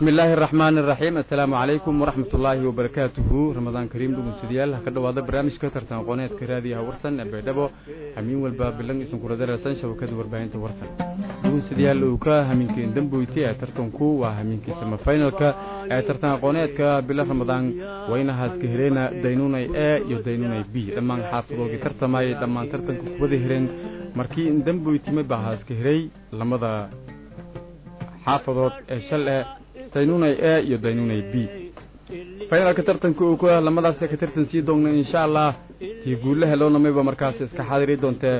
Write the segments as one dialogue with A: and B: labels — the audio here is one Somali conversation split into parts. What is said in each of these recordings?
A: bismi illaahi araxmaani araxiim assalaamu calaykum waraxmat ullaahi wabarakaatuhu ramadaan kariim dhugunsidayaal ha ka dhowaada barnaamijka tartan aqooneedka raadiyaha warsan ee baydhabo hamiin walba bilan isunku radararsan shabakada warbaahinta warsan dhugunsidayaal uu ka hamiinkeen damboyti ee tartanku waa hamiinkii samafinalka ee tartan aqooneedka bila ramadaan waynahaas ka heleyna daynunay e iyo daynunay b dhammaan xaafadoodii tartamayay dhammaan tartanka kuwada hereen markii damboytimay baa haas ka helay lamada xaafadood ee shal e daynunay e iyo daynunay b finalka tartanka uu ku ah lamadaas ka tartan sii doogna insha allah tii guulla helownamayba markaas iska xaadiri doontee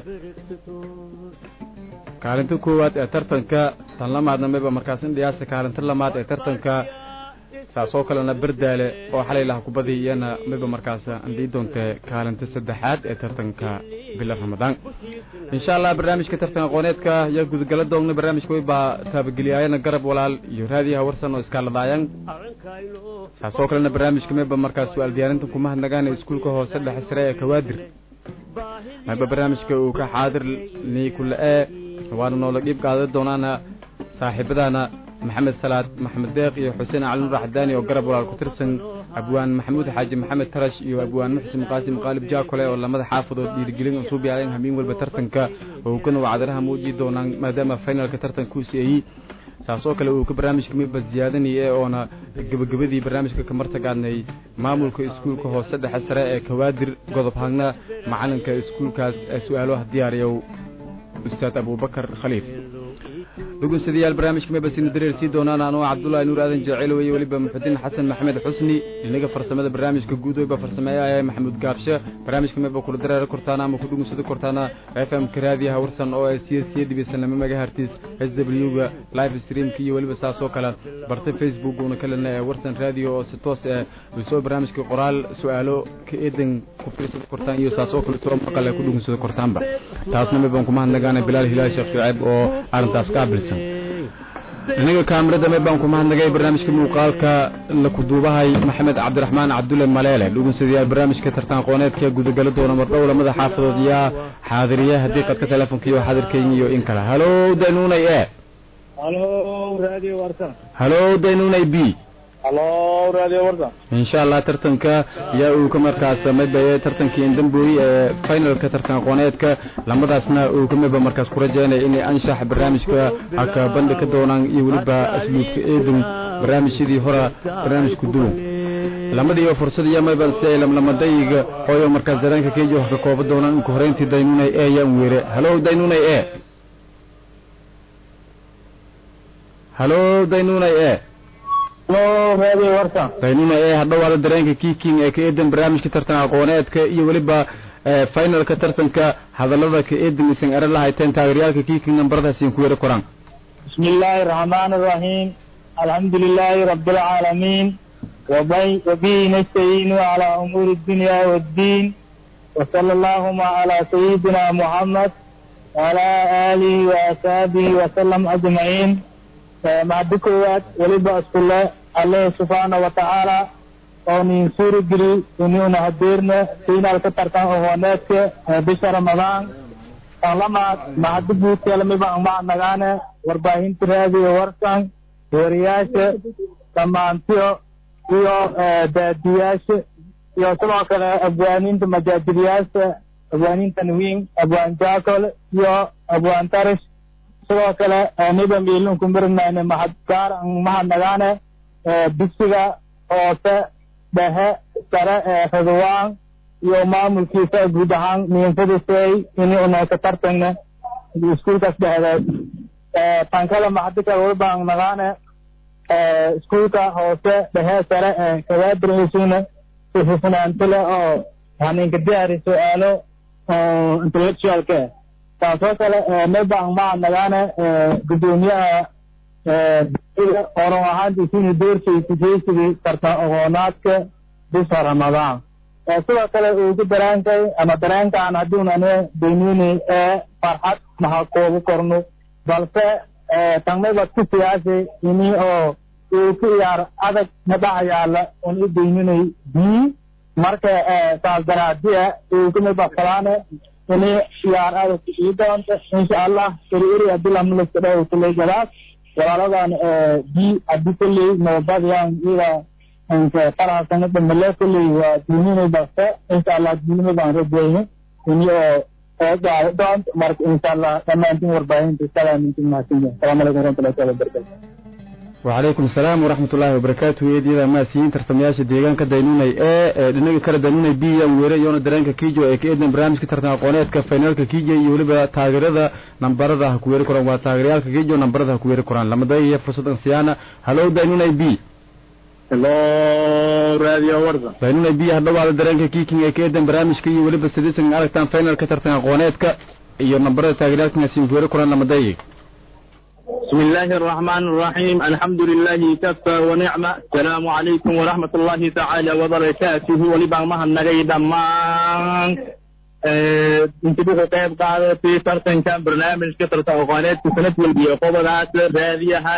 A: kaalinta koowaad ee tartanka tan lamaadna mayba markaas indhiyaasa kaalinta lamaad ee tartanka saasoo kalena berdaale oo xalay laha kubadii iyana mayba markaas andhii doontee kaalinta saddexaad ee tartanka bila ramadaan insha allah barnaamijka tartan aqooneedka yaa gudagala doogna barnaamijka way baa taabageliyaayana garab walaal iyo raadiyaha warsan oo iskaaladaayan saasoo kalena barnaamijka mayba markaas su-aal diyaarinta kuma hadnagaan iskuulka hoose dhexe sare ee kawaadir mayba barnaamijka uu ka xaadir nii kule e waana noola dhiib qaada doonaana saaxiibadaana maxamed salaad maxamed deeq iyo xuseen cali nur axdaani oo garab walaal ku tirsan abwaan maxamuud xaaji maxamed tarash iyo abwaan muxsin qaasim qaalib jaakole oo lamada xaafadood dhiirigelin usuub yaaleen hamiin walba tartanka oo kana wacdaraha muuji doonaan maadaama finalka tartanka u siiyey saasoo kale uu ka barnaamijka miba ziyaadanaya oona gebagabadii barnaamijka kamartagaadnay maamulka iskuulka hoose dhexe sare ee kawaadir godob hagna macalinka iskuulkaas ee su-aalaha diyaariyow ustaad abubakar khaliif dhugunsadayaal barnaamijka mebasina dareer sii doonaan anoo cabdullaahi nuur aadan jeceelo iyo weliba muxudiin xasan maxamed xusni inaga farsamada barnaamijka guud weyba farsameeyaaya maxamuud gaabshe barnaamijka meba kula dareero kortaana ama kudhugunsada kortaana f m ka raadiyaha warsan oo siya siya dhibaysanlama magahartis s w ga live streamka iyo weliba saasoo kale barta facebook una kalena ee warsan radio oo si toos eh usoo barnaamijka qoraal su-aalo ka eedan ku fiirsada kortaan iyo saasoo kale soo maqal ee kudhugunsada kortaanba taasna mebaan kuma hadnagaana bilaal hilaal sheekh shuceeb oo arrintaas ka abilsan aniga kaamirada me baan ku mahadnagay barnaamijka muuqaalka la kuduubahay maxamed cabdiraxmaan cabdulle maleele dhugunsadayaal barnaamijka tartan aqooneedka gudagala doona mardhow lamada xaafadood yaa xaadiriya haddii qadka telefonka iyo xaadirkeyga iyo in kale halo daynunay e
B: halo radio warsan
A: halo daynunay b
B: halo radio warsan
A: insha allah tartanka yaa uu ka markaas mabaye tartankii indambooyi ee finalka tartan aqooneedka lamadaasna uu ka miba markaas ku rajeynaya inay anshax barnaamijka haka bandhi ka doonaan iyo weliba asluubka eedun barnaamijyadii hora barnaamijku duwan lamadiiyo fursad iyo mayban si ay lamlamadayga hooyo markaas dareenka keeji wax ka kooba doonaan inka horeyntii daynunay e yaan weere halo daynunay e halo daynunay e
B: halo radio warsan
A: daynuna ee hadhowaada dareenka kiking ee ka eedan barnaamijka tartan aqooneedka iyo weliba finalka tartanka hadalada ka eedan isan ere lahayteen taageeryaalka kiking nambaradaasiin ku yaro koraan
B: bismi illaahi araxmaan araxiim alxamdu lilaahi rabi alcaalamiin wabihi nastaciinu calaa umuuri dunya waddiin wasala allahuma calaa sayidina muxamed waalaa aalihi waasxaabihi wasalam ajmaciin mahadi koowaad weliba iskule alle subxaana watacaala oo nin suuri geli inuuna hadeerna finaalka tartan aqooneedka bisha ramadaan tan lamaad mahadi guudkeelamiba macnagaane warbaahinta raadiyo warsan weeriyaasha dhammaantiyo iyo baadiyaasha iyo sidoo kale abwaaniinta majaajiliyaasha abwaaniin tanwiin abwaan jaakol iyo abwaan tarish sidoo kale niba miilinku mirinayne mahad gaar mahadnagaane dugsiga hoose dhexe sare ee ridwaan iyo maamulkiisa guud ahaan miinfadisay ini unayka tartagna iskuulkaas dhexdeed tankada maxadika wabaan nagaane iskuulka hoose dhexe sare ee kawaadirisuna sifufnaantile oo haninka diyaari su-aalo intellectualka taasoo kale mebang mahadnagaane gudoomiyaha oran ahaantiisini doorshaysa jeysigii tartan aqoonaadka bisha ramadaan sidoo kale uu ku daraankay ama dareenkaan haddiunane daynuni ee farxad maha koobu korno balse tangmayba ku siyaasay ini oo uu ku iyaar adag madaxa yaala un i daynunay bii marka saas daraadiya uu kumaba falaane ini iyaar adag ii doonto insha allah eri eri adilamlaskadhaw kulay gadaas walaaladan b haddii kolley nabadbadyaan iyada inka farahasanada male kolley waa diiminay basta insha allah diinimay baan rajeeyay ini oo eegaado doont marka insha allah dhammaantiin warbaahinta salaamintin mahadsan asalaamu calaykum waraxmatullahi taala wabarakatu
A: وعليكم السلام ورحمة الله وبركاته يدي ما سين ترتمياش ديغان كدينوني ايه دنيا كلا دينوني بي ويرا يونا درانكا كيجو ايه كيدن برامج كترتنا قونيت كفينالكا كيجي يولبا تاغردا نمبردا هكويري كوران وتاغريالكا كيجو نمبردا هكويري كوران لما داي فرصة سيانا هلو دينوني بي
B: hello radio warsan
A: دينوني بي هدو على درانكا كيكين ايه كيدن برامج كي يولبا سديسن عرقتان فينال كترتنا قونيتكا iyo nambarada taageeraalkana siin kuweeri koraan lama dayi
B: بسم الله الرحمن الرحيم الحمد لله كفى ونعمة السلام عليكم ورحمة الله تعالى وبركاته ولبعض مها النغي دمان انتبهوا قيب قاعدة في فرطن كان برنامج كثرة أغانيات كسنة والبيئة قوبة راديها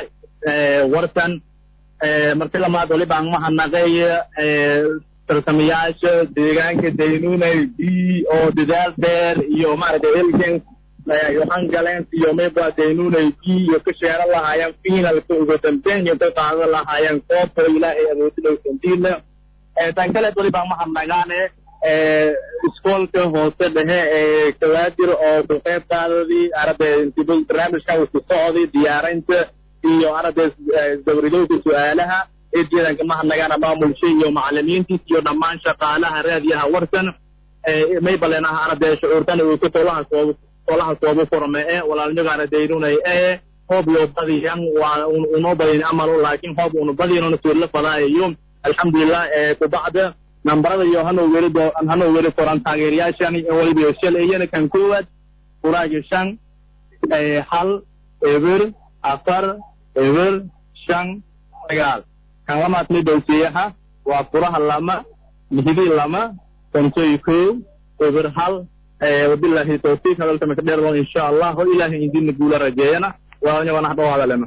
B: ورسن مرتلا ما دولي بعض مها النغي tartamayaasha deegaanka daynunay b oo dadaal dheer iyo maaragtay elgen yohan galens iyo mayba daynunay b iyo ka sheeran lahaayeen finalka ugu dambeyn iyo ka qaadan lahaayeen koobka ilaahay awoodinay sandiina tan kale doli baan mahadnagaane iskoolka hoose dhexe ee kawaadir oo ku qayb qaadadii arade barnaamijkan uu ku socday diyaarinta iyo arade dawridowda su-aalaha eejeedanka mahadnagaana maamulsha iyo macalimiintiis iyo dhammaan shaqaalaha raadiyaha warsan maybalena arade shucuurtan uu ka tolaha soob tolaha soobu furme e walaalnyogaana daynunay ee hoob yo badiyan waa unoo badin amalu laakin hoob unu badinona suurla fadaayayo alxamdulilah kubacda nambarada iyo hanoo weli do hanoo weli koran taageerayaashan waliba shal iyana kan koowaad furaagi shan hal eber afar eber shan sagaal kan lamaad midhowsiyaha waa furaha lama mihidi lama kontoy kow eber hal wabilahi tawfiiq hadalka maka dheer insha allah ho ilaahay idinna guula rajeeyana waanyagana hadhow hadalena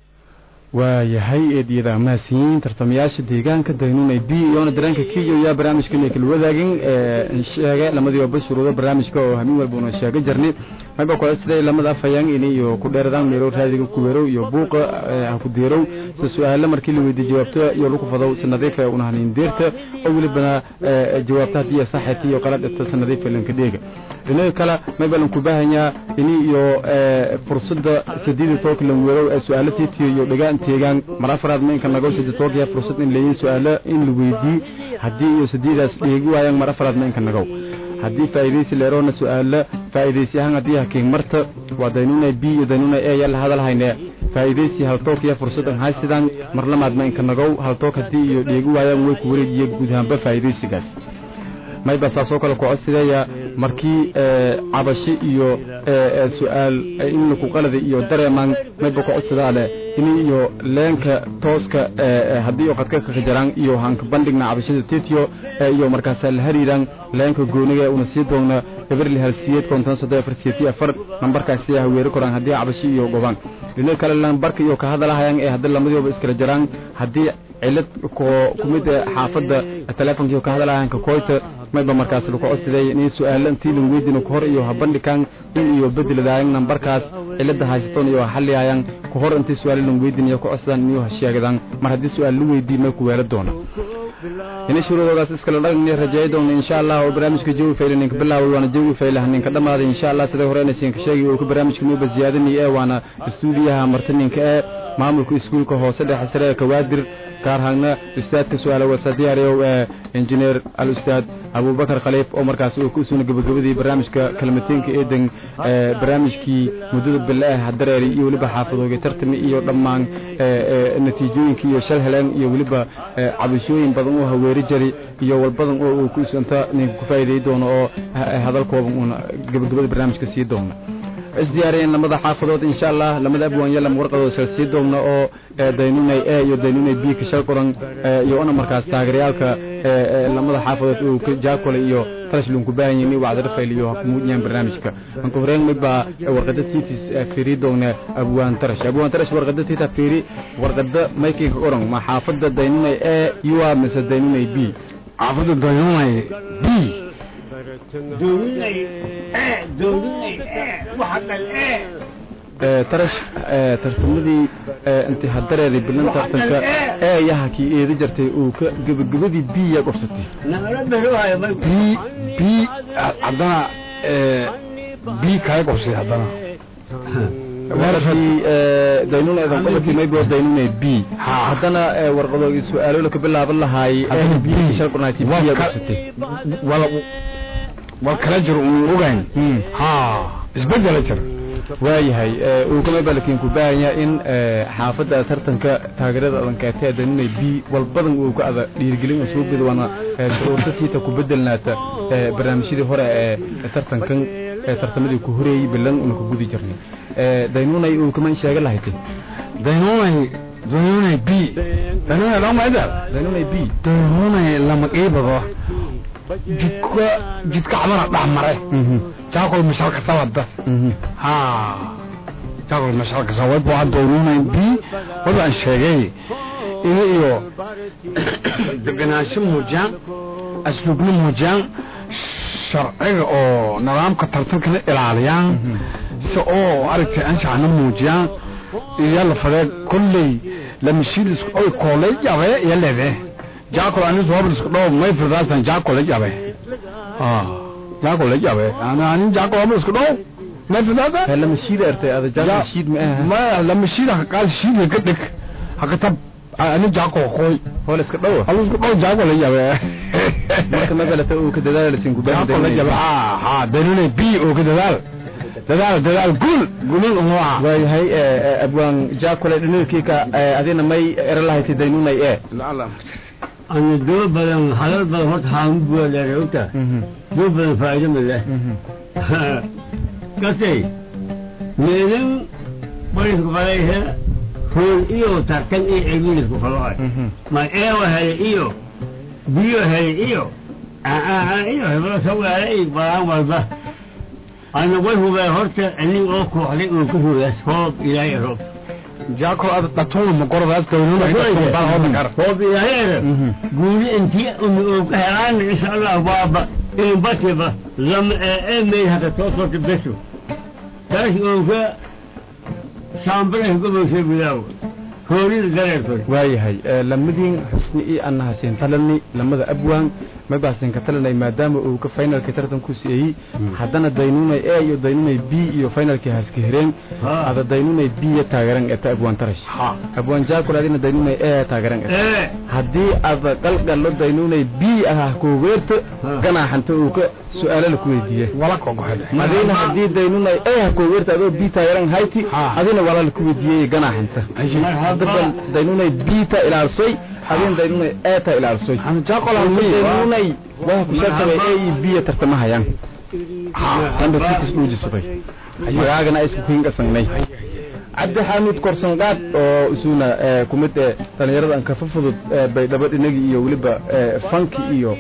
A: waayahay eediyada amaasiyiin tartamayaasha deegaanka daynunay b iyoona dareenka kiyo yaa barnaamijkan kala wadaagin sheege lamadii oba shuruudo barnaamijka oo hamin walba una sheega jarni mayba kole siday lamada afayaan ini iyo ku dheeradaan meelow raadiga kuweerow iyo buuqa ha ku deerow si su-aalo markii la weydiy jawaabto iyo lagu fadow si nadiifa una hanin deerta oo welibana jawaabta haddii iyo saxeeti iyo qalad dhibta si nadiifa lanka dheega dhinaga kale mayba lan ku baahanyaa ini iyo fursada sadiida tooka lan weerow ee su-aalo tiitiyo iyo dhagaan teegaan mar afraad ma inka nago sida tookiya fursad in leeyin su-aalo in la weydii haddii iyo sadiidaas dheegi waayaan mar afraad ma inka nagow haddii faa'iidaysi leeroona su-aalo faa'iidaysi ahaan haddii hakiin marta waa daynunay b iyo daynunay e yalla hadal hayne faa'iidaysi haltook iyo fursadan haysidaan mar lamaad ma inka nagow haltook haddii iyo dheegi waayaan way ku wareejiye guud ahaanba faa'iidaysigaas mayba saasoo kale ku codsideeya markii cabashi iyo su-aal in laku qalada iyo dareemaan mayba ku codsidaale in iyo leenka tooska haddii oo qadka ka jaraan iyo hanka bandhigna cabashada tetiyo iyo markaas la hariiraan leenka gooniga una sii doona eberli halsiyeed konton soddon afar siyeeti afar nambarkaasi haweeri koraan haddii cabashi iyo gobaan dhinaca kale lambarka iyo ka hadalahayaan ee haddii lamadooba iskala jaraan haddii cilad ko kumid xaafadda telefonkiio ka hadalahayaan ka koyta mayba markaas lagu codsiday in su-aalo intii lagu weydiino kahor iyo habandhikan in iyo bedeladaayan nambarkaas cilada haysatoon iyo xaliyaayan kahor intii su-aalo lagu weydiinayo ku codsadaan iyo hasheegadaan mar haddii su-aal la weydiin may ku weela doona ina shuruudoodaas iskala dhagni rajeey doona insha allah oo barnaamijka jawi fayle ninka bilaaway waana jawi faylaha ninka dhamaaday insha allah sida hore inaysan ka sheegay oo ku barnaamijka nuuba ziyaadinay ee waana istuudiyaha martininka ee maamulka iskuulka hoose dhexe sare ee kawaadir gaar ahaana ustaadka su-aala wasa diyaariyow ee injineer al ustaad abubakar khaliif oo markaas uu ku suna gabagabadii barnaamijka kalmatiinka eedan barnaamijkii muddada bille ah hadareeri iyo weliba xaafadooga tartami iyo dhammaan natiijooyinka iyo shal heleen iyo weliba cabashooyin badan oo haweeri jari iyo walbadan oo uu ku isanta ninka ku faa'iiday doono oo hadalkooban uuna gabagabada barnaamijka sii doona isdiyaariyeen lamada xaafadood insha allah lamada abwaan yalam warqadooda sal sii doogna oo daynunay e iyo daynunay b ka shal qoran iyo una markaas taageerayaalka lamada xaafadood uu ka jaakole iyo talashluun ku baahan yihin wacdar fayl iyo hakumuujiyaan barnaamijka anka horeen midbaa warqada tiitis fiiri doogna abwaan tarash abwaan tarash warqada tiita fiiri warqada maykii ka qoran ma xaafada daynunay e yuwa mise daynunay b
C: xaafada daynunay b
D: دورني ايه دورني ايه وحق الايه
A: tarash tartamadii intii hadareeday bilan tartanka eeyaha kii eedi jartay uu ka gebagabadii biya qobsatay
C: b b haddana b kale qobsay haddana
A: warkii daynuna edan qobakii maybo daynuna b haddana warqado su-aalo ka bilaaban lahaay b sharqurnayti biya qobsatay
C: wala wal kala jiro un ogayn ha isbedela jir
A: waayahay uu kama balakin ku baahanya in xaafadda tartanka taageerada adankeeta ee daninay b walbadan uu ka ada dhiirigelin soo bidwana urtasiita ku bedelnaata barnaamijyadii hore ee tartankan tartamadii ku horeeyey bilan una ku gudi jirnay daynunay uu kama sheega lahaytay
C: daynunay daynunay b daynunay lama idal
A: daynunay b
C: daynunay lama qiibado jidka jidka cabana dhex mare jaakol mashalka sabada ha jaakol mashalka sabad waa doonunay b wada aan sheegay ina iyo deganaansho muujiyaan asluubna muujiyaan sharciga oo nidaamka tartankana ilaaliyaan si oo aragtay anshaxna muujiyaan iyo la fadee kolley lamashiid oy koolay jabe iyo lede jaakol anis hobl isku dhow may firdaasan jaakol la jabe jaakol la jabe ana anin jaakol hobl isku dhow may firdaasan
A: lamashiid ertay ada jaakol ma aha
C: ma lamashiid ha qaal shiid ka dhig ha tab ani jaakol qoy
A: hol iska dhow
C: hol isku dhow jaakol la jabe
A: marka magalata uu ka dadaal sin ku baahan
C: jaakol la jabe ha ha danune bi uu ka dadaal dadaal dadaal gul gulin umwa
A: waayahay abwaan jaakole dhinilkiika adina may era lahayti daynunay ee
D: أنا دول بدن حلال بدن هرت حام بوا لروتا دول بدن فائدة من الله كسي ميلم بوليس كفلايه هون إيو تاكن إيه عبيلس كفلايه ما إيه وهي إيو بيو هي إيو آه آه إيو هبلا سوى عليه بلان والبه أنا وجهه بهرت أني أوكو عليه أوكو يسحب إلى يروب
C: jaakol ada dhatuun ma qoradaas daynuna baa hodan kar
D: هو بيهير قولي انت امي هيران ان شاء الله بابا ان بطيبة لما امي هذا توصل تبسو تاش اوفا شامبره قبل شيء بلاو هوري الغرير
A: waayahay lamadiin xusni iyo annaha siin talani lamada abwaan mabaasin ka talanay maadaama uu ka finalka tartanku siiyey haddana daynunay a iyo daynunay b iyo finalkii haska hireen ada daynunay b ya taageeran eta abwaan tarash abwaan jaakul adina daynunay a taageeran eta
D: ايه
A: haddii ada qalgallo daynunay b ah kuweerto ganaaxanta uu ka su-aalo la ku weydiiye
C: wala kogohede
A: adina haddii daynunay a kuweerto adoo b taageeran hayti adina wala la ku weydiiyey ganaaxanta hadda daynunay b ta ilaalsoy adin daynunay a ta ilaalsoy
C: jaakol
A: daynunay waa ku sheegtay a iyo b ya tartamahayaan tanba tikas dhuujisaday magaagana ay isku kiingasangnay cabdi xaamid korsanqaad oo isuna ku mid eh dhalinyarada an kafa fudud baydhabo dhinagi iyo weliba fanki iyo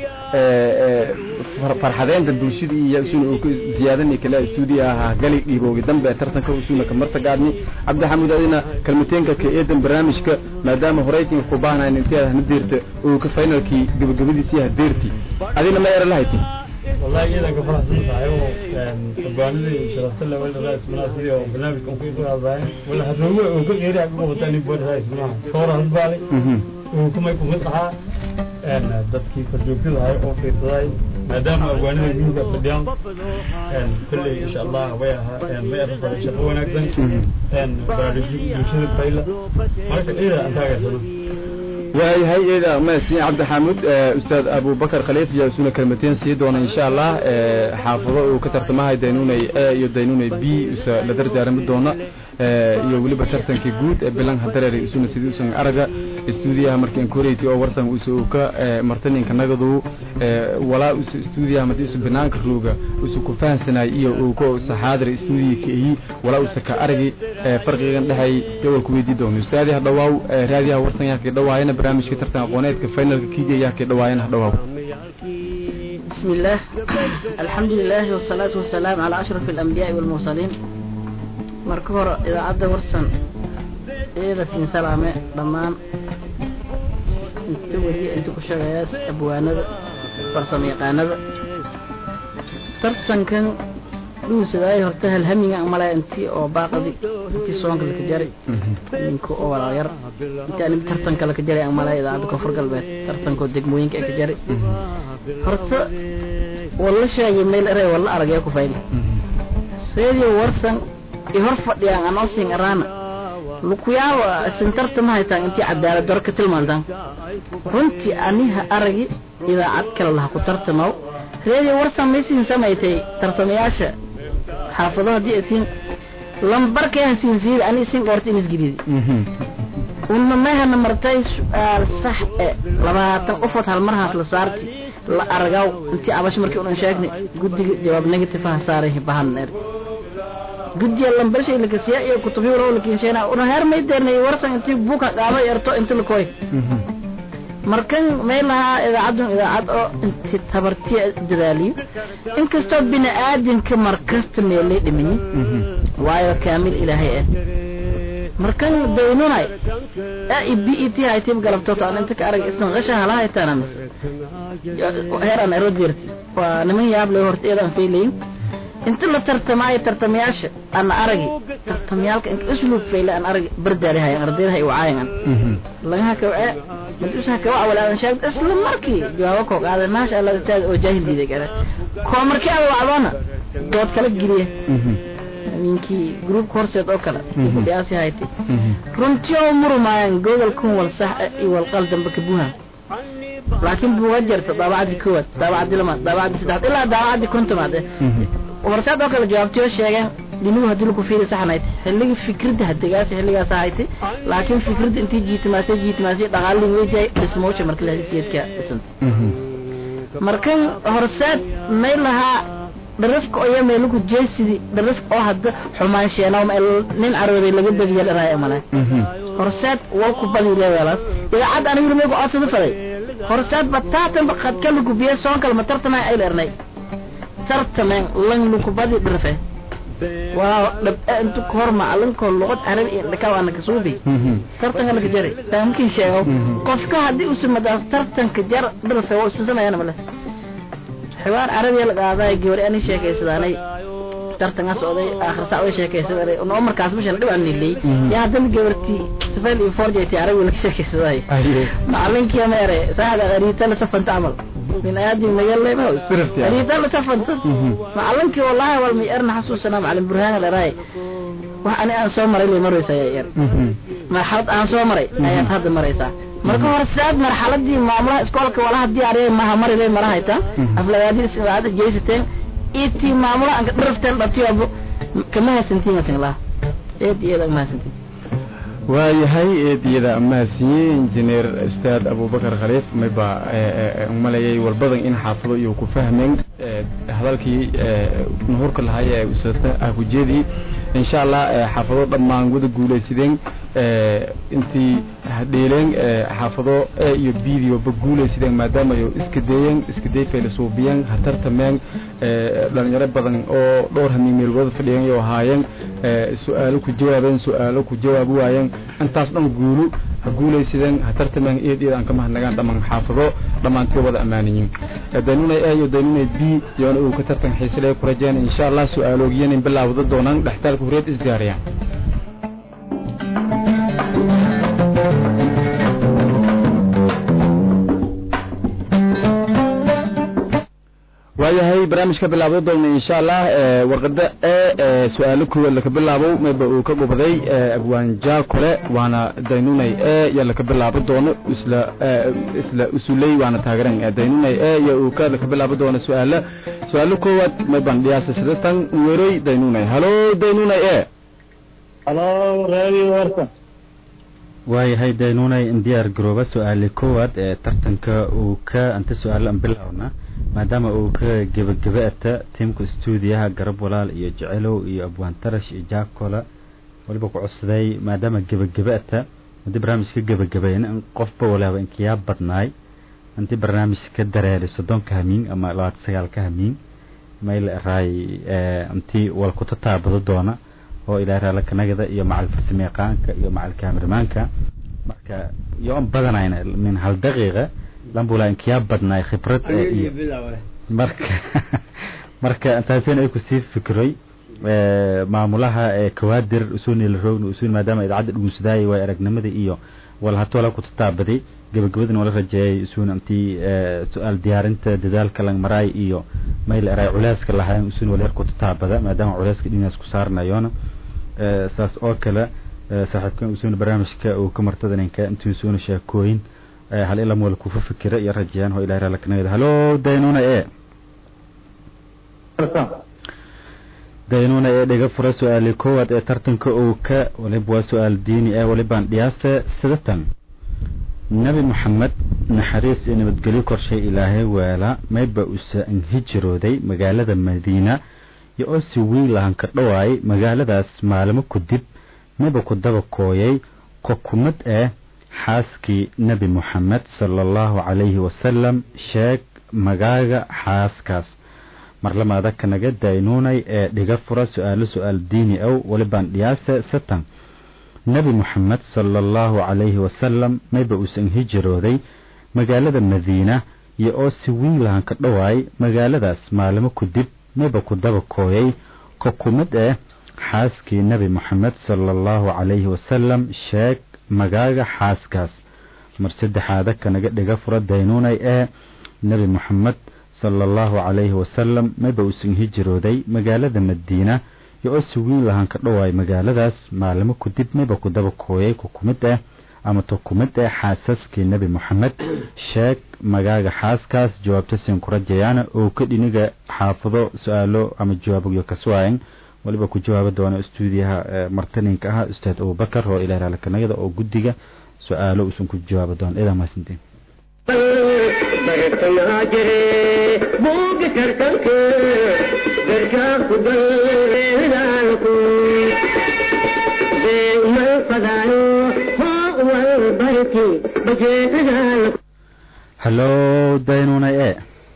A: farxadeenta bulshada iyo isuna uu ka ziyaadani kale stuudiyo ahaa gali dhiiboogi dambe tartanka isuna ka martagaadni cabdi xaamid adina kalmateenka ka eedan barnaamijka maadaama horeytinka ku baahnayn intii aad hana deerta uu ka finalkii gabagabadiisii hadeerti adina ma era lahayti
E: والله إذا كفرت صحيح وبانلي شرفت له ولا رئيس مناسبي وبرنامج كم في دور أربعين ولا هتروي وكل غير عقب وتاني بود رئيس مناسب صورة هالبالي وكم يكون مطلعة أن دتكي فرجوك هاي أو في صاي ما دام أبواني يجوا كفديان أن كل إن شاء الله وياها أن ما يرفع شفونا أكثر أن برادجي يشيل الفيلة ما كان إذا أنت عارف
A: waayahay eeda mahadsan cabdi xaamud ustaad abubakar khaliif iyo isuna kelmateen sii doona insha allah xaafado uu ka tartamahay daynunay a iyo daynunay b isa la dardaarami doona iyo weliba tartankii guud ee bilan hadareer isuna sidii usan araga stuudiyaha markii incorate oo warsan usa uu ka martaninka nagadu walaa usa stuudiyaha madii usa banaanka rooga usa ku fahansanay iyo uu ko saxaadir stuudiya ka ihi walaa usa ka aragi farqigan dhexay gobol ku weydii doono ustaadiha dhawaaw raadiyaha warsan yaa ka dhawaayana barnaamijka tartan aqooneedka finalka kiiga yaa ka dhawaayana dhawaaw
F: بسم الله الحمد لله والصلاة والسلام على أشرف الأنبياء والمرسلين مركور إذا عبد ورسن إذا سين سلامة ضمان انتو ولي انتو كشغياس أبوانا فرسم يقانا ترسن كان dhuusadaayo horta halhamiga male intii oo baaqadi intii soonka laka jaray ninka oo walaayar intii anig tartanka laka jaray aan malaya idaacadda koonfur galbeed tartankoo degmooyinka ay ka jaray horta walla sheegay meel eray walla aragaya ku fayli seedio warsan i hor fadhiyaan anoo sin araana lukuyaaba sintarta ma haytaan intii cadaalad daro ka tilmaantaan runtii aniha aragi idaacad kale laha ku tartamaw reedio warsan maysiin samaysay tartamayaasha xaafado haddii asiin lambarkee hasiin siida ani isin dhoorta inisgiridi una mayhana martay su-aal sax e labaatan ufod hal marhaas la saarti la aragaw intii abash markii unan sheegnay guddiga jawaab negative ha saaray bahan er guddiga lambarshay lakasiya iyo kutubyo waraw lakinsheena una heer may deernay warsan intii buka qaado erto inti lakoy markan may lahaa idaacadun idaacad oo inti tabartiya dadaaliyo inkastoo bini aadamka markasta meelay dhimanyi waayo kaamil ilaahay ah markan daynunay e b e t haytib galabtoto aan inta ka arag isna qasha hala haytaana mis heer aan erodirti waa niman yaab leh horta iyada aan faylayin inta la tartamaayo tartamayaasha ana aragi tartamayaalka inka usluub fayle aan aragi bardaali hayan ardaydaha i wacaayan lagaha kawace madusaha kawaca walaadan sheegta isla markii jawaabo koo qaaday maasha allah ustaad oo jaahil diiday gara koo markii ada wacdoona dood kala geliya ninkii groupka horseed oo kale kudhiyaasi haytay runtii oo murumaayan gogol kun wal sax iyo wal qal dambe ka buuhan laakiin buuga jirta daabacadii koowaad daabacadii lamaad daabacadii saddexaad ilaa daabacadii kontomaad horseed oo kale jawaabtiyo sheegeen dhinuhu haddii laku fiiri saxnayd xilligii fikradda hadegaasi xilligaas ahaytay laakiin fikradda intii jiitimaasay jiitimaasay dhaqaalin weydiay dhismowsha marka lahadisiyeedka dhisanta markan horseed may lahaa dharafka oo yamay lagu jeesidi dharafka oo hadda xumaan sheenaw ma nin carooday laga badiya dharaaya male horseed waa ku badi leedaas idaacad anigu rumay ku codsada faday horseed bataatan qadka lagu biye soon kale ma tartamay ay leernay tartamen lang lagu badi dharfe waa dhab intu kor macalinko luqad carabi iyo dhakaw ana kasuubi tartanka laga jaray taamkin sheego qofka haddii u simadaas tartanka jar dharfe waa istasamayana male xiwaar carabiya la qaaday gabari ani sheekaysadaanay tartanka socday aakhir sac way sheekaysaday noo markaas mashan dhib aan nilay yaa haddana gabarti safel iyo forjeti carabi laga sheekaysaday macalinkii ma ere saada qariita la safanta camal min aadi magalle ma qariita la safanta macalinkii wallahi wal mi erna xasuusana macalin burhaan la raay wax ani aan soo maray lay maraysa yaa yar marxalad aan soo maray ayaad hadda maraysaa marka hore saad marxaladii maamulaha iskoolka walaha diyaariyay maha marilay marahayta aflagaadii idaacada jeysateen itii maamulaha anka dharafteen dhatiyobo kama hasantiin matinglaha eed iyada ma hasantiin
A: waayahay eediyada mahadsiiyey injineer ustaad abubakar khaliif mayba umalayay walbadan in xaafado iyo ku fahmeen hadalkii nuhurka lahay ee usata ah kujeedii insha allah xaafado dhammaan wada guulaysideen intii dheeleen xaafado e iyo bdioba guulaysideen maadaama ay iska deeyeen iska day faylasuubiyeen hatartameen dhalinyaro badan oo dhowr hamiin meelgooda fadhiyeen iyo ahaayeen su-aalo ku jawaabeen su-aalo ku jawaabi waayeen intaas dhan guulu ha guulaysideen ha tartameen eed eed aan ka mahadnagaan dhammaan xaafado dhammaantii wada ammaaniyin daynunay a iyo daynunay b yoona uu ka tartan xiisile ku rajeen insha allah su-aaloogiyan in bilaawda doonaan dhextaalka hureed isdiyaariyaan waayahay barnaamijka bilaabdo doona insha allah warqada e su-aalo koowaad laka bilaabo mayba uu ka gubday abwaanja kole waana daynunay e ya laka bilaabo doono isla isla usuley waana taageran daynunay e ya uu ka laka bilaabo doono su-aalo su-aalo koowaad mayban dhiyaasa sidatan weroy daynunay halo daynunay e
B: halo radio warsan
G: waayahay daynunay in diyaar garooba su-aale koowaad ee tartanka uu ka anta su-aalo an bilowna maadaama uu ka gebageba-ata tiimka stuudiyaha garab walaal iyo jecelow iyo abwaan tarash iyo jaakola waliba ku codsaday maadaama gebageba-ata hadii barnaamijka gebagabeyn in qofba walaaba inkiyaa badnaay intii barnaamijka dareeray soddonka hamiin ama labaatan sagaalka hamiin mayl raay intii walkuta taabado doona oo ilaa raalakanagada iyo macal farsamayaqaanka iyo macal kaamirmaanka marka iyo on badanayna min hal daqiiqa lambula inkiyaa badnaay khibrad iyo marka marka intaasina ay kusii fikray maamulaha kawaadir usuunil roogna usuun maadaama idaacadda dhugunsadaayay waay aragnimada iyo walhatola ku tataabaday gabagabadana wala rajeeyay usuun intii su-aal diyaarinta dadaalka lang maraay iyo mayl eray culeyska lahayn usuun walyar ku tataabada maadaama culeyska dhinaas ku saarnayoona saas oo kale saaxiibkan usuun barnaamijka uu ka martadaninka intii usuuna sheekooyin hal ilam wala kufa fikira iyo rajeyaan oo ilahay raalkanagada halo daynuna e daynuna ee dhiga fura su-aali koowaad ee tartanka uu ka waliba waa su-aal diini ee walibaan dhiyaasta sidatan nebi moxamed naxariis iyo nabadgelyo korshay ilaahay weela mayba usa hijirooday magaalada madiina iyo oo si wiilahan ka dhawaay magaaladaas maalimo kadib mayba ku daba kooyay kokumad ah xaaskii nebi moxamed sala allahu calayhi wasalam sheeg magaaga xaaskaas marlamaada kanaga daynuunay ee dhiga fura su-aalo su-aal diini ow walibaan dhiyaase satan nebi moxamed sala allahu calayhi wasalam mayba uusan hijirooday magaalada madiina iyo oo si wiilahan ka dhawaay magaaladaas maalimo kadib mayba ku daba kooyay kokumad ah xaaskii nebi moxamed sala allahu calayhi wasalam sheeg magaaga xaaskaas mar saddexaada kanaga dhiga fura daynuunay ee nebi moxamed sala allahu calayhi wasalam mayba uusan hijirooday magaalada madiina iyo oo si wiin lahaan ka dhawaay magaaladaas maalimo kadib mayba ku daba kooyay kukumid ah ama tukumid ah xaasaskii nebi moxamed sheeg magaaga xaaskaas jawaabta siin ku rajayaana oo ka dhiniga xaafado su-aalo ama jawaabogyo kaswaayan waliba ku jawaabi doona stuudiyaha martaninka ah ustaad abubakar oo ilaah raalikanagada oo guddiga su-aalo uusan ku jawaabi doona idaa mahadsantiin
H: bartayaa jire buuga tartanka garkaa ku daldaalku beemal fadaano hoo wal barti bajeedadaalku
G: hallo daynunay e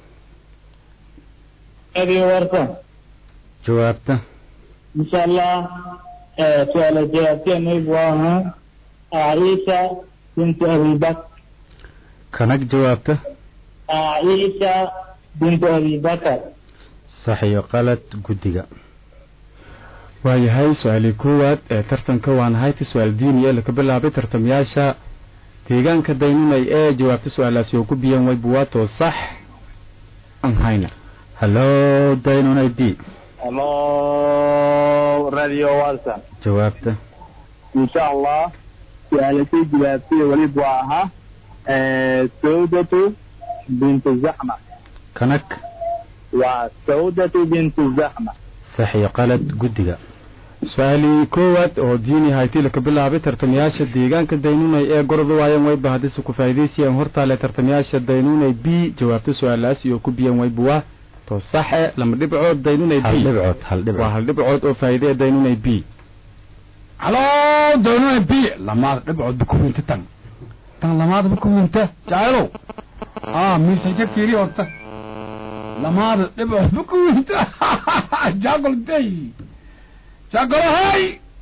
B: adi warta
G: jawaabta
B: insha allah su'aala jawaabteenaygu ahaa aisha bintu abibakr
G: kanag jawaabta
B: aisha bintu abibakr
G: sax iyo qalad guddiga
A: waayahay su-aalii koowaad ee tartanka waan hayta su-aal diiniya laka bilaabay tartamayaasha deegaanka daynunay ee jawaabta su-aalaasi oo ku biyan way buwaato sax aan hayna
G: hallo daynunay b
B: hello radio watson
G: jawaabta
B: insha allah su-aalashay jawaabtay weliba waa ahaa sawdatu bintu zaxma
G: kanag
B: waa sawdatu bintu zaxma
G: sax iyo qalad guddiga
A: su-aalii koowaad oo diini haytay laka bilaabay tartamayaasha deegaanka daynunay ee gorda waayan wayba haddise ku faa'idaysayaan hortaale tartamayaasha daynunay b jawaabta su-aalaas iyo ku biyan wayba waa to saxe lama dhibcood daynunay
G: hal
A: b
G: dhibcood hal
A: waa
G: dhibcood
A: hal dhibcood oo faa'iide ee daynunay b
C: halo daynunay b lamaada dhibcood bakuwinta tan tan lamaada bakuwinta jacaylow ah miisaja fiiri horta lamaada dhibcood bakuwinta jagol day jagolahay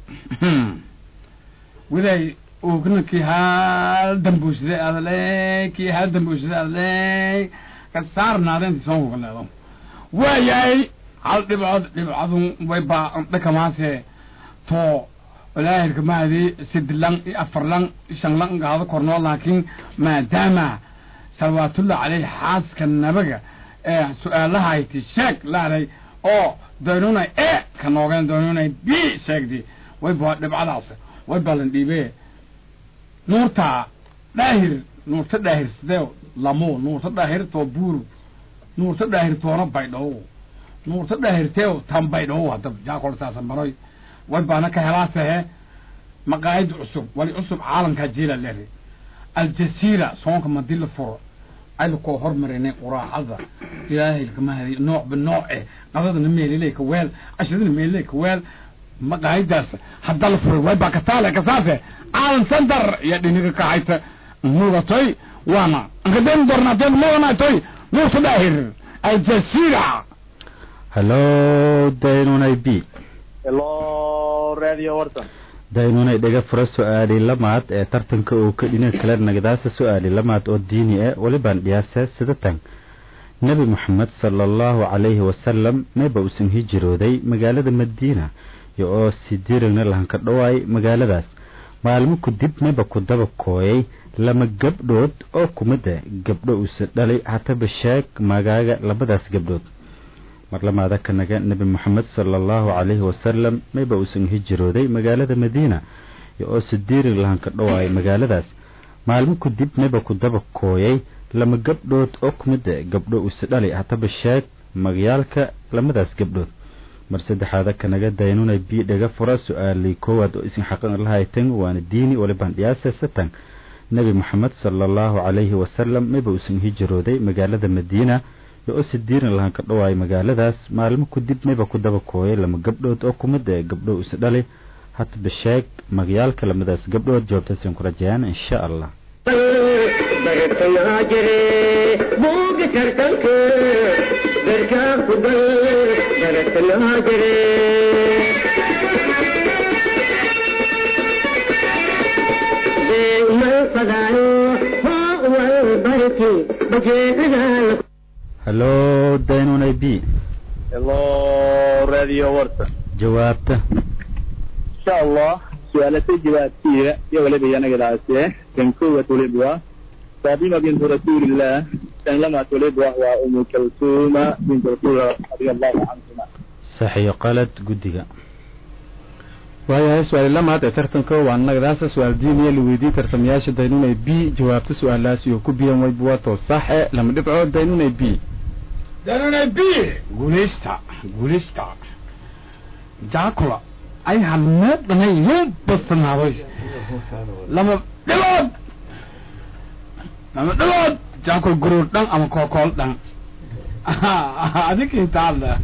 C: widay ugna kii hal dambuuside adle kii hal dambuuside adle ka saarnaadeen soo hugaleedo waayahay hal dhibcood dhibcadun way baa dhakamaase to walaahirka maadi sidlan iyo afarlan shanlan gaado kornoo laakiin maadaama salwaatullah caleyh xaaska nabaga ee su-aalahayti sheeg laaday oo daynunay e ka noogeen daynunay b sheegdi way baa dhibcadaas way balan dhiibee nuurta dhaahir nuurta dhaahir sidee lamo nuurta dhaahir too buur nuurta dhaahir toona baydhow nuurta dhaahirtee tan baydhow hadab jaakoltaasa maroy way baana ka helaasehe maqaayid cusub wali cusub caalamkaa jiila leri aljasiira soonka madii la furo ayla koo hormarinay quraacada ilaahay kamahadi nooc ba nooc eh qadadana meeliley ka weel cashadana meeliley ka weel maqaayidaas hadda la furay way baa kataale kasaase caalam center iyo dhiniga kahayta mugatoy waana nkadeen dornaatee muganatoy nuusa dhaahir aljasiira
G: hallo daynunay b
B: hello radio watson
G: daynunay dhiga fura su-aali lamaad ee tartanka uu ka dhinaca kale nagadaasa su-aali lamaad oo diini ah walibaan dhiyaase sida tan nebi moxamed sala allahu calayhi wasalam mayba uusan hijirooday magaalada madiina iyo oo sidiirigna lahanka dhowaay magaaladaas maalmo kadib mayba ku daba kooyay lama gabdhood oo kumida gabdho uusa dhalay hataba sheeg magaaga labadaas gabdhood marlamaada kanaga nebi moxamed sala allahu calayhi wasalam mayba uusan hijirooday magaalada madiina iyo oo sidiirig lahanka dhowaay magaaladaas maalmo kadib mayba ku daba kooyay lama gabdhood oo kumida gabdho uusa dhalay hataba sheeg magyaalka lamadaas gabdhood mar saddexaada kanaga daynunay bii dhaga fura su-aalii koowaad oo isin xaqan lahaytan waana diini waliban dhiyaase satan nebi moxamed sala allahu calayhi wasalam mayba uusan hijirooday magaalada madiina iyo oo sidiirin lahanka dhowaay magaaladaas maalmo kadib mayba ku daba kooyay lama gabdhood oo kumida gabdho uusa dhalay hataba sheeg magyaalka lamadaas gabdhood jawaabtaasiin ku rajayaan insha allah
H: bartanaa jire buuga tartanka garkaa ku gal bartanaa jire deemal fadaayo hoo wal barti bajeedadaa
G: hallo daynunay b
B: hello radio warta
G: jawaabta
B: insha allah su-aalatay jawaabtiya iyo waliba yanagadaase kan koowaad waliba waa fatima bintu rasuulillah kan lamaad waliba waa umu kalsuuma bintu rasuul radia allahu canhuma
G: sax iyo qalad guddiga
A: waayahay su-aali lamaad ee tartanka waa nagadaasa su-aal diiniya la weydiiyey tartamayaasha daynunay b jawaabta su-aalaas iyo ku biyan waybuwato saxe lama dhibco daynunay b
C: danunay b guuleysta guuleysta jaakula ay halmeedhanay yuu badsanaaday lama dhilood lama dhilood jaakul guruur dhan ama kookool dhan adinkintaada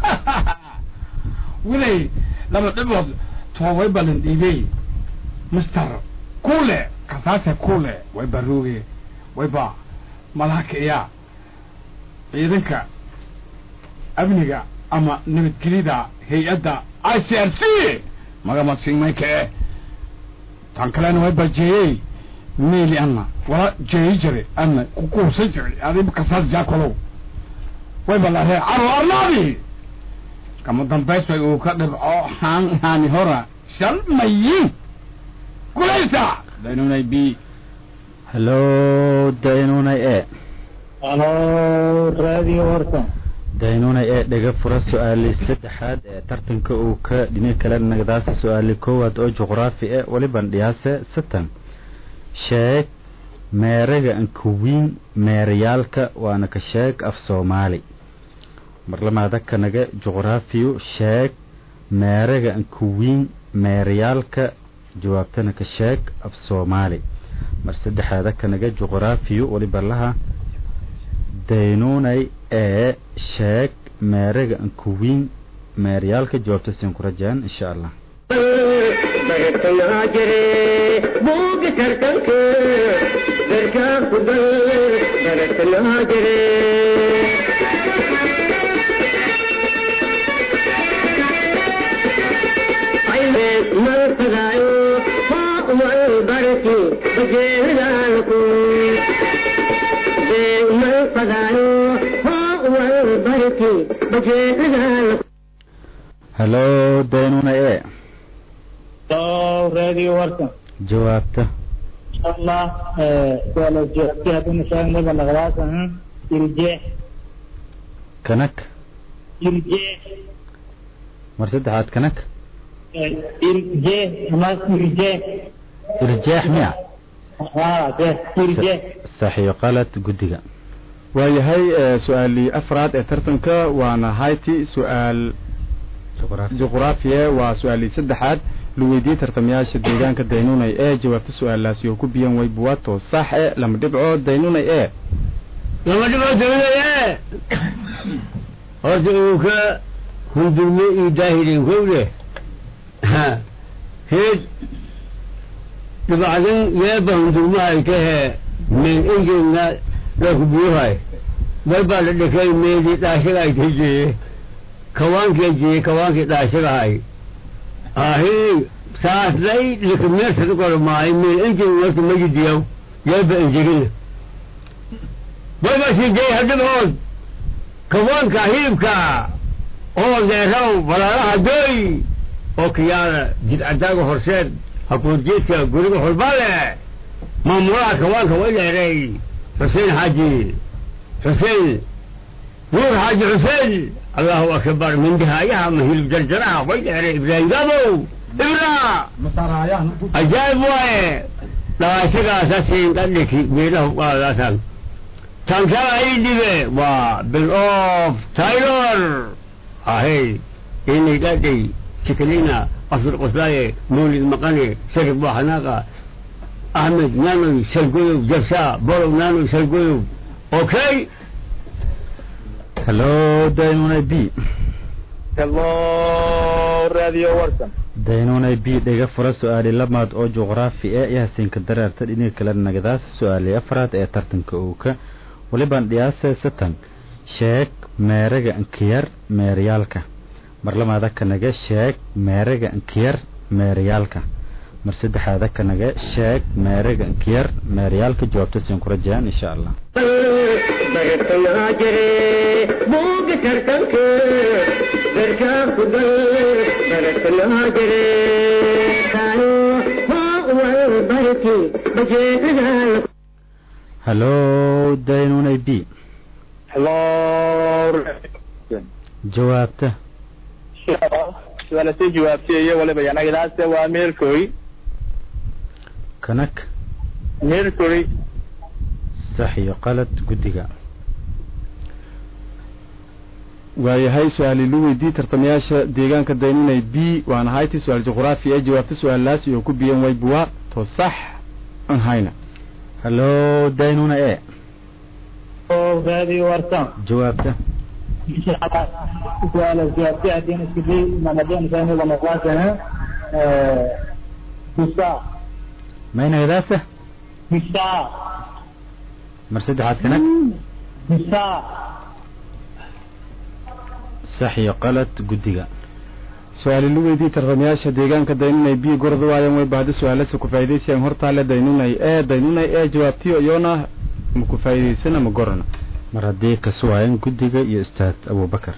C: wilay lama dhilood toobay balan dhiibey mister kule kasaase kule way baruuge wayba malaka iya ciidanka amniga ama nabadgelida hay-adda i c r c magama sigmaykae tan kalena way bajeeyey meeli ana wala jeeyi jire ana kukuusan jire adiba kasaas jaakolow way balaree caro arnaadi kama dambays bay uu ka dhibco haan haani hora shal mayin gulaysa daynunay b
G: hallo daynunay e
B: halo radio warta
G: daynunay ee dhaga fura su-aali saddexaad ee tartanka uu ka dhini kale nagdaasa su-aali koowaad oo juqraafi e waliban dhiyaase satan sheeg meeraga ankawiin meerayaalka waana ka sheeg af soomaali marlamaada kanaga juqraafiyu sheeg meeraga ankawiin meerayaalka jawaabtana ka sheeg af soomaali mar saddexaada kanaga juqraafiyu waliba laha daynunay ee sheeg meeraga ankuwiin meeryaalka jawaabta siin ku rajaan insha allah
H: bartanaa jire buuga tartanka garkaa ku gal bartanaa jire mal fadaayo hoo wal barti bajeedaalku mal fadaayo hoo wal barti bajeedaalku
G: hallo daynunay e
B: hello radio warta
G: jawaabta
B: insha allah su-aala jawaabti haddana sheegnaba nagadaasa irjeex
G: kanak
B: irjeex
G: mar saddexaad kanak
B: irjeex ama irjeex
G: irjaax miya
B: irjeex
G: saxiyo qalad guddiga
A: waayahay su-aalii afraad ee tartanka waana hayti su-aal
G: juqraafi
A: juqraafiya waa su-aalii saddexaad la weydiiyey tartamayaasha deegaanka daynunay ee jawaabta su-aalaasi oo ku biyan way buwato sax e lama dhibco daynunay e
D: lama dhibco daynunay horta uu ka hundurme iyo daahilin kowle heed dhibacdan yeeba hundurmahay kahe men engena lakubuuhay way baa la dhikay meeli dhaashaga ay tajeye kawaankii jeye kawaankii dhaashagahay ahi saaslay likameersad qormaay meel engin warta majidiyaw yeeba engegina way baa sii jey hadhibood kawaanka hilibka oo deeraw balaalaha doy oo kiyaada jidcadaaga horseed hakuurjeedka guriga holbale maamulaha kawaanka way dheeray xuseen xaaji xuseen nuur xaaji xuseen allahu akbar mindihaayaha ma hilib jarjaraha way dheeray ibraahim gabow ibra ajaayib waaye dhawaashagaasasiin dhadhiki geedaha qaadaasan tankala ii dhibe waa bill of taylor ahey inay dhadhay chikalina afir qoslaaye mawlid maqane sharif waxanaaqa ahmed naanoy salgoyow jabsa bolow naanoy salgoyow okay
G: hello daynunay b
B: hello radio warsan
G: daynunay b dhega fura su-aali lamaad oo juqraafi e iyo hasiinka dareerta dhiniga kale nagadaas su-aali afraad ee tartanka uuka walibaan dhiyaase satan sheeg meeraga inkiyar meeryaalka marlamaada kanaga sheeg meeraga inkiyar meeryaalka mar saddexaada kanaga sheeg meeraga inkiyar meeryaalka jawaabta siin ku rajayaan insha allah
H: bartanaa jire buuga tartanka garkaa ku dal bartanaa jire kaano hoo wal barti bajeedadaa
G: hallo daynunay b
B: hello
G: jawaabta
B: suaalasii jawaabtay iyo waliba yanagadaase waa mercury
G: kanak
B: mercury
G: sax iyo qalad guddiga
A: waayahay su-aali lu weydii tartamayaasha deegaanka daynunay b waana hayti su-aal juqraafi ee jawaabta su-aalaas iyo ku biyan waybuwa to sax an hayna
G: hallo daynuna e
B: radio warsan
G: jawaabta
B: suaalas jawaabtay haddeen isku day mamadeen sayniga noqdaasana bisa
G: maynagadaasa
B: bisa
G: mar saddexaad kanak
B: bisa
G: sax iyo qalad guddiga
A: su-aali lu weydii tartamayaasha deegaanka daynunay b gorda waayan way bahda su-aalasa ku faa'iidaysayan hortaale daynunay e daynunay e jawaabtiyo iyona ma ku faa'iidaysana ma gorana
G: mar haddii kasuwaayan guddiga iyo ustaad abubakar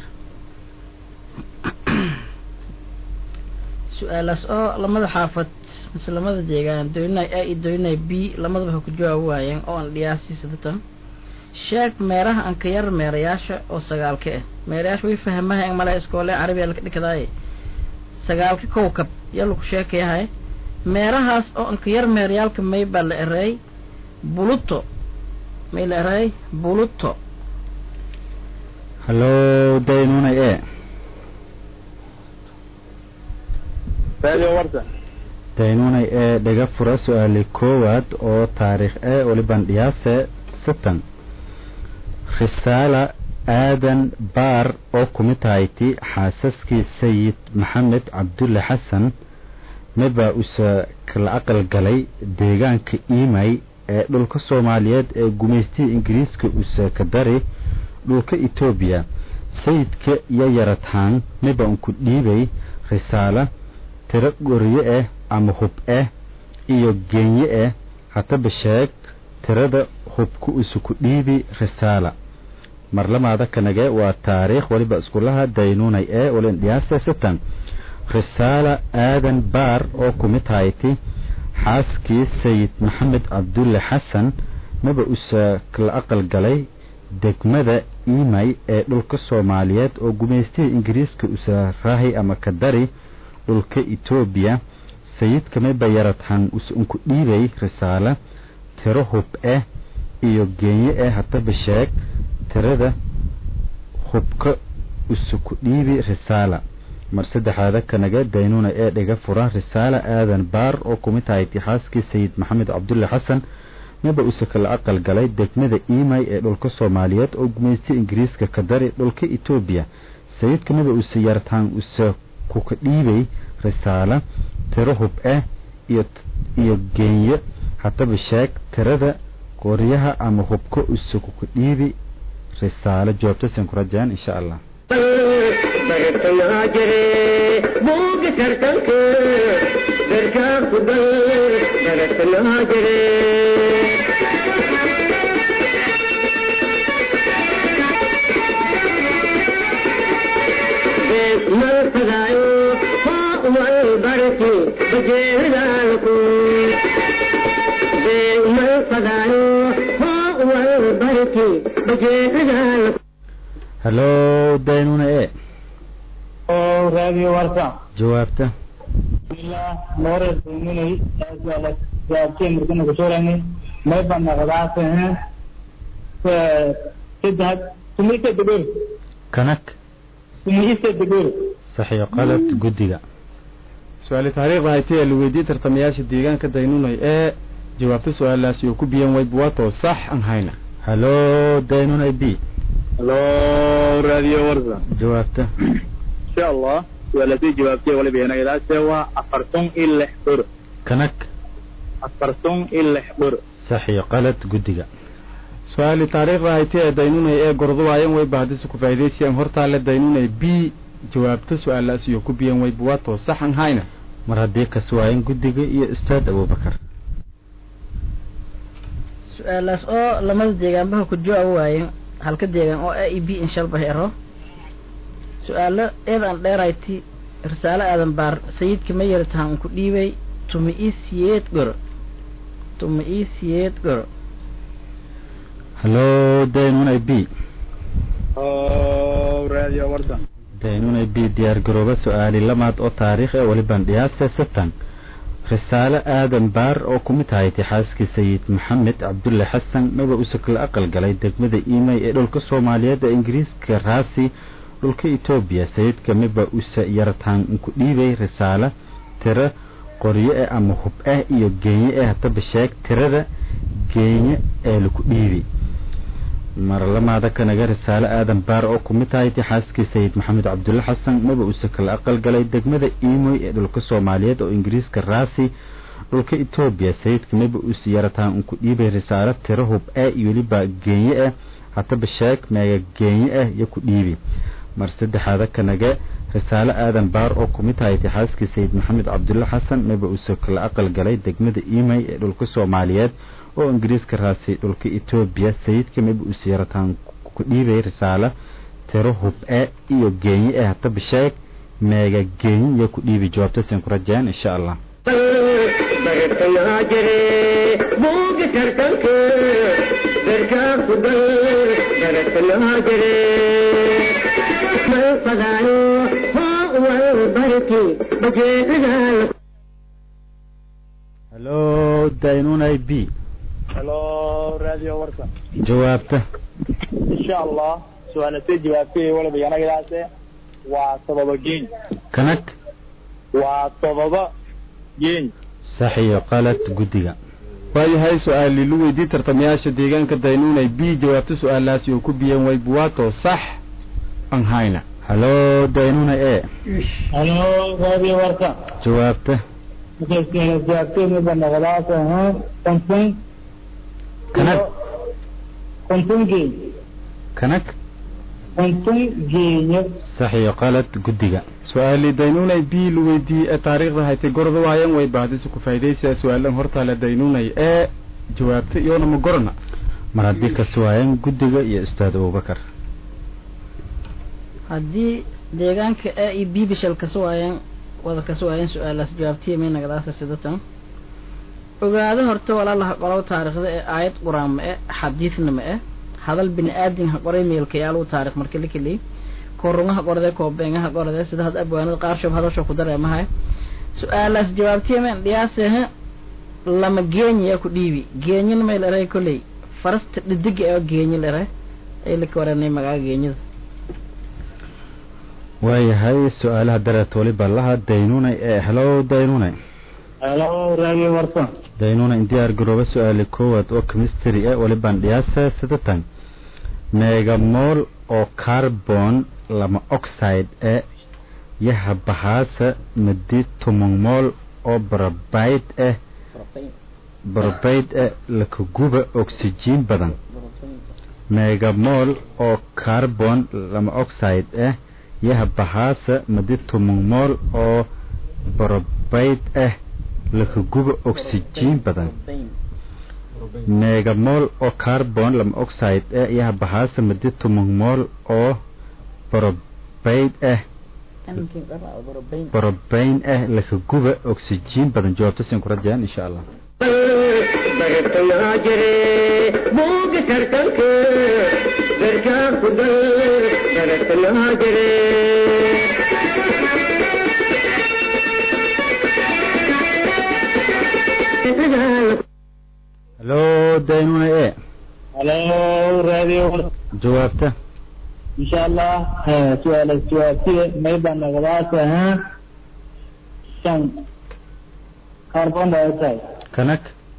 F: su-aalaas oo lamada xaafad mise lamada deegaan doonay a iyo doonay b lamadaba ha ku jawaabi waayeen oo aan dhiyaasii sidatan sheeg meeraha ankayar meerayaasha oo sagaalka ah meerayaasha way fahmaha male iskoole carabiya laka dhikadaaye sagaalka kowkab yaa laku sheekayahay meerahaas oo ankayar meerayaalka may baa la ereey buluto may la ereey buluto
G: hallo daynunay e
B: radio warsan
G: daynunay ee dhaga fura su-aali koowaad oo taariikh e waliban dhiyaase satan risaala aadan baar oo kumid tahayti xaasaskii sayid maxamed cabdulle xasan maba usa kala aqal galay deegaanka imay ee dhulka soomaaliyeed ee gumaystihii ingiriiska usa ka dari dhulka etoobiya sayidka iyo yaradhaan miba unku dhiibay risaala tiro goriye ah ama hub ah iyo geenye ah hataba sheeg tirada hubka usa ku dhiibi risaala marlamaada kanage waa taariikh waliba iskulaha daynunay ee walin dhiyaase satan risaala aadan baar oo kumid hayti xaaskii sayid maxamed cabdulle xasan maba usa kala aqal galay degmada imay ee dhulka soomaaliyeed oo gumaystihii ingiriiska usa rahay ama ka dari dhulka etoobiya sayidka miba yaradhan usa unku dhiibay risaala tiro hub ah iyo geenye ah hataba sheeg tirada hubka usa ku dhiibi risaala mar saddexaada kanaga daynuna ee dhiga fura risaala aadan baar oo kumid tahay itixaaskii sayid maxamed cabdulle xasan miba usa kala aqal galay degmada imay ee dhulka soomaaliyeed oo gumaystay ingiriiska ka dari dhulka etoobiya sayidka miba usa yartaan usa kuka dhiibay risaala tiro hub ah iyo iyo geenye hataba sheeg tirada qoryaha ama hubka usa kuka dhiibi risaalo jawaabtasan ku rajaan insha allah
H: bartanaa jire buuga tartanka garkaa ku dal bartanaa jire bajeedaalku beegmal fadaayo hoo wal barti bajeedaalku
G: hallo daynuna e
B: oo raadiyo warta
G: jawaabta
B: bismillah noore duminay aasala jaabtay markana kusoorani may banaqdaasehen saddex sumaysa degor
G: kanag
B: sumaysa degor
G: saxiyo qalad guddiga
A: su-aali taariikhda haytay ee la weydiiyey tartamayaasha deegaanka daynunay ee jawaabta su-aalaasi oo ku biyan wayb waatoo sax aan hayna
G: hallo daynuna b
B: halo raadiyo warta
G: jawaabta
B: insha allah suaalasii jawaabtay waliba yanagadaase waa afartan iyo lix bor
G: kanag
B: afartan iyo lix bor
G: saxiyo qalad guddiga
A: su-aali taariikhda haytay ee daynunay ee gorduwaayan wayba haddise ku faa'idaysayaan hortaale daynunay b jawaabta su-aalaasi oo ku biyan wayb waatoo sax aan hayna
G: mar haddii kas waayan guddiga iyo ustaad abubakar
F: su-aalaas oo lamada deegaanbaha ku jawaab waayen halka deegaan oo a e b inshalba hero su-aalo eedaan dheerayti risaalo aadan baar sayidka ma yaritahan unku dhiibay tuma ii siyeed goro tuma ii siyeed goro
G: hallo daynuna b
B: oo raadiyo warta
G: daynuna b diyaar garooba su-aali lamaad oo taariikh ee waliban dhiyaase satan risaalo aadan baar oo kumid tahaytay xaaskii sayid maxamed cabdulle xasan maba usakla aqal galay degmada imey ee dhulka soomaaliyeed ee ingiriiska raasi dhulka etoobiya sayidka miba usa yartaan ku dhiibay risaalo tiro qoryo eh ama hub ah iyo geenye eh hataba sheeg tirada geenye ee laku dhiibi marlamaada kanaga risaalo aadan baar oo kumid tahaytay xaaskii sayid maxamed cabdulle xasan maba usa kala aqal galay degmada imoy ee dhulka soomaaliyeed oo ingiriiska raasi dhulka etoobiya sayidka maba usa yarataan unku dhiibay risaalo tiro hub ah iyo weliba geenye ah hataba sheeg meega geenye ah iyo ku dhiibi mar saddexaada kanaga risaalo aadan baar oo kumid tahaytay xaaskii sayid maxamed cabdulle xasan maba usa kala aqal galay degmada imey ee dhulka soomaaliyeed oo ingiriiska raasi dhulka etoobiya sayidka maba usa yarataan ku dhiibay risaalo tiro hub e iyo geenye eh hataba sheeg meega geenye iyo ku dhiibi jawaabtasin ku rajeen insha allah
H: bartayaa jire buuga tartanka darkaa ku gal bartayaa jire mal fadaayo hoo wal barti bajeedaalku
G: hallo daynunay b
B: halo raadiyo warta
G: jawaabta
B: insha allah su-aalasii jawaabtay waliba yanagadaase waa todoba geeny
G: kanag
B: waa todoba geeny
G: saxiyo qalad guddiga
A: waayahay su-aali lu weydiiyey tartamayaasha deegaanka daynunay b jawaabta su-aalaasi oo ku biyan wayb waatoo sax aan hayna
G: hallo daynuna e
B: halo raadiyo warta
G: jawaabta
B: jawaabtay miba naqdaase konton
G: kanag
B: konton geeny
G: kanag
B: konton geenyo
G: saxiyo qalad guddiga
A: su-aali daynunay b lu weydiiyey ee taariikhda haytay gorduwaayan wayba haddise ku faa'idaysaya su-aalan hortaale daynunay ee jawaabta iyoona ma gorana
G: mar haddii kas waayan guddiga iyo ustaad abubakar
F: haddii deegaanka a e b bishal kasa waayeen wada kasa waayeen su-aalaas jawaabtiya may nagadaasa sidatan ogaado horta walaalaha qolow taariikhda ee aayad qur-aan ma e xadiidna ma e hadal bini aadin ha qoray meelkayaaluu taarikh marka la keliyey korungaha qorade koobeengaha qorade sida had abwaanada qaarshoob hadasho ku dareemahay su-aalaas jawaabtiya men dhiyaasehe lama geenya ku dhiibi geenyana may leray kolley farasta dhidiga oo geenya lere ay laka waranay magaca geenyada
G: waayahay su-aalaha dareet waliba laha daynunay ee helo daynunay
B: halo raadiyo warta
G: daynuna in diyaar garooba su-aali koowaad oo chemistry eh walibaan dhiyaasa sidatan meegamool oo carbon lama oxide e yaha bahaasa madi tumangmool oo barabayd eh barabayd eh lakaguba oxygen badan meegamool oo carbon lama oxide eh yaha bahaasa madi tumangmool oo barabayd eh lakaguba oxygen badan meegamool oo carbon lama oxide eh yaha bahaasa madi tumangmool oo barabayd eh
F: Tankin qara borobayn
G: borobayn ah laka guba oxygen badan jawaabta siin ku rajayaan insha allah
H: bartayaa jire buuga tartanka garkaa ku dal bartayaa jire
G: halo daynuna e
B: halo radio
G: jawaabta
B: insha allah su-aala jawaabtiye mayba nagadaas ahaa shan carbon dioxide
G: kanag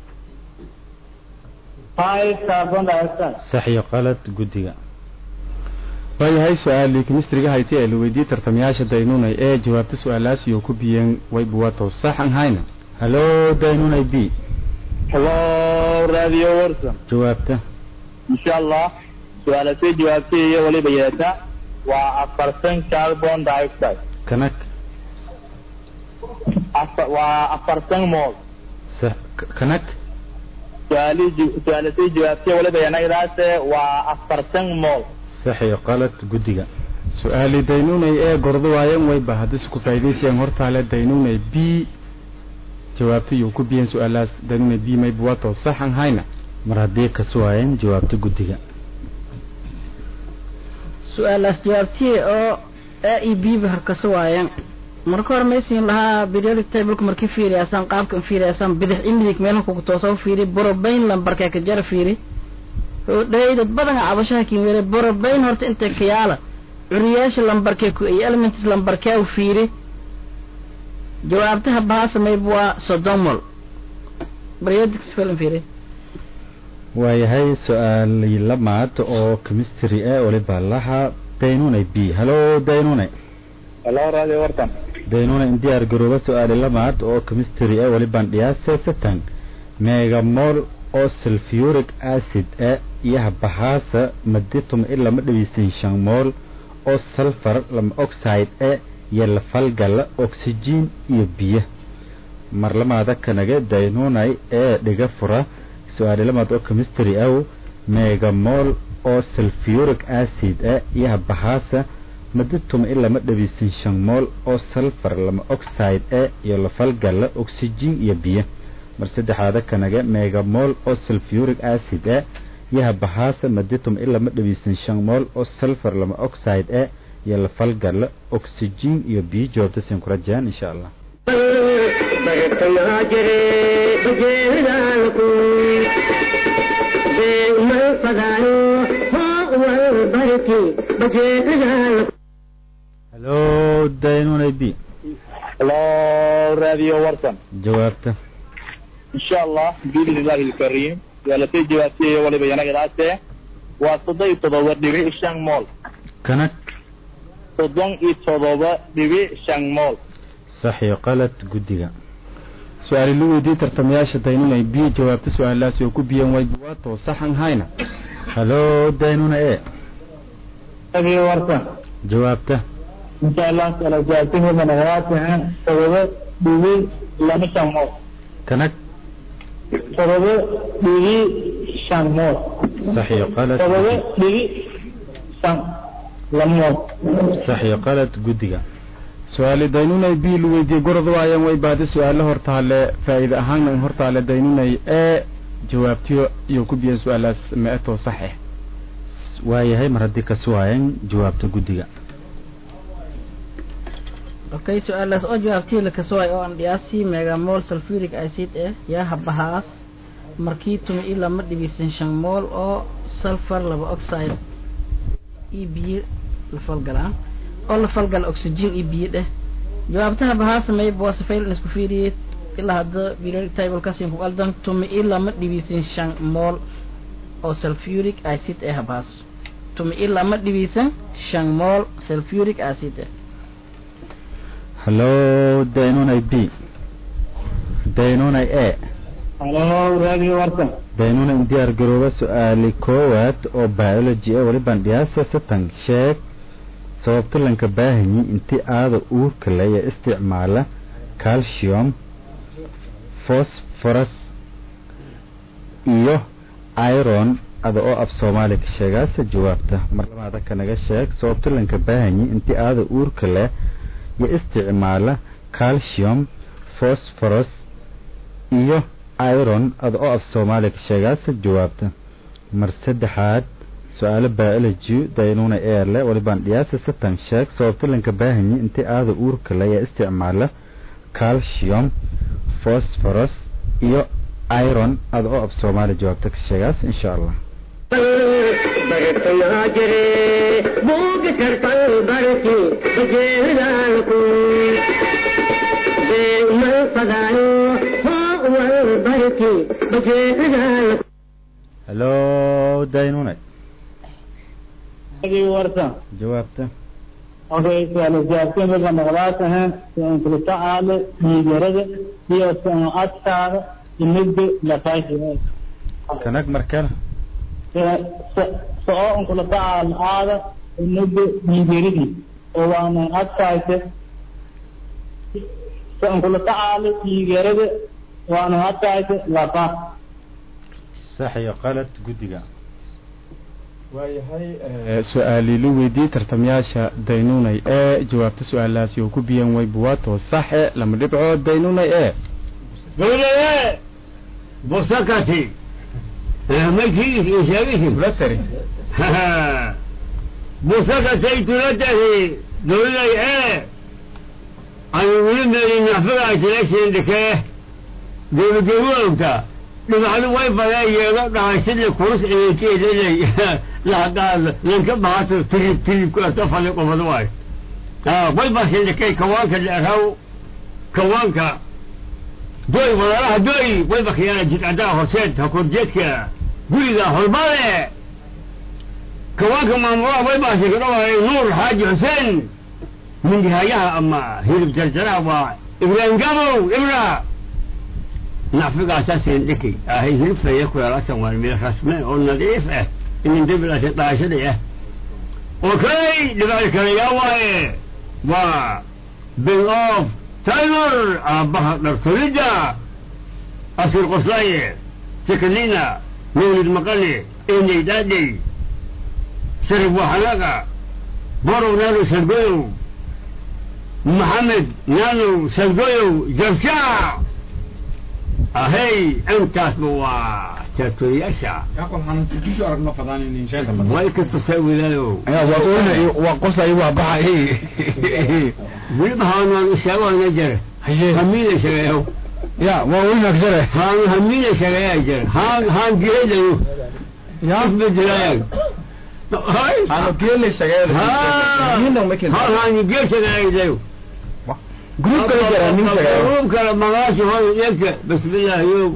B: five carbon dioxide
G: sax iyo qalad guddiga
A: waayahay su-aalii kemistriga hayti ee la weydiiyey tartamayaasha daynunay ee jawaabta su-aalaas iyo ku biyeen waybuwato saxan hayna
G: halo daynuna b
B: hello radio warson
G: jawaabta
B: insha allah su-aala soo jawaabtay iyo waliba yeeta waa afartan carbon dioxide
G: kanag
B: Afa- waa afartan mol
G: sax kanag
B: su-aali su-aala soo jawaabtay waliba yanagadaase waa afartan mol
G: sax iyo qalad guddiga
A: su-aali daynunay ee gordo waayan wayba haddii ku faa'iidaysayaan hortaale daynunay b jawaabta iyo ku biyeen su-aalaas daynunay b maybuwato saxan hayna
G: mar haddii ka suwaayeen jawaabta guddiga
F: su-aalaas jawaabtiye oo a e b ba harkasa waayeen marka hore maysiin lahaa periodic tableka markii fiiriyaasaan qaabkan fiiriyaasaan bidix imidig meelha kugu toosa fiiri borobayn lambarkee ka jara fiiri dhay dad badan cabashaha kin were borobayn horta intay kayaala curiyaasha lambarkee ku iyo elements lambarkee u fiiri jawaabtaha bahaasamayb waa sodomol periodic spelling fiiri
G: waayahay su-aali lamaad oo chemistry ah waliba laha daynunay b halo daynune
B: hello radio warson
G: daynuna in diyaar garooba su-aali lamaad oo chemistry ah walibaan dhiyaase satan megamol oo sulfuric acid ah iyo habahaasa maditum in lama dhaweysan shan mool oo sulfur lama oxide ah iyo lafalgala oxygen iyo biyo marlamaada kanaga daynunay ee dhiga fura su-aali lamaad oo chemistry aw megamol oo sulfuric acid ah iyo habahaasa maditum in lama dhaweysan shan mool oo sulfur lama oxide ah iyo lafalgala oxygen iyo biyo mar saddexaada kanaga megamol oo sulfuric acid ah iyo habahaasa maditum in lama dhaweysan shan mool oo sulfur lama oxide ah iyo lafalgala oxygen iyo biyo jawaabta siin ku rajayaan insha allah
H: bartayaa jire bajeedaalku beegmal fadaayo hoo wal barti bajeedaalku
G: halo daynunay b
B: hello radio warson
G: jawaabta
B: insha allah biidni illahi alkarim su-aala soo jawaabtay iyo waliba yanagadaase waa soddon iyo todoba dhibic shan mool
G: kanag
B: soddon iyo todoba dhibic shan mool
G: sax iyo qalad guddiga
A: su-aali la weydiiyey tartamayaasha daynunay b jawaabta su-aalaas iyo ku biyeen waybuwato saxan hayna
G: halo daynuna e
B: radio warson
G: jawaabta
B: insha allah su-aala jawaabtay waliba nagadaase todoba dhibic lama shan mool
G: kanag
B: todoba dhibic shan mool
G: sax iyo qalad
B: todoba dhibic shan lama mool
G: sax iyo qalad guddiga
A: su-aali daynunay b la weydiiyey gorod waayan wayba haddii su-aalo hortaale faa'iide ahaana hortaale daynunay ee jawaabtiyo iyo ku biyeen su-aalaas me-atoo sax ah
G: waayahay mar haddii ka suwaayeen jawaabta guddiga
F: okay su-aalaas oo jawaabtii lakasoo oo aan dhiyaasi megamol sulfuric acid eh yaa habahaas markii tumi i lama dhibisan shan mool oo sulfur laba oxide iyo biyo la falgalaan oo la falgala oxygen iyo biyo dheh jawaabtaha bahaasa mayb waa safayl isku fiiriyey ilaa hadda periodic table kasin ku qaldan tumi i lama dhibisan shan mool oo sulfuric acid eh habahaas tumi i lama dhibisan shan mool sulfuric acid eh
G: halo daynunay b daynunay e
B: hello radio warson
G: daynuna in diyaar garooba su-aali koowaad oo biology ah walibaan dhiyaasa satan sheeg sababta lanka baahanyi inti aada uurka le ee isticmaala calcium phosphorus iyo iron ada oo af soomaali ka sheegaasa jawaabta mar labaada kanaga sheeg sababta lanka baahanyi inti aada uurka leh iyo isticmaala calcium phosphorus iyo iron ada oo af soomaaliya ka sheegaasa jawaabta mar saddexaad su-aalo biology daynuna eerle walibaan dhiyaasa satan sheeg sababta lanka baahanyi intii aada uurka le ee isticmaala calcium phosphorus iyo iron ada oo af soomaaliya jawaabta ka sheegaas insha allah
H: برتنا جري بوق ترتل برتي بجيرانكو ما فدانو هو البرتي بجيرانكو
G: halo daynune
B: warta
G: jawaabta
B: okay su'aal jawaabteen marka noqdaataha aan kula tacaalo dhiigarada iyo adkaada imida lafaashi
G: kanag markale
B: soo aan kula tacaalo aada imida dhiigaradii oo waana adkaayte so aan kula tacaalo dhiigarada waana adkaayte lafaa
G: sax iyo qalad guddiga
A: waayahay su-aali la weydiiyey tartamayaasha daynunay ee jawaabta su-aalahaasi oo ku biyan way buwaato saxe lama dhibco daynunay ee
D: dawlaye busakati makiis ishagisim
A: latari
D: busakatay tulatahi dawlay ee ani wili meeli naxfagaa tilashindhikee gebageboogta dhibacdu way badee yeelo dhahay sidii kurus eekeedelay lahadaad lanka baato tirib tiribkaasta fali qofad waay way basindhikay kawaanka dheeraw kawaanka doy walaalaha doy way bakhiyaana jidcadaa horseed hakorjeedka guriga holbale kawaanka maamulaha way baasikadhawaay nuur xaaji xuseen mindihaayaha ama hilib jarjaraha waa ibraahim gabow ibra nacfigaasaa seendhiki ahay hilibfaya kuyaalaasan waan meel rasme oo nadiif ah inin dabilaasa dhaashada ah okay dhibaal kale yaa waaye waa bill of taylor aabbaha dhartolidda asir qoslaaye sekanina mawlid maqane eney dhaadhey sharif waxanaga borow naano sargoyow maxamed naano sargoyow jabshaa ahey intaasba waa taatooriyaasha way kastasay wilaalow
C: waa qosay waa baxay
D: weliba haanaan isheegoona jere hamiina sheegayow
C: ya waa weynak jare
D: haan hamiina sheegayaa jere haan haan geelayo isbedelayan
A: ano geelay
D: haan haan geel sheegayayo
A: grup kala jara nin sheegay
D: grup kale magaashi hooy eegta bismillaahiyo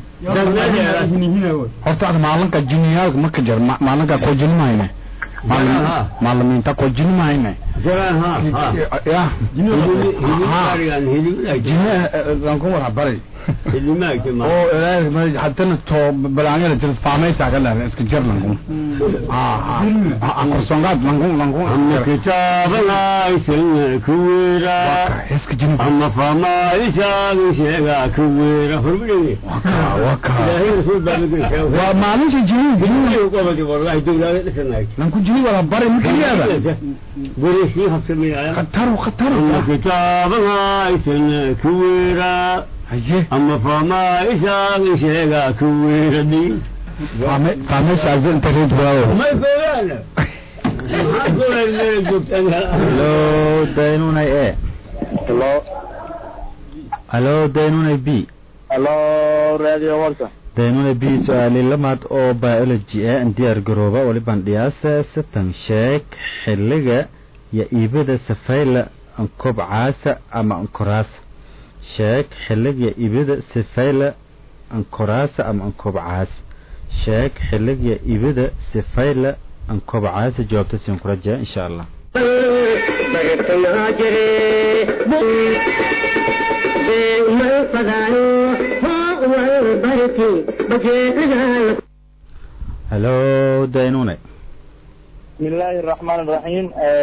C: horta ad maalinka jiniyaalka maka jir maalinka koo jinimayne maalimiinta koo jinimayne
D: jalaan ha
C: ya
D: hilibarigan hiliblaag
C: jine lankun wara bari
D: hilimaag
C: oo ilaahay hadana to balaanyada jir faamaysa ka leedahay iska jir lankun korsongaad lankun lankun
D: ama kitaabanaysan kuwira
C: iska jini
D: ama faamaayisaaga sheega kuwira horbidhege
C: waka
D: ilaahay rasuul baa laga
C: waa maalinta jini jini
D: qabadi wallahi dowlaada dhisanaay
C: lanku jini wala bari makaliyaada
D: gurishii habsamaya
C: khataru khataru
D: ama kitaabanaysan kuwira
C: haye
D: ama faamaayisaaga sheega kuwiradi
C: faamaysa azo inta reed waawo
D: may fogaana maxaa goolay meel joogtaan
G: halo daynunay ee
B: hello
G: halo daynunay b
B: hello radio warta
G: daynunay b su-aali lamaad oo biology ee an diyaar garooba walibaan dhiyaasa satan sheeg xiliga iyo iibada safayla ankobcaasa ama ankoraasa sheeg xiliga iyo iibada safayla ankoraasa ama ankobcaasa sheeg xiliga ibida sifayla ankobcaasa jawaabta siin ku rajaa insha allah
H: برتنا جري ما فدانو هو البرتي بجيرانكو
G: halo daynune
B: بسم الله الرحمن الرحيم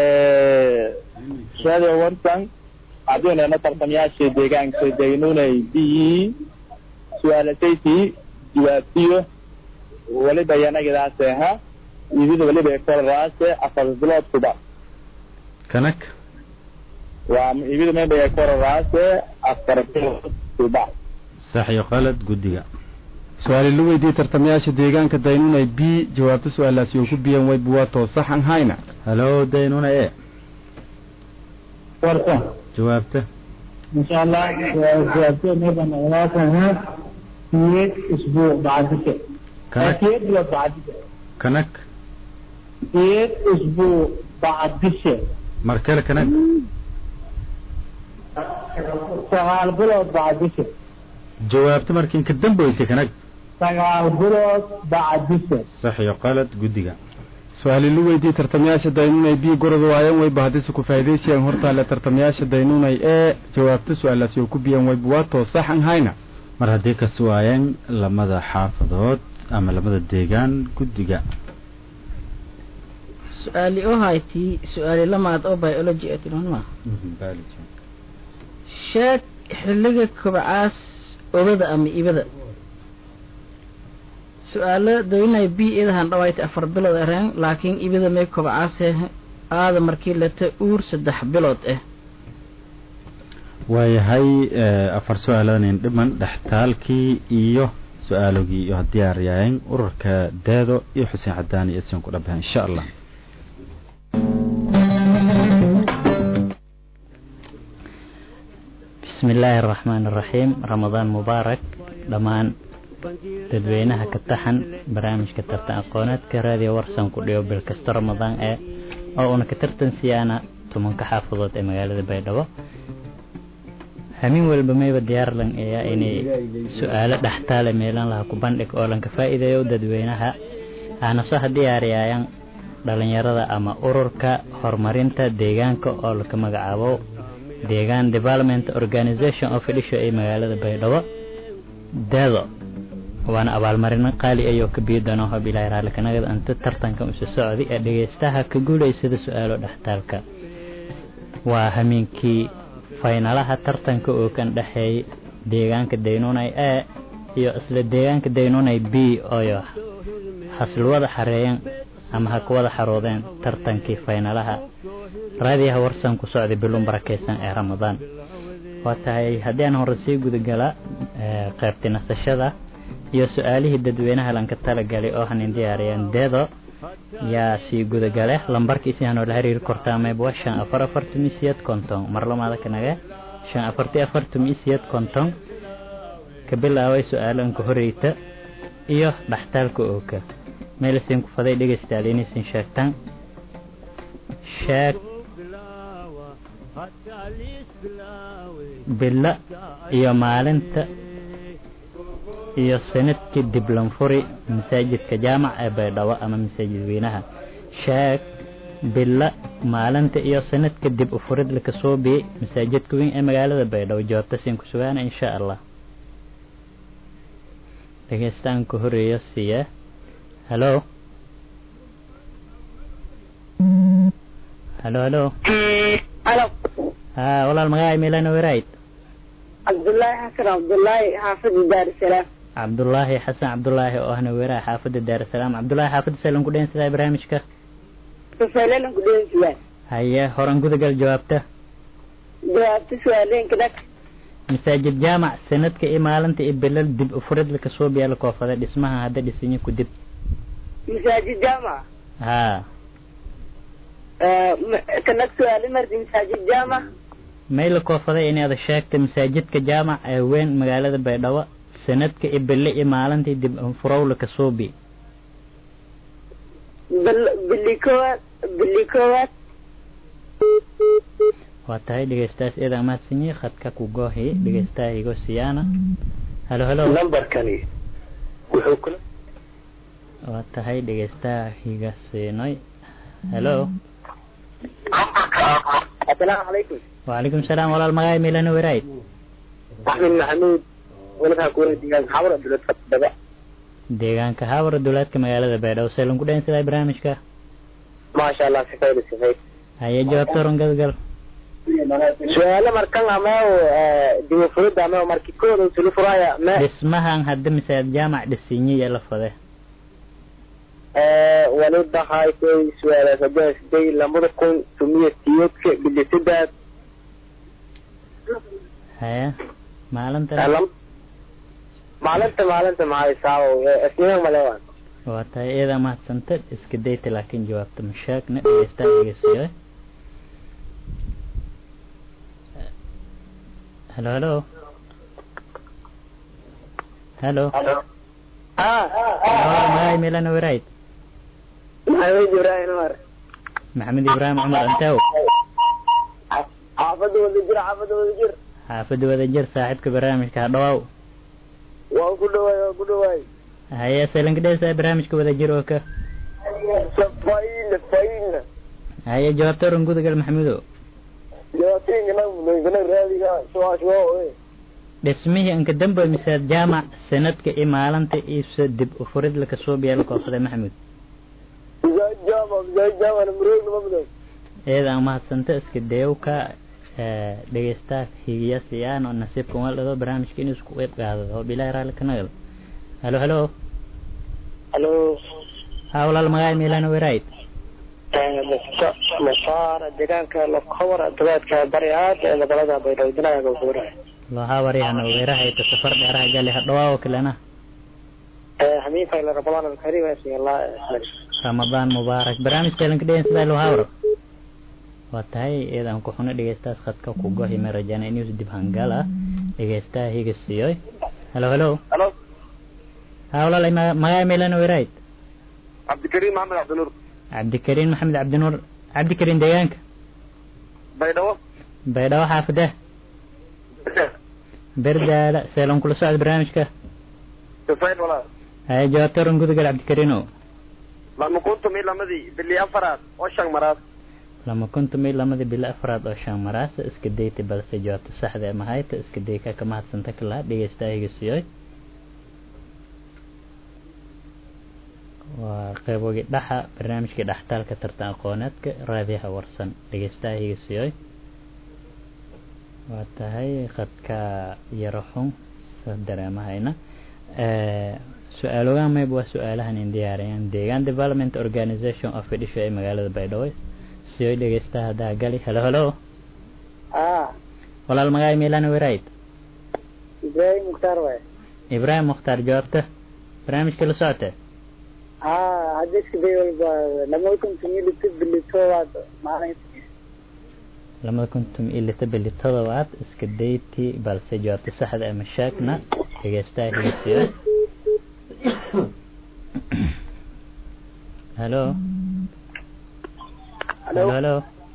B: شهادة ورسان عدونا نطر تمياشي ديغان سيدينوني بي سؤالتيتي جوابتيو waliba yanagadaase ha ibida waliba ekor raase afar bilood kuba
G: kanag
B: waa ibida meydhaya koraraase afar bilood subax
G: sax iyo qalad guddiga
A: su-aali la weydiiyey tartamayaasha deegaanka daynunay b jawaabta su-aalaasi oo ku biyan way buwaato saxan hayna
G: halo daynuna e
B: warta
G: jawaabta
B: insha allah jawaabtee meydha noqdaasana siyeed usbuuc bacdise
G: kanag
B: siyeed bilood bacdise
G: kanag
B: siyeed usbuuc bacdise
G: mar kale kanag
B: sagaal bilood bacdise
G: jawaabta markiin ka dambeysay kanag
B: sagaal bilood bacdise
G: sax iyo qalad guddiga
A: su-aali la weydiiyey tartamayaasha daynunay b goroda waayan way bahadisi ku faa'iidaysayaan hortaale tartamayaasha daynunay ee jawaabta su-aalaasi oo ku biyan way buwaato saxan hayna
G: mar haddii ka suwaayeen lamada xaafadood ama lamada deegaan guddiga
F: su-aali oo haytii su-aali lamaad oo biology ee tilmaama sheeg xilliga kobcaas ogada ama ibada su-aalo daynay b idahan dhawaayta afar bilood areen laakiin ibada may kobcaase aada markii lata uur saddex bilood ah
G: waayahay afar su-aalanin dhiman dhextaalkii iyo su-aalogii iyo diyaar yahayn ururka deedo iyo xuseen cadaan iyo isin ku dhabaha insha allah
I: bismi illaahi araxmaan araxiim ramadaan mubaarak dhammaan dadweynaha ka taxan barnaamijka tartan aqooneedka raadiyo warsan ku dhigo bil kasta ramadaan ee oo una ka tartan siyaana tumanka xaafadood ee magaalada baydhabo hamin walba mayba diyaarlan eeya inay su-aalo dhextaale meelan laha ku bandhig oo lanka faa'iideeyo dadweynaha aana soo diyaariyaayan dhalinyarada ama ururka horumarinta deegaanka oo laka magacaabo deegaan development organization of fidhisho ee magaalada baydhabo deedo waana abaalmarino qaali ayoo ka biyo doona hob ilaahay raalli kanagada anta tartanka usu socdi ee dhegeystaha ka guulaysada su-aalo dhextaalka waa hamiinkii faynalaha tartanka oo kan dhexeeyay deegaanka daynunay e iyo isla deegaanka daynunay b oyo haslwada xareeyan ama ha kuwada xaroodeen tartankii faynalaha raadiyaha warsan ku socday bilun barakeysan ee ramadaan waa tahay haddii aan hore sii gudagala qaybti nasashada iyo su-aalihii dadweynaha lanka talagalay oo hanin diyaariyeen deedo yaa sii gudagale lambarkiisi hanoola xiriiri kortaa meybwa shan afar afartumi siyad konton mar lamaada kanage shan afarti afartumi siyad konton ka bilaabay su-aalanka horeyta iyo dhaxtaalka ooka meelasiin ku faday dhegeystayaal inaysin sheegtaan sheeg bilo iyo maalinta iyo sanadkii diblanfuri masaajidka jaamac ee baydhabo ama masaajid weynaha sheeg bilo maalinta iyo sanadka dib ufurid laka soo biyey masaajidka weyn ee magaalada baydhabo jawaabta siin ku sugaana insha allah dhegeystaanka horeeya siiya halo halo halo
J: halo
I: ha walaal magaca milana werayd
J: cabdullaahi xasan cabdullaahi xaafada daarusalaam
I: cabdullaahi xasan cabdullaahi oo ahna weeraha xaafada daarusalaam cabdullaahi xaafada salan ku dheensadaa barnaamijka
J: safaylalan ku dheensidaa
I: haye horan gudagal jawaabta
J: jawaabta su-aaleenka dhag
I: masaajid jaamac sanadka iyo maalinta iyo bilal dib ufurid laka soo biyaa la koofada dhismaha hadda dhisinyo ku dib
J: masaajid jaamac
I: ha
J: kanag su-aali mardi masaajid jaamac
I: may la koofaday inaad sheegta masaajidka jaamac ee weyn magaalada baydhabo sanadka iyo bille iyo maalintii dib furow laka soo bi
J: bili koowaad bili koowaad
I: waa tahay dhegeystaas iyada mahadsanyi khadka ku goohi dhegeystaha igo siyaana halo halo
K: numberkani wuxuu kula
I: waa tahay dhegeystaha higa siinoy halo
K: asalaamu calaykum
I: وعليكم السلام ولا المغاي ميلان ورايد
K: axmed maxamuud waladaha kuwada deegaanka xawar abduladka daba
I: deegaanka haawar dowlaadka magaalada baydhabo seelan ku dheensadaa barnaamijka
K: maasha allah sifayda sifayd
I: haye jawaabta horan gadgal
K: su-aalo markan ameo dibufurida ameo marki kooda usulu furaya me
I: dhismahan hadda misaad jaamac dhisinyiya la fade
K: waliba haytay su-aalaas hadii siday lamada kun tumiya siyeedka bilisadad
I: haya maalinta
K: maalinta maalinta maxay saawo isniin male waan
I: waa tahay iyada mahadsanta iska dayta laakiin jawaabta mashaakna dhegeystaa dhegeysiyo halo halo halo magaay melana warayd
K: maxamed ibrahim umar
I: maxamed ibraahim cumar antew
K: xaafada wada jir xaafada wada jir
I: xaafada wadajir saaxiibka barnaamijka hadhawaaw
K: waan ku dhawaay waan ku dhawaay
I: haye selanka dhesa barnaamijka wadajir oo ka
K: faina faina
I: haye jawaabta oran gudagal maxamudo
K: jawaabtiinkana raadiga suwaashuwa
I: dhismihii anka dambe mise jaamac sanadka iyo maalinta iibsa dib u furid laka soo biyaa la koobsaday maxamud
K: jama jama murog mamdo
I: iyada mahadsanta iska dayowka dhegeystaha higiya siyaan oo nasiibka wal dhado barnaamijka inuu isku qeyb qaado oo bilaahi raalli ka nagal halo halo
K: halo
I: ha walaal magaay meelana warayd
K: masaara deegaanka lokobor dabeedka bari aad ee magaalada baydhabo dinaaga guura
I: loha wariyana weerahayta safar dheeraha gali hadhawaa kalena
K: hamiinka ila ramadaan alkarim asiyallah
I: ramadaan mubaarak barnaamijka elanka dhegeen sidaa loo hawro waa tahay iyadan ku xuno dhegeystaas khadka ku gohi ma rajana inuu dib hangal ah dhegeystaha higa siiyoy halo halo
K: halo
I: ha walaalay magaay meelana warayd
K: cabdikariim maxamed cabdinuur
I: cabdikariin maxamed cabdinuur cabdikariin deegaanka
K: baydhabo
I: baydhabo xaafada berdaala seelan kula socda barnaamijka
K: sifayn walaal
I: haye jawaabta oran gudagal cabdikariino
K: lama kuntum iyo lamadii bili afaraad oo shan maraad
I: lama kuntum iyo lamadii bilo afraad oo shan maraasa iska dayta balse jawaabta saxda ee mahayta iska dayka ka mahadsanta kalaa dhegeystaha higa siiyoy waa qeybogii dhaxa barnaamijkii dhaxtaalka tartan aqooneedka raadiyaha warsan dhegeystaha higa siiyoy waa tahay khadka yaro xun sa dareemahayna su-aalogaan mayb waa su-aalahan in diyaariyaan deegaan development organization of fidhisho ee magaalada baydhabo siyoy dhegeystaha haddaa gali halo halo
K: ah
I: walaal magaay meelana warayd
K: ibrahim mukhtaar waay
I: ibraahim mukhtaar jawaabta barnaamijka la socota
K: ah hadda iska day walba lama kuntum iyo lito bili toobaad maalin
I: lamada kuntum iyo lita bili todobaad iska dayti balse jawaabta saxda ee mashaakna dhegeystaha higasiyo halo halo halo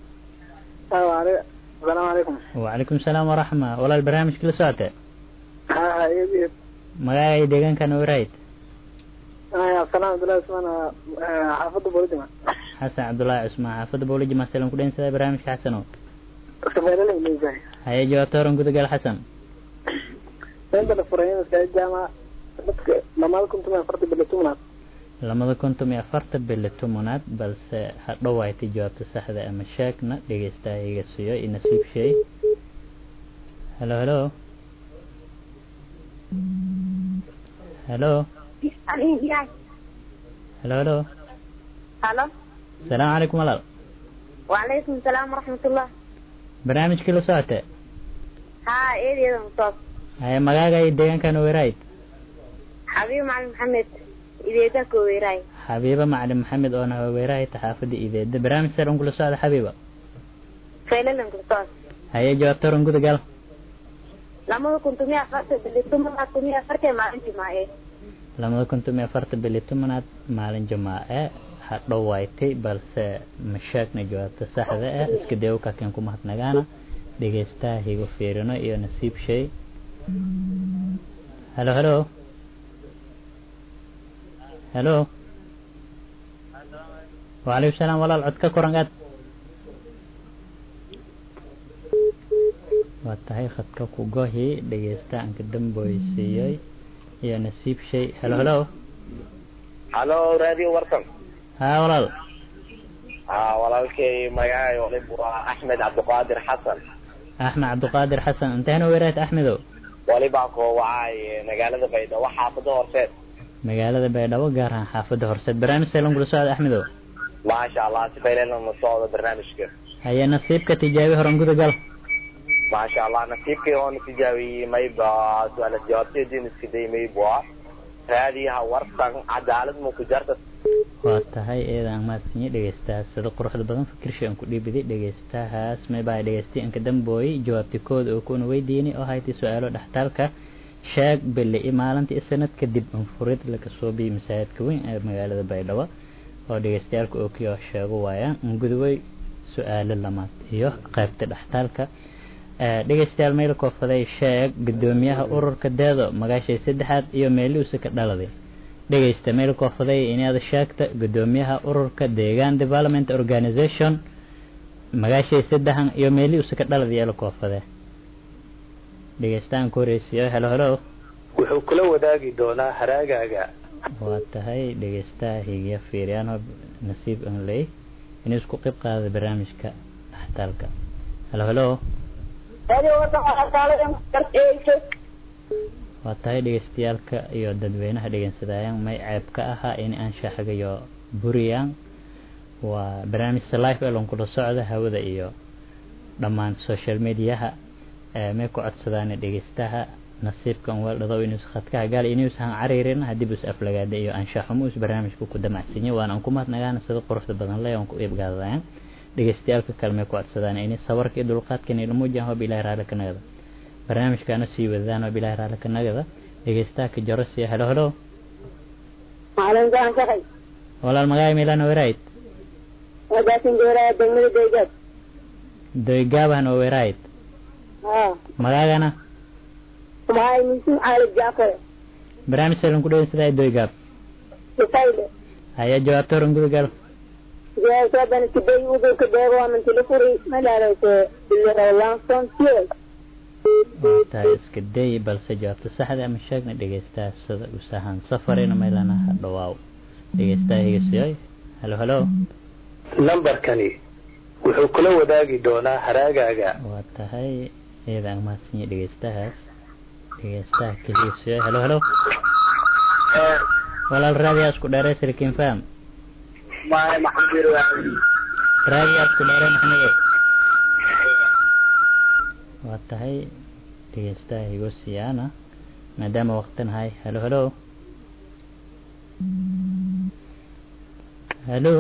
K: asalaamu calaykum
I: وعليكم السلام ورحمة والله البرنامج كله ساعته
K: ha ha iyad iyad
I: مغاي ديغان كان ورايد
K: absalaan abdullahi usmaan xaafadda boolidima
I: حسن عبد الله عثمان حافظ بولي جماعة سلام كلين سيدا برنامج حسنو
K: sameylala ilaysahay
I: هيا جواتورن قد قال حسن
K: inta la furay masaajid jaamaca dadka lamaada kuntum iyo afarta bilo tobnaad
I: lamada kuntum iyo afarta bili tobanaad balse ha dhawaaytay jawaabta saxda ama sheegna dhegeystaha iga siiyo i nasiib sheey halo halo halo halo halo
J: halo
I: السلام عليكم walaal
J: وعليكم السلام ورحمة الله
I: barnaamijkii la socota
J: ها ايه دي مصاب
I: haya magaaga iyo deegaankan werayd
J: حبيبي معلم محمد إذا ذاك ويراي
I: xabiiba macalin maxamed oo naha weerahay taxaafada ideeda barnaamij sar kula socda xabiiba
J: فعلا لم تصاب
I: haya jawaabtoran gudagal
J: لما كنت مية فرت اللي ثم ما كنت مية فرت ما أنت معي
I: lamada kuntum iyo afarta bili tobanaad maalin jamaace ha dhawaaytay balse mashaakna jawaabta saxda ah iska dayow kaken ku mahadnagaana dhegeystaha higo fiirino iyo nasiib shay halo halo halo وعليكم السلام walaal cod ka koran aad waa tahay khadka ku gohi dhegeysta anka damboysiiyey iyo nasiib shay halo halo
K: halo radio warsan
I: haa walaal
K: ha walaalkay magacay olib waa axmed cabdiqaadir xasan
I: axmed cabdiqaadir xasan intahna weeraad axmedow
K: walibaa koo wacay magaalada baydhabo xaafada horseed
I: magaalada baydhabo gaar ahaan xaafada horseed barnaamij seelan kula socda axmedow
K: maasha allah si fayleelna socdo barnaamijka
I: haya nasiibka tijaabi horan gudagal
K: maasha allah nasiibkay oona tijaabiyey mayba su-aalas jawaabteediin iska day mayba raadiyaha warsan cadaalad ma ku jarta
I: waa tahay eedaan mahadsanyi dhegeystahaas sida quruxda badan fikirsha aan ku dhiibiday dhegeystahaas maybaa dhegeystay anka dambooyey jawaabti kooda oo kuna weydiinay oo haytay su-aalo dhextaalka sheeg bille i maalintii i sanad kadib anfurid laga soo biyey masaajidka weyn ee magaalada baydhabo oo dhegeystayaalka oo kii oo sheego waayaan angudubay su-aalo lamaad iyo qaybta dhextaalka dhegeystayaal meel koofaday sheeg gudoomiyaha ururka deedo magaashay saddexaad iyo meeliuusa ka dhaladay dhegeysta meel koofaday inaad sheegta gudoomiyaha ururka deegaan development organization magaashay saddexan iyo meeliuusa ka dhaladay eela koofade dhegeystaan ku horeysiyo helo helo
L: wuxuu kula wadaagi doonaa haraagaaga
I: waa tahay dhegeystaha higiya fiiriyaan nasiib anley inuu isku qeyb qaada barnaamijka dhextaalka helo helo waa tahay dhegeystayaalka iyo dadweynaha dhegeysadayaan may ceeb ka ahaa in aan shaaxagayo buriyaan waa barnaamijka live elon kula socda hawada iyo dhammaan social mediaha may ku codsadaan dhegeystaha nasiibkan weeldhado inuus khadkaha gaal inuus han cariirin haddii bus aflagaada iyo anshaxumo us barnaamijka ku damacsanyo waan aan ku mahadnagaana sida quruxda badan le aan ku iibgaadayaan dhegeystayaalka kale may ku codsadaan inay sabarka iyo dulqaadkan ila muujiyaan hoob ilahi raali ka nagada barnaamijkaana sii wadadaan hoob ilahi raali ka nagada dhegeystaha ka jaro siya helo helo walaal magaay milan werayd doygaabahan oo werayd magaagana barnaamij salan ku dhowan sidaa doygaab haya jawaabta horan gudagal
J: jawaabtadan kiday udurka deego aman tilifuri madhaarayse bilrawlanson fuel
I: tahay iska day balse jawaabta saxda ama sheegna dhegeystaha sida usahan safarina meelana ha dhawaaw dhegeystaha hegesiyoy helo helo
L: lambarkani wuxuu kula wadaagi doonaa haraagaaga
I: waa tahay iyada aan mahadsanyi dhegeystahaas dhegeystaha keliisiyo helo helo walaal raadiyaa isku dheerey sirkin fam
K: maya maxamed
I: raadiyaa isku dheerey maxamedo waa tahay dhegeystaha higosiyaana maadaama waqtin hay helo helo helo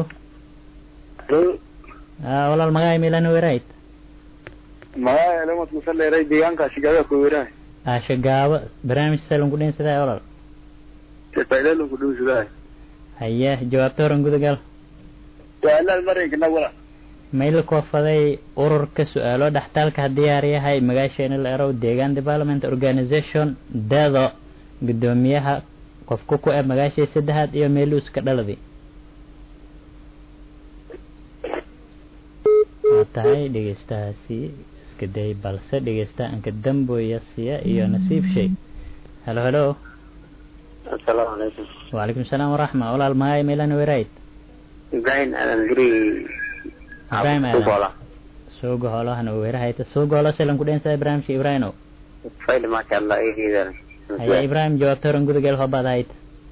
I: walaal magaay milan werayd
M: magaya lemat masaleeray deegaanka shigaaga ku weerahay
I: ashagaabo barnaamij salan ku dhin sidaa walaal
M: faidalan ku dhow sidaa
I: haye jawaabta horan gudagal
M: su-aalaad maraynkana wala
I: mayla koofaday ururka su-aalo dhextaalka diyaar yahay magaasheena la erow deegaan development organization deedo gudoomiyaha qofka ku e magaashay saddexaad iyo meeluus ka dhaladi waa tahay dhegeystahaasi iska day balse dhegeystaha anka damboya siya iyo nasiib shay helo helo
K: asalaamu calaykum
I: wacalaykum salaam waraxma walaal magaay meelan werayd
K: ibrahim aadan guri
I: ibrahim aadan suuga hoolahana weerahayta suuga hoolo silan ku dheensaday barnaamijka ibrahimo
K: fayl maasha allah ihiidan
I: haya ibrahim jawaabta horan gudageel hoobaad ahayd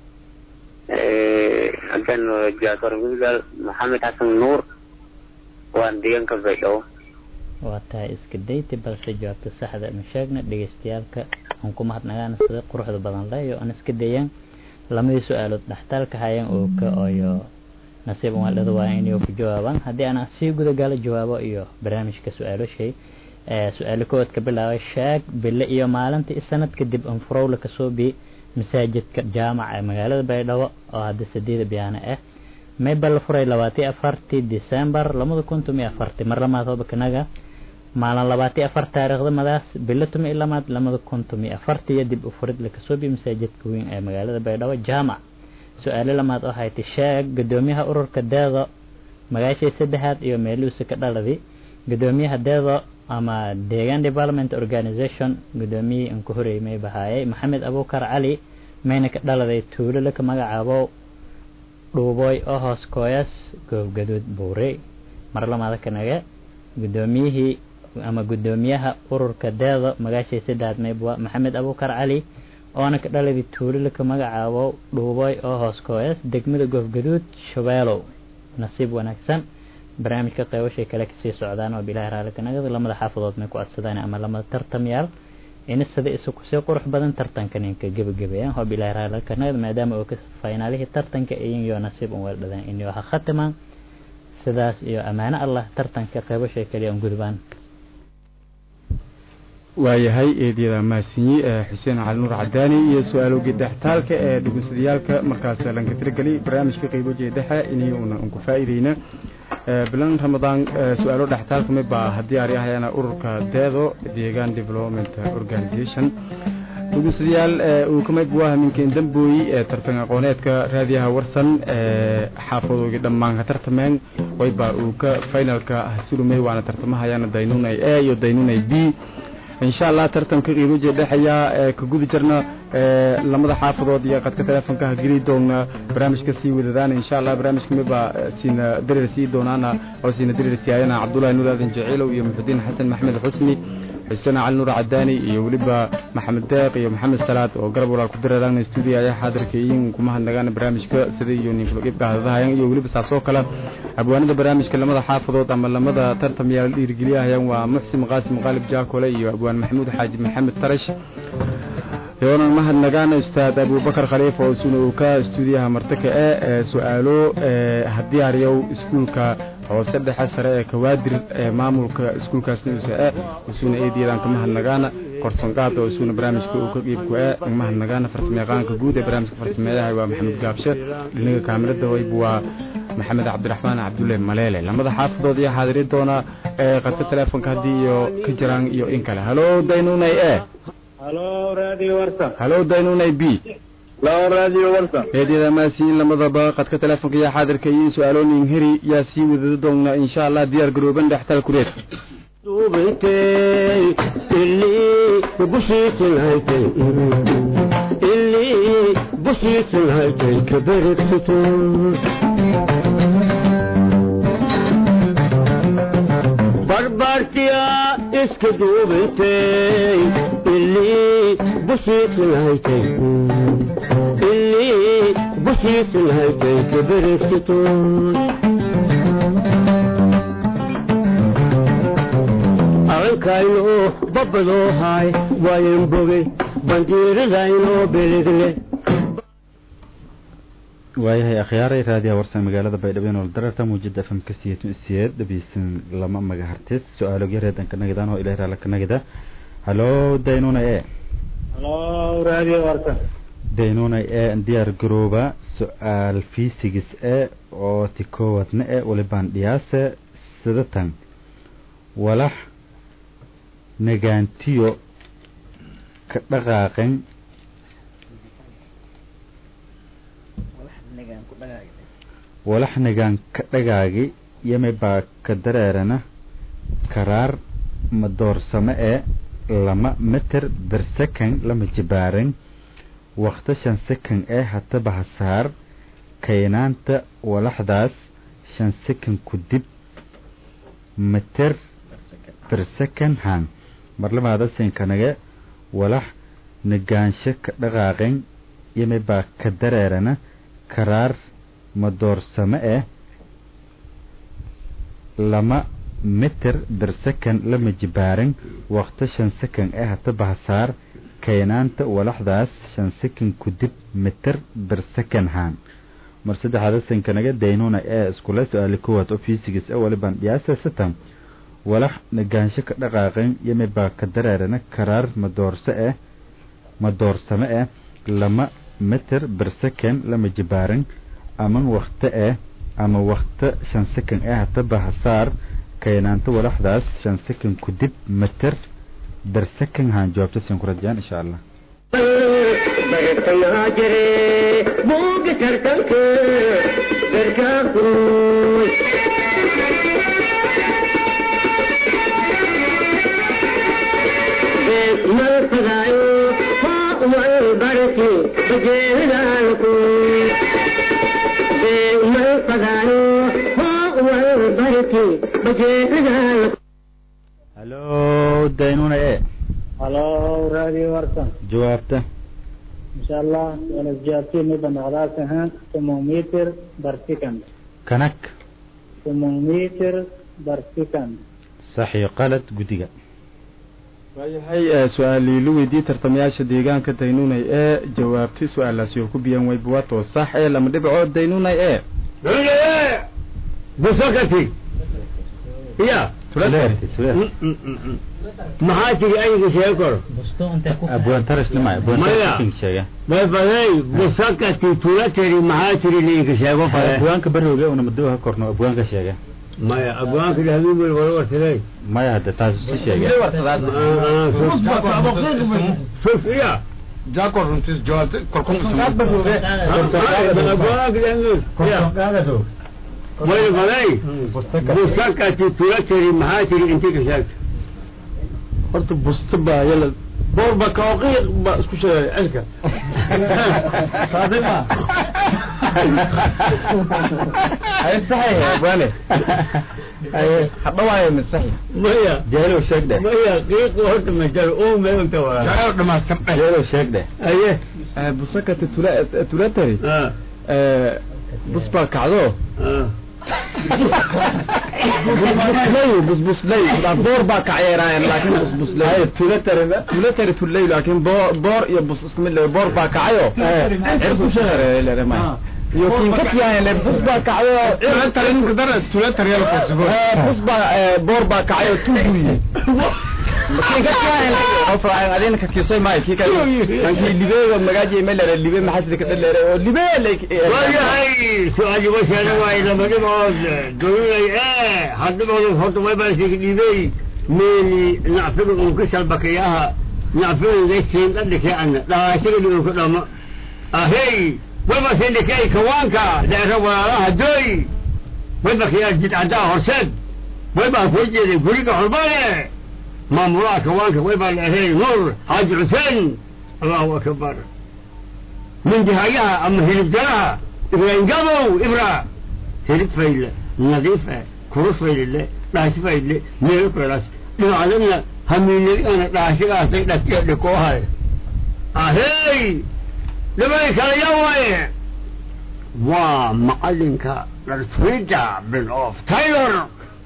K: hadan jawaabta horan gudagal maxamed xasan nuur waan deegaanka baydhabo
I: waa tahay iska dayti balse jawaabta saxda ma sheegna dhegeystayaalka aan ku mahadnagaana sida quruxda badan leyo aan iska dayaan lamadii su-aalood dhextaalka hayaan oo ka oyo nasiib waaldhada waa inay ku jawaabaan haddii aan sii gudagalo jawaabo iyo barnaamijka su-aalo shay su-aalo kowaad ka bilaabay sheeg bille iyo maalinta i sanad kadib anfurowla kasoo bi masaajidka jaamaca ee magaalada baydhabo oo hadda sadeeda biyaana ah mayba la furay labaati afartii december labada kun tumi afarti mar lamaad hobakanaga maalin labaati afar taariikhda madaas bilo tumi lamaad lamada kun tumi afartiyo dib u furid lakasoo bi masaajidka weyn ee magaalada baydhabo jaamac su-aalo lamaad oo haytay sheeg gudoomiyaha ururka deedo magaashii saddexaad iyo meeluusa ka dhaladi gudoomiyaha deedo ama deegaan development organization gudoomiyihii aan ku horeeyay may bahaayay maxamed abuukar cali mayna ka dhaladay tuulo laka magacaabo dhuubooy oo hoos kooyas goobgaduud buure mar lamaada kanaga gudoomiyihii ama gudoomiyaha ururka deedo magaashii saddexaad maybwa maxamed abuukar cali oona ka dhaladi tuulo laka magacaabo dhuubooy oo hoos kooyas degmada goobgaduud shabeelow nasiib wanaagsan barnaamijka qeybashay kale kasii socdaan oo bilahi raali kanagada lamada xaafadood may ku adsadaan ama lamada tartamyaal ina sida isu kusii qurux badan tartankan inka gebagabeeyaan oo bilahi raali kanagada maadaama oo ka faynaalihii tartanka iyin iyo nasiib un weeldhadaan inyo ha khatimaan sidaas iyo ammaano allah tartanka qeybashay kaliya un gudbaan
A: waayahay eedyada mahadsanyi xuseen cali nuur cadaani iyo su-aalowgii dhextaalka ee dhegeysadayaalka markaas lanka tirageli barnaamijka qeybojiya dhexe inay una unku faa'iideyna bilan ramadaan su-aalo dhextaalka miba haddii ari ahayana ururka deedo deegaan development organization dhegeystayaal uu ka mid waa minken dambooyi ee tartan aqooneedka raadiyaha warsan xaafadoogii dhammaan ka tartameen wayba uu ka finalka hasurumey waana tartamahayana daynunay a iyo daynunay b insha allah tartanka qiimaje dhexeeya ee ka gudi jirna lamada xaafadood iyo qadka teleefonka ha geli doona barnaamijka sii wadadaan insha allah barnaamijka miba siina dareer sii doonaana oo siina dareer siyaayana cabdullahi nuur aadan jaciilow iyo muxudiin xasan maxmed xusni xuseen cali nuur cadaani iyo weliba maxamed deeq iyo maxamed salaad oo garab walaal ku dareeraan stuudio ayaa xaadirkayin kuma hadnagaan barnaamijka sida iyo ninkulogibka hadadahayan iyo weliba saasoo kale abwaanada barnaamijka lamada xaafadood ama lamada tartamyaal dhiirgeliyahayaan waa muxsin qaasim qaalib jaakole iyo abwaan maxamuud xaaji maxamed tarash yoonan mahadnagaan ustaad abubakar khaliif oo isuna uu ka stuudiyaha martaka e su-aalo haddii ariyow iskuulka hoose dhexe sare ee kawaadir ee maamulka iskuulkaasna usa e isuna eediyadan kamahadnagaana korsanqaada oo isuna barnaamijka uu ka qiibku e mahadnagaana farsamayaqaanka guud ee barnaamijka farsameeyaha waa maxamed gaabshe dhinaga kaamilada wayb waa maxamed cabdiraxmaan cabdulle maleele lamada xaafadood iyo xaadiri doona ee qadka teleefonka haddii iyo ka jiraan iyo in kale halo daynunay e
B: halo radio warsan
A: halo daynunay b
B: halo radio warsan
A: eedyada maasiin lamadaba qadka teleefonka iyo xaadirka iyo su-aaloonin heri yaa sii wadada doona insha allah diyaar garooban dhextal kureed
H: duubintay ilii bushiisin haytay ilii bushiisin haytay kaberegsitun barbaartiya iska duubintay ilii bushiisin haytay ilii bushiisin haytay kaberegsitun arankayno babadoo haay waayan bogey bandiiradayno belegle
G: waayahay akhyaaray raadiyaha warsan magaalada baydhabo nool dararta muujada fm ka siyeetun isiyeed dhabiisan lama magahartis su-aalo yareedan kanagidaan oo ilahi raala kanagida halo daynuna e
B: halo radio warsan
G: daynuna e diyaar garooba su-aal fiisigis e oo ti koowadna e walibaan dhiyaase sidatan walax nagaantiyo ka dhaqaaqen walax nagaan ka dhagaagi yame baa ka dareerana karaar madoorsame ee lama meter ber second lama jibaaren wakta shan second ee hataba hasaar kaynaanta walaxdaas shan second ku dib meter ber second hang marlamaada sinkanage walax nagaansho ka dhaqaaqen yame baa ka dareerana karaar madoorsame eh lama meter ber second lama jibaaren wakta shan second ee hataba hasaar kaynaanta walaxdaas shan second ku dib meter ber second haan mar saddexaada sinkanaga daynuna ee iskule su-aali kowaad oo fiisigis e walibaan dhiyaasa sitan walax nagaansho ka dhaqaaqen yame baa ka dareerana karaar madoorse eh madoorsame eh lama meter ber second lama jibaaren aman wakte eh ama wakte shan second eh hataba hasaar kaynaanta walaxdaas shan second ku dib meter ber second haan jawaabta siin ku rajayaan insha allah
H: bartayaa jire buuga tartanka garkaa kuruy mal fadaayo haa wal barki bajeedaalku mal fadaayo haa wal barki bajeedaalku
G: halo daynuna e
B: halo radio warsan
G: jawaabta
B: insha allah wala jaabtiin midda noqdaas ahaan thermometer per second
G: kanak
B: ثمان متر بر سكند
G: sax iyo qalad guddiga
A: waayahay ee su-aalii la weydiiyey tartamayaasha deegaanka daynunay ee jawaabtay su-aalaasi oo ku biyan way buwato sax ee lama dhibcood daynunay ee
D: busakati ya maxaa tiri ayga sheeg kor
G: abwaan tarisnima abwaan
D: Maya.
G: tarisking sheega
D: bay baday busakati tula tiri maxaa tiri liinka sheego fale
G: abwaanka barooge una madoha korno abwaanka sheega
D: maya abwaanka dhahmin wel wala warsaday
G: maya hadda taas si sheega
D: sus iya
C: jaakor runtiis jawaabtay
D: way baday busakati tula tiri maxaa tiri inti ka sheeg
C: horta busta baa yala boor ba kaoqiiq ba isku sheegay cilka saadima
A: abwaane hadhawaayo misaxi
D: maya
G: jeelow sheeg dheh
D: maya qiiqu horta majal oo meelta wala
C: jaalo dhamaastan dheh
G: jeelow sheeg dheh
D: aye
A: busakati tula tulatari
D: ah
A: bus baa kacdo
D: ah
A: busbuslay busbuslay boor baa kacyeeraayan laakin busbuslay tulatari tulatari tulay laakin boor boor iyo bus isku mid le boor baa kacayo cirku shareerelema iyo kinkatiyahan le bus baa kacdo
C: tulatari ninka dara tulatari yala kosigo
A: bus baa boor baa kacayo tuguye adina kakisay maayo kii kale kankii libeega magaaji melere libe maxasida ka dhalere oo libe
D: waayahay su-aali washaana waay laba dhibood doonay ee hadhiboodu horta way baa sheegi dhibay meeli nacfiga uu ka shalbakayaha nacfiga gaysiin dhadhike ana dhaashiga dhigo ku dhamo ahey way baa sii dhikay kawaanka dheera walaalaha doy way baa kayaa jidcadaa horseed way baa soo jeeday guriga xorbane maamulaha kawaanka way baa leehay nuur xaaji xuseen allahu akbar من جهايها أما هرب جراها إبراهيم قابو إبرا هرب فايلة نظيفة كروس فايلة راش فايلة ميرو كراس لو علمنا همين أنا راش راس لك لكوها أهي لما يكال يوم ومعلنك للفريدة بن أوف تايلر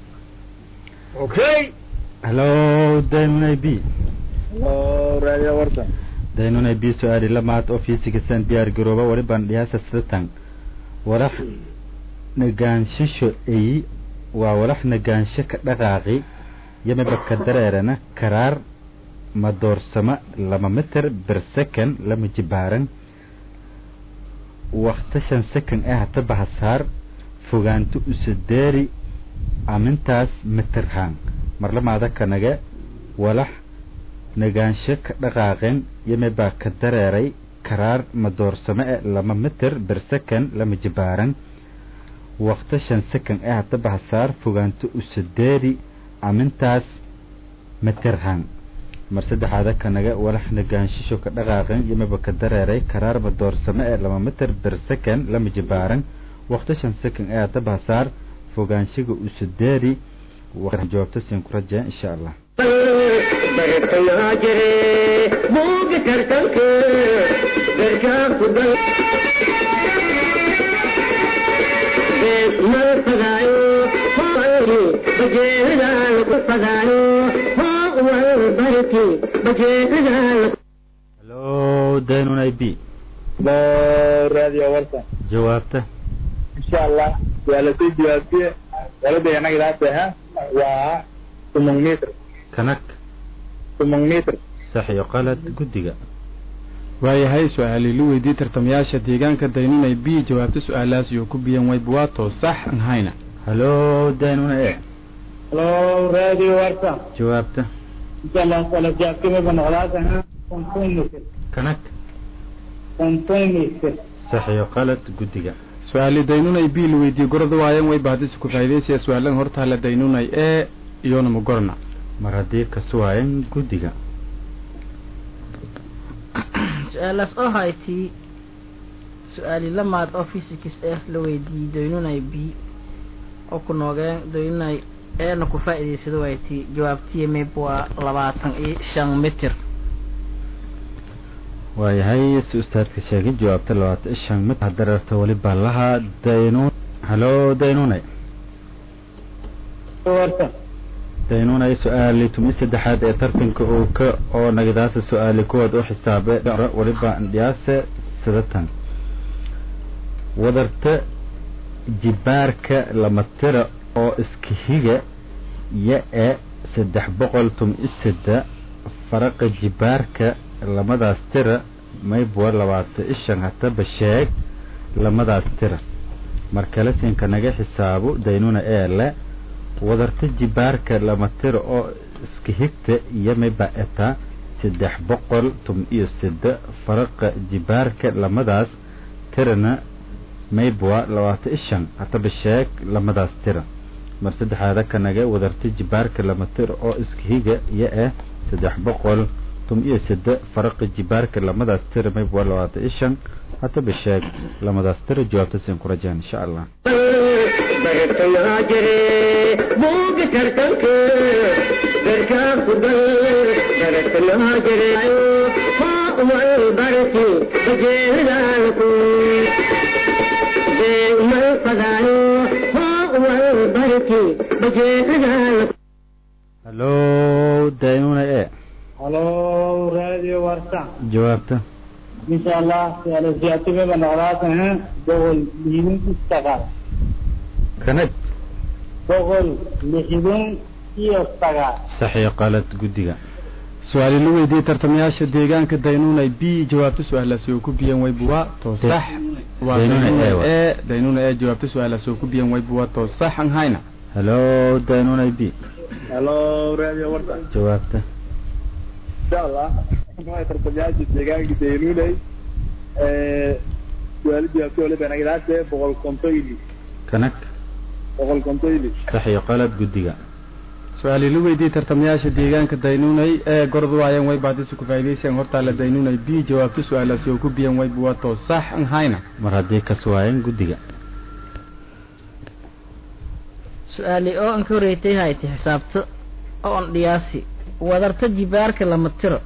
D: أوكي
G: hallo daynunay b
B: radio warsan
G: daynunay b su-aali lamaad oo fiisigisan diyaar garooba wali baan dhiyaasa sidatan walax nagaanshisho eyi waa walax nagaansho ka dhaqaaqi yamiba ka dareerana karaar madoorsama lama mitir bir second lama jibaaran wakta shan second eh hata bahasaar fogaanto usadeeri amintaas mitirhaan marlamaada kanaga walax nagaansho ka dhaqaaqeen yamibaa ka dareeray karaar madoorsame e lama mitir bir second lama jibaaran wakta shan second eh hata bahasaar fogaanto usadeeri amintaas mitirhaan mar saddexaada kanaga walax nagaanshisho ka dhaqaaqeen yamiba ka dareeray karaar madoorsame e lama mitir bir second lama jibaaran wakta shan second eh hata bahasaar fogaanshiga usadeeri jawaabta siin ku rajaa insha allah
H: bartayaa jire buuga tartanka garkaa ku dal mal fagaayo hooli bajeedaal ku fagaayo hoo wal barki bajeedaal
G: hallo daynunay b
B: radio warsan
G: jawaabta
B: insha allah waa lasoo jawaabtiye walada anaga ilaasaha waa tumon mitr
G: kanag
B: tumon mitr
G: sax iyo qalad guddiga
A: waayahay su-aalii la weydiiyey tartamayaasha deegaanka daynunay b jawaabta su-aalaas iyo ku biyan way buwato sax an hayna
G: hallo daynuna e
B: hello radio warsan
G: jawaabta
B: insha allah wala jaabtimaba noqdaasaha konton mitr
G: kanag
B: konton mitr
G: sax iyo qalad guddiga
A: su-aali daynunay b la weydiiyey gorada waayan way baadisi ku faa'iidaysiya su-aalan hortaala daynunay e iyona ma gorna
G: mar haddii kasu waayan guddiga
F: su-aalaas oo haytii su-aali lamaad oo physics ah la weydiiyey doynunay b oo ku noogeen doynunay eena ku faa'iidaysado waytii jawaabtiya mayb waa labaatan iyo shan mitir
G: waayahay si ustaadka sheegay jawaabta labaatan iyo shan mit dareerta weli baa lahaa daynun hallo daynunay
B: warta
G: daynunay su-aali tumi saddexaad ee tartanka uu ka oo nagadaasa su-aali kuwaad u xisaabe waliba dhiyaase sidatan wadarta jibaarka lama tira oo iska higa ya e saddex boqol tumi sadde faraqa jibaarka lamadaas tira maybwa labaata ishan hataba sheeg lamadaas tira markale siinka naga xisaabo daynuna ee le wadarta jibaarka lama tira oo iska higta iyo mayba eta saddex boqol tum iyo sida faraqa jibaarka lamadaas tirana maybwa labaata ishan hataba sheeg lamadaas tira mar saddexaada kanaga wadarta jibaarka lama tira oo iska higa iyo ah saddex boqol tum iyo sida faraqa jibaarka lamadaas tira maybwa labaata ishan hataba sheeg lamadaas tira jawaabta siin ku rajaan insha allah
H: bartayaa jire buuga tartanka garkaa ku gal bartayaa jire wal barti bajeedaalku deemal fadaayo wal barti bajeedaalku
G: hallo daynuna e
B: halo radio warta
G: jawaabta
B: insha allah suaalasyaatibaba noqdaasan boqol lixdan sagaal
G: kanad
B: boqol lixdan iyo sagaal
G: saxiix qalad guddiga
A: su-aali la weydiiyey tartamayaasha deegaanka daynunay b jawaabta su-aalaasi oo ku biyan waybuwa to sax waa
G: Daynuna
A: daynuna
G: A wa.
A: e daynuna e jawaabta su-aalaasi oo ku biyan waybuwa to sax an hayna
G: hallo daynunay b
M: halo radio warta
G: jawaabta
M: insha allah waxay tartamayaasha deegaanka daynunay su-aalo jawaabta waliba nagadaase boqol kontoyli
G: kanag
M: boqol kontoyli
G: saxiix qalad guddiga
A: su-aali la weydiiyey tartamayaasha deegaanka daynunay ee gorod waayaan way baadisi ku faa'iidaysan hortaala daynunay b jawaabta su-aalaasi oo ku biyan waybuwa to sax an hayna
G: mar haddii kas waayeen guddiga
F: su-aali oo an ka horeeytay hayti xisaabto oo an dhiyaasi wadarta jibaarka lama tiro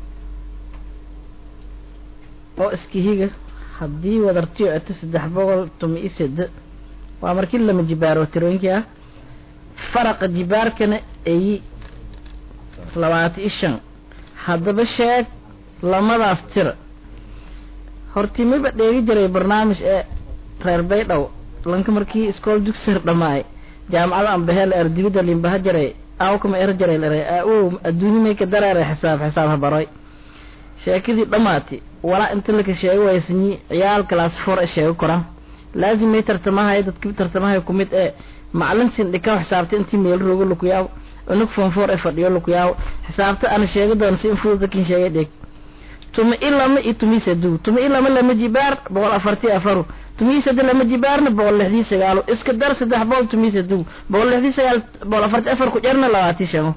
F: oo iska higa haddii wadartiyo eto saddex boqol tumi iyo sede waa markii lama jibaaro tirooyinkii ah faraqa jibaarkana eyi labaata iyo shan haddaba sheeg lamadaas tira hortimiba dheegi jiray barnaamij ee reer baydhow lanka markii iskool dugsir dhamaay jaamacada ambaheel ardibida limbaha jaray awkama er jaray lare awow adduunye may ka dareeray xisaab xisaab habaroy sheekadii dhammaati walaa inta laka sheego waysanyi ciyaal class four e sheego koran laazimay tartamahay dadki tartamahay kumid ee macalin sin dhikaw xisaabta intii meel roogo lukuyaaw unug form four e fadhiyo lukuyaaw xisaabta ana sheegi doono si in fudud dakin sheegay dheg tuma i lama iyo tumi sadu tuma i lama lama jibaar boqol afartii afaru tumi sade lama jibaarna boqol lixdii sagaalo iska dar saddex boqol tumi sadu boqol lixdii sagaal boqol afartii afar ku jarna labaatii shano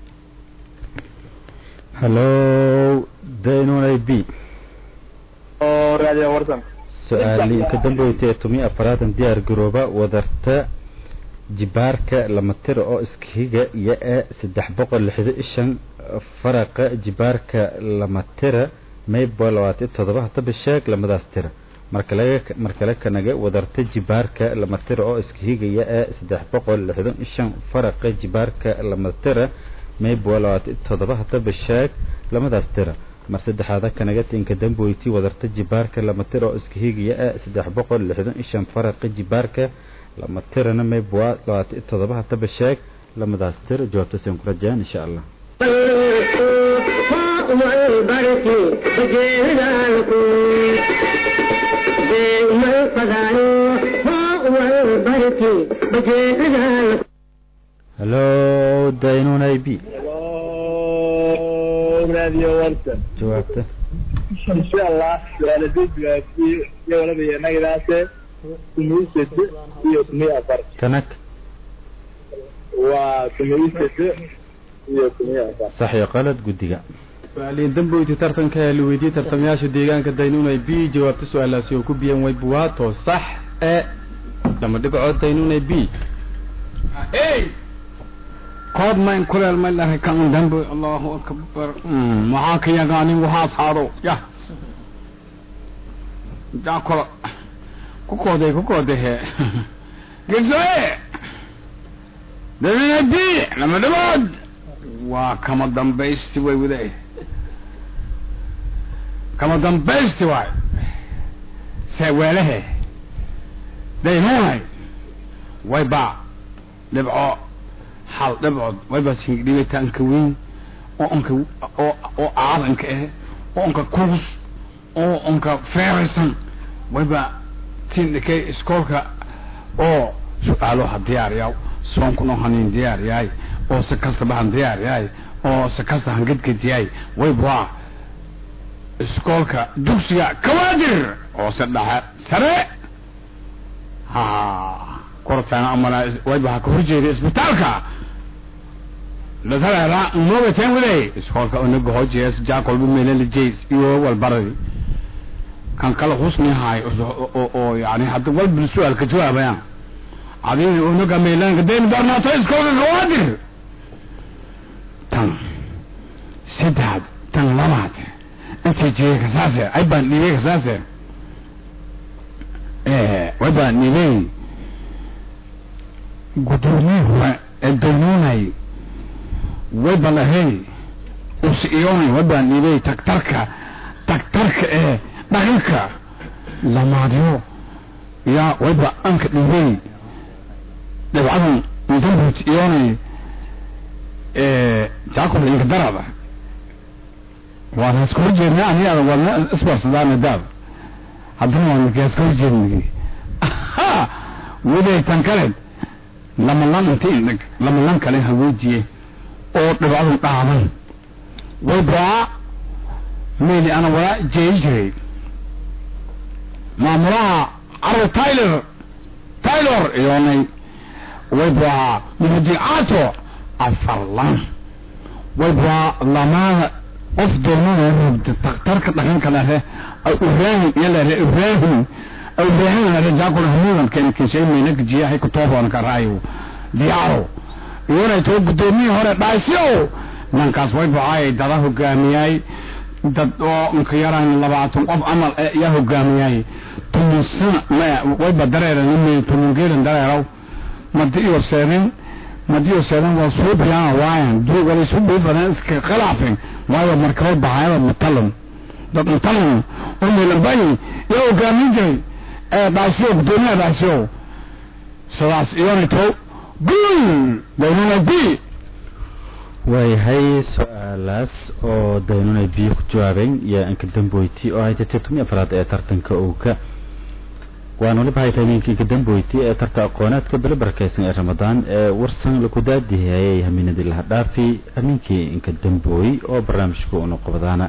G: hallo daynunay b
M: oo radio wartan
G: su-aali ka dambeysay ee tumi afaraatan diyaar garooba wadarta jibaarka lama tira oo iska higa iyo e saddex boqol lixda ishan faraqa jibaarka lama tira maybo labaatan iyo todoba hataba sheeg lamadaas tira markale markale kanaga wadarta jibaarka lama tira oo iska higa iyo e saddex boqol lixdan ishan faraqa jibaarka lama tira maybo labaatan iyo todoba hataba sheeg lamadaas tira mar saddexaada kanaga tinka damboyti wadarta jibaarka lama tira oo iska higiya e saddex boqol lixdan iyo shan faraqa jibaarka lama tirana maybwa labaatan iyo todoba hataba sheeg lamadaas tir jawaabta siin ku rajayaan insha allah
H: wal barti bajeedaalku deemal fadaayo wal barti bajeedaalku
G: hallo daynunay b
M: halo radio wartan
G: jawaabta
M: insha allah su-aaladii jawaabtii iyo waliba nagadaase tumi sede iyo tumi afar
G: kanag
M: waa tumi sede iyo tumi afar
G: saxiix qalad guddiga
A: su-aaliin damboyti tartanka ee la weydiiyey tartamayaasha deegaanka daynunay b jawaabta su-aalaasi oo ku biyan waybuwa to sax e lama dhibcood daynunay b
C: kood mayn kuleel may dhahay kan dambe allahu akbar maxaa ka yaqaanin waxaas haado ya jaa kolo ku kooday ku kooday he gesoe daynunay b lama dhibood waa kama dambaysti way wadae kama dambaysti waay seeweelehe daynunay wayba dhibco hal dhibcood wayba singdhibitaanka weyn oo onka oo oo aadanka eh oo onka kuus oo onka feeraysan wayba tindhikay iskoolka oo su-aaloha diyaar yaw soonkuna hanin diyaar yahay oo si kastaba han diyaar yahay oo si kasta han gedged yahay wayba iskoolka dugsiga kawaadir oo si dhexe sare ha kortaana amala wayba ha ka horjeeda isbitaalka lasaleela noogateen waday iskoolka onaga hojees jaakolba meelala jeys iyo walbaradi kan kala husni haay oo oo yani hadda walba su-aal ka jawaabayaan adii onaga meelanka dayn doonaato iskoolka kawaadir tan saddex tan labaad inta jeeye kasaase ay baan dhiibay kasaase way baan dhiibay gudoomiye hore ee daynuunay way balahay usiyoonay way baan dhiibay tagtarka tagtarka ee dhaqanka lamaadyo yaa wayba anka dhiibay dhibcadan dambuut iyoonay jacob inka darada waana iska horjeedna aniga wadna isbarsadaana daab haddana waa markaa iska horjeednay waday tan kale lama lan inta indhag lama lan kale hawoojiye oo dhibcadu dhaaban way baa meyli ana walaa jeeyi jiray maamulaha carro tyler taylor iyoonay way baa mubadicato afar lan way baa lamaada qof doonada rogta taktarka dhaqanka lehe ibrahim iyo lehe ibrahim ibrahim lehe jaakul hamudan ken kishay meynaka jiyahay kutooboona ka raayo diyaaro iyona too gudoomiyii hore dhaasyo nankaas way baxaayay dada hogaamiyay dad oo inka yaraan labaatan qof amal yaa hogaamiyay tumusana wayba dareeran tumungeelan dareeraw madi iyo seerin madi iyo seerin waa suubiyaan waayan duugala suubii badan iska khilaafin waayo markaba baxaayada mutalan dad mutalan oo meelanbayi yaa hogaamin jiray ee dhaasyo gudoomiyaha dhaasyo sidaas iyona too guul daynuna b
G: waayahay su-aalaas oo daynunay biyo ku jawaabeen iyo inka damboyti oo haytay tirtumi afraad ee tartanka owka waan waliba haytay ninka inka damboyti ee tarta aqoonaadka bele barakeysan ee ramadaan ee warsan laku daadihayay haminadii laha dhaafi hamiinkii inka dambooy oo barnaamijka una qabadaana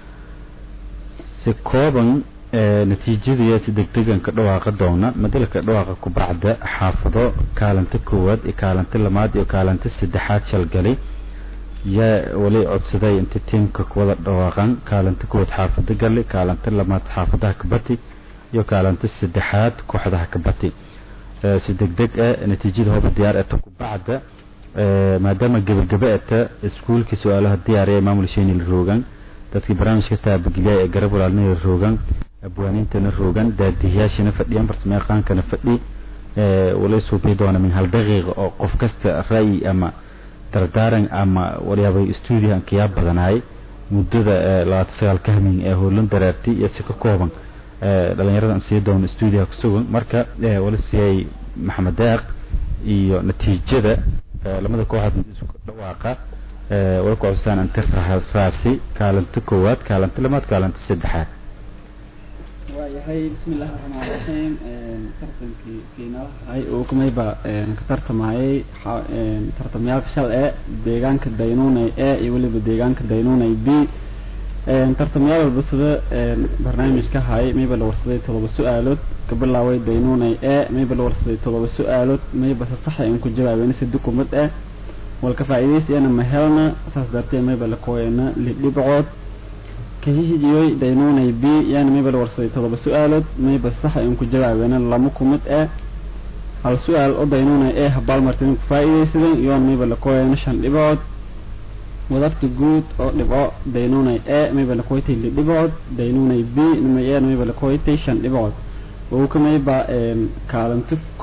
G: si kooban natiijadii si degdegan ka dhawaaqa doona madalka dhawaaqa kubacda xaafado kaalinta koowaad iyo kaalinta lamaad iyo kaalinta saddexaad shalgalay yaa wali codsaday inta tiimka kuwada dhawaaqan kaalinta koowaad xaafado gali kaalinta lamaad xaafadaha kabati iyo kaalinta saddexaad kooxdaha kabati si degdeg ah natiijada hooba diyaar eta kubacda maadaama gebagaba eta iskuulkii su-aalaha diyaariya maamul sheenil roogan dadkii barnaamijka taabageliya ee garab walaalnaya roogan abwaaniintana roogan daadihiyaashana fadhiyaan farsamayaqaankana fadhi wala suubi doona min hal daqiiqa oo qof kasta ra'yi ama dardaaran ama walyaabay stuudiyaha ankayaa badanaay muddada labaatan sagaal ka hamin ee howlan dareertay iyo si ka kooban dhalinyarada sii doona stuudiyaha kusugan marka wala siiyay maxamed deeq iyo natiijada lamada kooxood isku dhawaaqa way ku codsadaan inta raasi kaalinta koowaad kaalinta lamaad kaalinta saddexaad
N: waayahay bismillahi raxmaan raxiim tartankii kiinalahay uu kumayba ka tartamayay tartamyaalka shal ee deegaanka daynuunay e iyo weliba deegaanka daynuunay b tartamyaal walba sida barnaamijka hay mayba la warsaday todoba su-aalood ka bilaaway daynuunay e mayba la warsaday todoba su-aalood mayba se saxa in ku jawaabeen si dukumad ah walka faa'iidaysiana ma helna saas dartee mayba la kooyana lidhibcood kahihijiyoy daynuunay b yaana mayba la warsaday todoba su-aalood mayba saxa in ku jawaabeena lama kumid ah hal su-aal oo daynuunay ee habaalmartin ku faa'iidaysadan iyoona mayba la kooyana shan dhibcood wadafta guud oo dhibco daynuunay e mayba la kooytay lidhibcood daynuunay b nimay e mayba la kooytay shan dhibcood wowka mayba kaalinta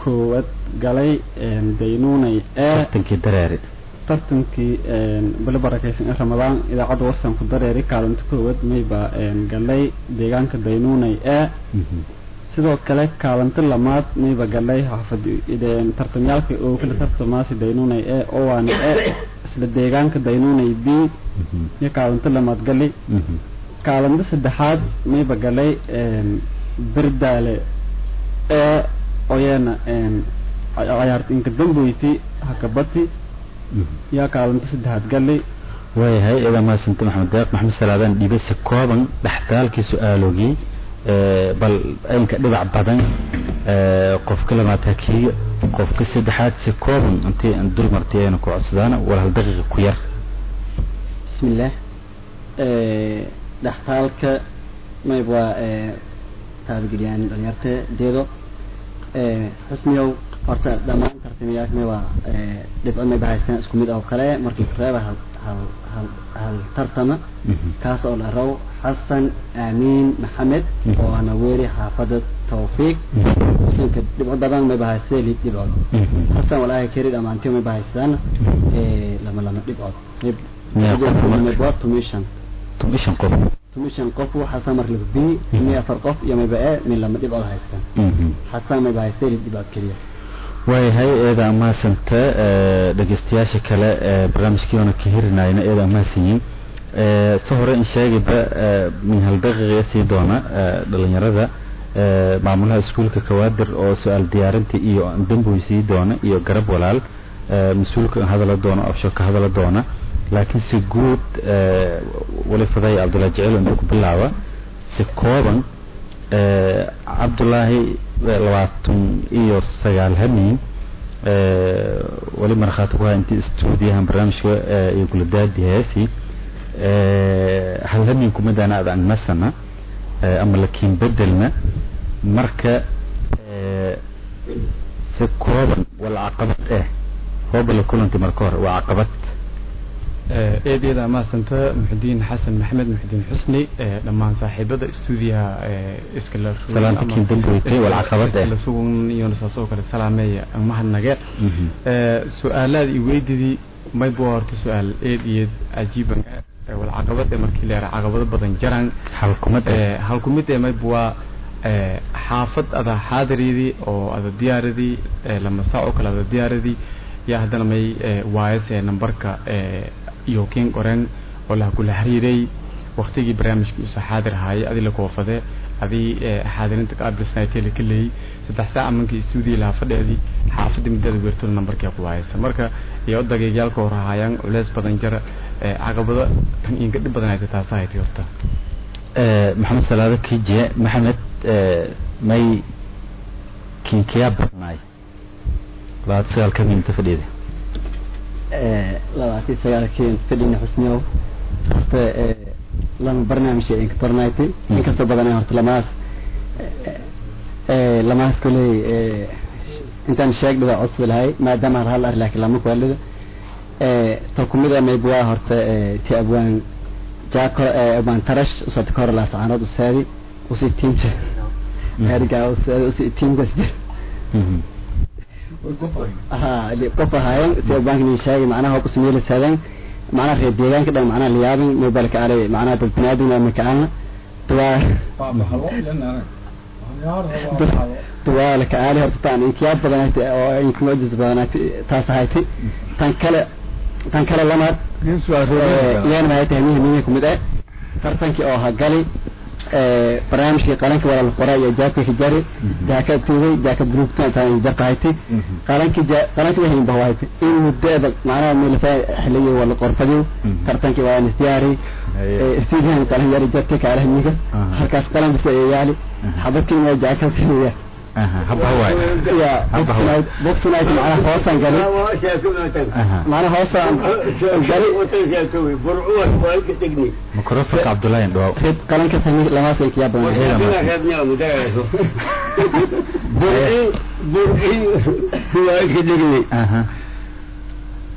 N: koowaad galay daynuunay ee
G: tartankii dareeri
N: tartankii bili barakaysan ee ramadaan idaacadda warsan ku dareeri kaalinta koowaad mayba galay deegaanka daynuunay ee sidoo kale kaalinta lamaad mayba galay xaafad tartamyaalka oo kala tartamaasi daynuunay ee owaana ee isla deegaanka daynuunay b iyo kaalinta lamaad galay kaalinta saddexaad mayba galay berdaale ee oyana cayaarta inka dambeyti hakabati yaa kaalinta saddexaad galay
G: waayahay idaa mahadsanta maxamed deeq maxamed salaadaan dhibase kooban dhextaalkii su-aalogii bal aynka dhibac badan qofka labaad hakiiyo qofka saddexaad si kooban intii aan dul martay ayna ku codsadaan wal hal daqiiqa ku yar
N: bismillaah dhextaalka mayb waa taabageliyaan dhalinyarta deedo xusniyow horta dhammaan tartamayaasha may waa dhibco mayba haystaan isku mid oo kale markii reeba hal hal hal hal tartama kaas oo la raw xasan aamiin maxamed oo ana weeri xaafada tawfiiq sinka dhibco badan mayba haysteen lid dhibcood xasan walaahi keri dhamaantii mayba haystaan lama lama dhibcood mayba tumishan
G: tumishan qof
N: tumishan qof xasan mar laba b mi afar qof iyo mayba e min lama dhibcood haystaan xasan mayba haysteen lid dhibcood keliya
G: waayahay eeda amahadsanta dhegeystayaasha kale ee barnaamijkiiona ka hirinayna eeda amahadsanyiin si hore in sheegayba min hal daqiiqa sii doona dhalinyarada maamulaha iskuulka kawaadir oo su-aal diyaarinta iyo damboy sii doona iyo garab walaal mas-uulka hadala doona afsho ka hadala doona laakiin si guud wali faday cabdullahi jecel inta ku bilaaba si kooban cabdullaahi labaatan iyo sagaal hamiin wali markhaati ku haa intii istuudiyahan barnaamijka iyo guladaadi heesi hal hamiin kumidana ad angmasana ama lakiin bedelna marka si kooban wala caqabad eh hooba la kulantay marka hore waa caqabad
A: eedyada amaasanta muxudiin xasan maxamed muxudiin xusni dhammaan saaxiibada istuudiyaha iskala
G: salaantakiin damboytay wal caqabad eh
A: sugan iyo saasoo kale salaameeya mahadnage su-aalaad i weydidii maybu horta su-aal eed iyo cajiiban wal caqabad ee markii leera caqabado badan jaran
G: halkumad
A: halkumid ee maybu waa xaafad ada xaadiridii oo ada diyaaradii lama saac oo kale ada diyaaradii yaa haddana may waayase nambarka iyo kiin qoreen oo laha kula xiriiray waktigii barnaamijkii usoo xaadir ahaayay adii la koofade adii xaadirinta qaabisnaytee la kaleeyey saddex saac amankii stuudiya laha fadheedii xaafadii muddada weertooda nambarkia ku waayaysa marka iyo dageegyaalka hor ahaayaan culeys badan jara caqabado tan inka dhib badan haysa taasa haytay horta
G: maxamed salaado kijiye maxamed may kinkiyaa badnaay labaatan sagaal ka minta fadhiyada
N: labaatan sagaalkii inta fadhiyna xusniyow horta lama barnaamij inka barnayti inkastoo badan horta lamaas lamaas koley intaan sheegdha waa codsi lahay maadaama hal hal ar laakiin lama kualida ta kumid a mayb waa horta ti abwaan jaako abwaan tarash usata kahor laasacaanood usaadi usi tiimta gaarigaa usaadi usi tiimkas ha qof ahaayen si abwaanka sheegay macnaha hoob usmeeli saadeen macnaha reer deegaanka dhan macnaha liyaabin mobile ka alay macnaha dad binaadin ama ka alna tuwaa tuwaa la ka alay horta taan inkiyaab badan oo inka mucjis badan taas ahayti tan kale tan kale lamaad iyana waxay tahay mihi mihi kumid ah tartankii oo hagali barnaamijkii qalanka walaal qora iyo jaabka hijari jaaka tuugay jaaka brugta intaan jaqahayti qalanki qalanki waxay bahayti in mudada macnaha milfa xiliyo wala qorfadiyo tartankii waa nisdiyaari istiidan qalan yari jadka kaala himiga halkaas qalan bisa yaali xabadkii ma jaaka tuugay boxnight macnaha hoosaan gali macnaha hoosaan gali
G: microfonka cabdullaahi dhawaw
N: rid qalanka sami lamaas ay kiyaa
D: badan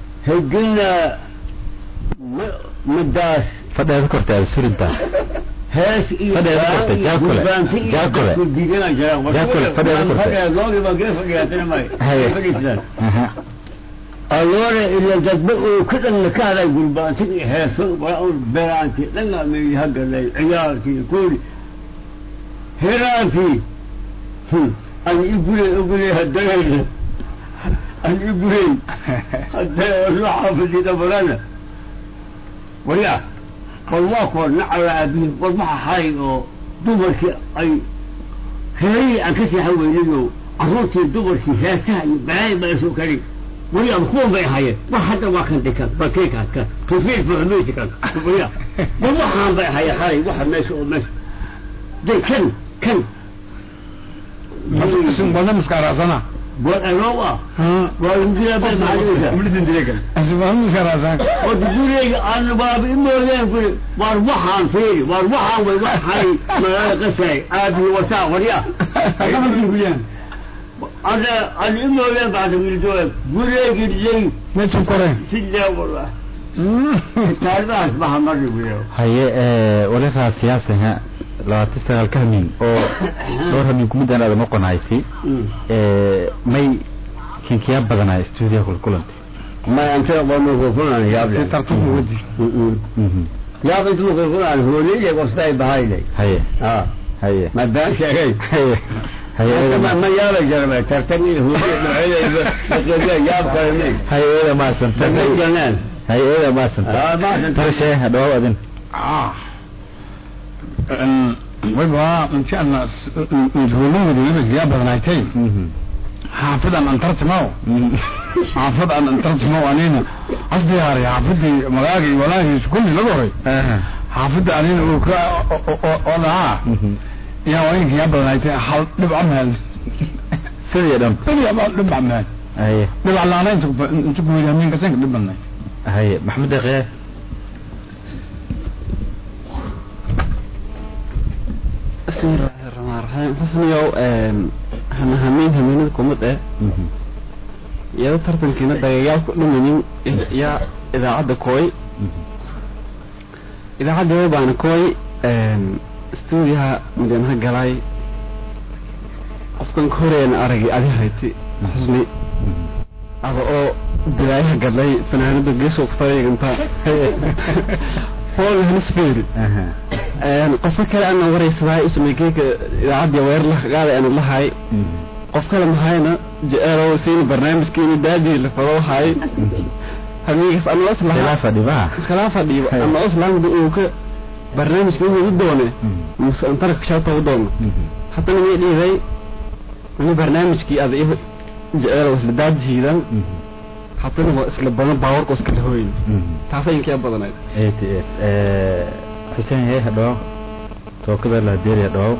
D: hegina madaas
G: fadheeda korta aad surintaa
D: hees iyo
G: Fadhiga ku qortay, jaakole.
D: gurbaanti iyo
G: Jaakole.
D: dadku diidana jiraan
G: Jaakole, fadhiga ku qortay.
D: fadhiga googi baa gee fadhigaatana may
G: Haye.
D: fadhiisaan
G: aha
D: allora ila dadba uu ka dhan ka haday gurbaanti iyo heeso waa uu beraanti dhanna may hagalay ciyaarkii kuuli heraanti an igule igule hadagayna an igule hadda ruuxa fadhida barana waya bal waa kuwa nacalaabiin bal waxa hay oo dumarkii ay heerihii aan ka seexan weynayo carruurtii dumarkii heesaha iyo balaaya baa isoo kali waya kuwan bay ahaayeen war hadda waa kan dhikan bakeekaas kan tufiil fuxumaysi kan waya bal waxaan bay ahaayeen hay waxa meesha oo meesha day kan kan
C: isin badan miskaaraasana
D: war anowa waa injila bay maxaa
C: isbadan miskaaraasana
D: Odi guriyga aan baaba imoodeen guri war waxaan fiiri war waxaan way waxay magaalada qasay aabi wasaa warya ada aan imoodeen baada wiildoe guriyga lay
C: meesha koreen
D: sidee wala taaridaas baha mari wiyo
G: haye ee walakaa siyaasiga labaatan sagaal ka hamin oo dhowr hamin kumidaan aada noqonaysi ee may kinkiyaa badanaa stuudiya kulkulanta
D: ma anta wanu ko kunan yaable
C: tartumu wadi
D: yaab intu ko kunan hooliyay qostay bahayle
G: haye
D: ha
G: haye
D: ma baan sheegay
G: haye haye
D: ma ma yaala jarmay tartani hooliyay dhacay yaab kale
G: haye eeda maasanta
D: janaan
G: haye eeda maasanta
D: Ah, maasanta.
G: tarshee hadhawaw adin
C: wayba intiana hoolawada wibasyaa badanaaytay xaafidan an tartimow xaafid an an tartimow anina asdiyaari xaafidii magaagii walaahiis kulli laga horay xaafida anina uu ka oo dhahaa yaa waynka yaa badanaaytay hal dhibca meel
G: sidii dhan
C: sidii dhibca meel
G: haye
C: dhibca laana inta inta kuweyda hamiinka sanka dhibanay
G: haye maxamed deqee
N: bismillaahi raxmaan raxiim xusniyow hana hamiin hamiinada kumad eh iyado tartankiina dagayaal ku dhimanin yaa idaacadda kooy idaacadda baana kooy stuudiyaha mudanaha galay qofkan ka horeeyana aragay adi hayti xusni ada oo bilaayaha gadlay fanaanada geesoo kutareeganta hool hanisfeeri qofka kale ana waraysaday usmaykeyka idaacadda weer la qaaday ana lahay qof kale mahayna jeceelow siin barnaamijkeeni daadii la fado hay hamiigas ana oslaha
G: khilaafa dhibaha
N: khilaafa dhiiba ana oslaangda uu ka barnaamijka inuu u doone muse antara kashaata u doono haddana may dhiiday ani barnaamijkii ada i jeceelow isla daadihiidan haddana waa isla badan baawarka iskala hooyin taasa inkaa badanayd
G: eighty eight xuseen hee hadhaw tookada lahadeeriya dhawaw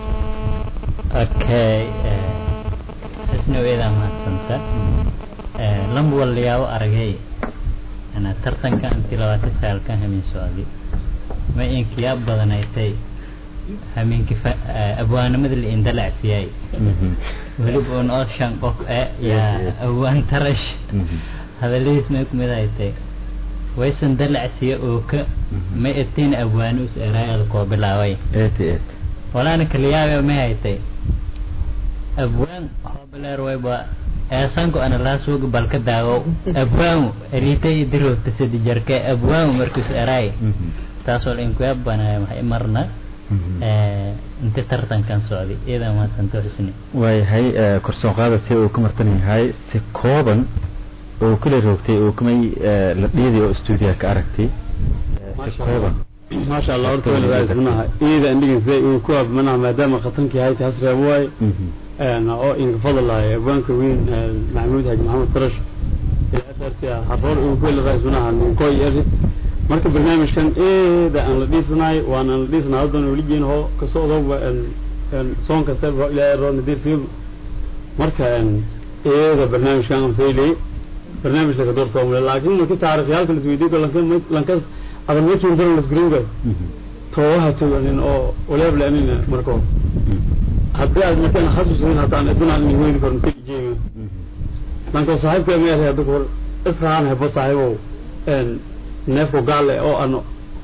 I: okay xusnow eedaa mahadsanta lamba walayaabo aragay ana tartanka intii labaatan saalkan hamin socdi ma inkiyaa badanaytay hamiinki abwaanimada la indalacsiyay weliba un oo shan qof e yaa awaan tarash hadaladiis may kumid ay tay waysan dalacsiya oo ka ma etiin abwaani us eraayada koo bilaabay
G: eighty eight
I: walaana kaliyaabe may haytay abwaan hoobaleer wayba eesanko ana laa suuga balka daago abwaamu eriitay idirowta sidi jarke abwaamu markus eraay taasoo inkuya banaya maxay marna inta tartankan socday iyadaa mahadsanto xusni
G: waayahay korsoon qaada si uu ka martan yahay si kooban oo kala roogtay oo kamay la dhiiday oo stuudiyaha ka aragtay si kooban
E: maasha allah horta weli waa ismanaha iyada andhigiisa uu ku abmanaha maadaama khatankii hayta hasreeb waay oo inka fadlahay abwaanka weyn maxamuud haji maxamed tarash xaroor uu ku heli raismanaha ninkoy eri marka barnaamijkan eeda aan la dhiisanaay waana la dhiisanaa haddan weligiin hoo kasoo odoba soon kasta ilaa ero nadir fiil marka eeda barnaamijkan aan faylay barnaamij laga doorsoomale laakiin marki taariikhyaalka lasweydiiyo lanka lanka adan mekin daran lasguringa toowaha toganin oo waleebla anina marka haddii aad markaan xasuusin haddaan adunaan min weyni karin kelijeega lanka saaxiibka meelhay hadda kahor israan hebo saaxiibow neefko gaale oo ano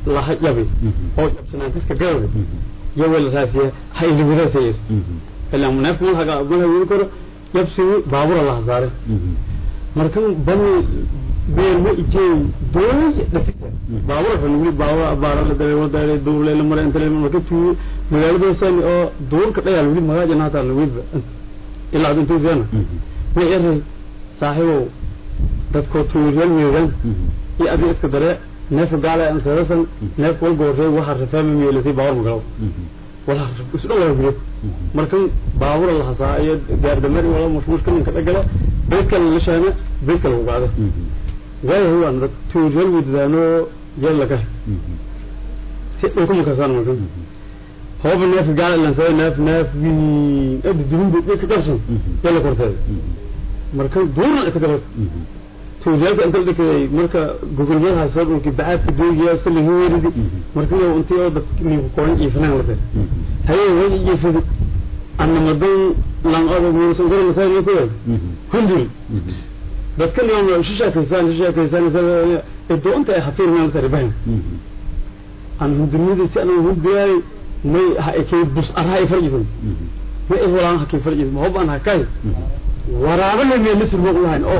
E: laha jabi oo jabsanaantiska gadabe iyo weel raasiya ha iliwadaasayes ilaa neefka malhaga malha wili karo jabsigi baabura laha saare marka bani beerma ijey doonay dhasita baabura kan wili baabura abaara la dalay wadaale duurle la mara inta marka tuu magaaladaasani oo duurka dhayaal wili magaaja naata la wili ilaa ad intuu seena ma eray saaxiibow dadkoo tuuryal weedan iyo adiga iska dare neefka gaala aan sarasan neef wal goorree waxa rafaama meelasay baabur magalaw wala isdho wala gure markan baabura la hasaa iyo gaardamari wala mashmuushka ninka dhagala beedka la sheena beedka lagu qaada waayo huwaan dad tuuryal weedadaano yal laga si dhulka makasaan markan hooba neefka gaala lansada neef neef wiin adi dubin ka qabsan yalla korteeda marka duurna iska gabad tuuryaalka inta la dhikay marka gogolmadaha soo dhulki bacaadka doogiya salihi weeridi marka yow intii oo dad ninku kooran iifanaan la tir haye way iifidi anna madan lan odo muusan garan masaan ma kuwa hundul dadka niyoom shishaakaysaan shishaakaysaan edo inta ay hafiir maan tari bahin an hundulmidi si anan hundiyaay may ha ekay bus arha ay farjisan ma ay walaan hakay farjisan ma hob an hakay waraabo la meela sirmo lahayn oo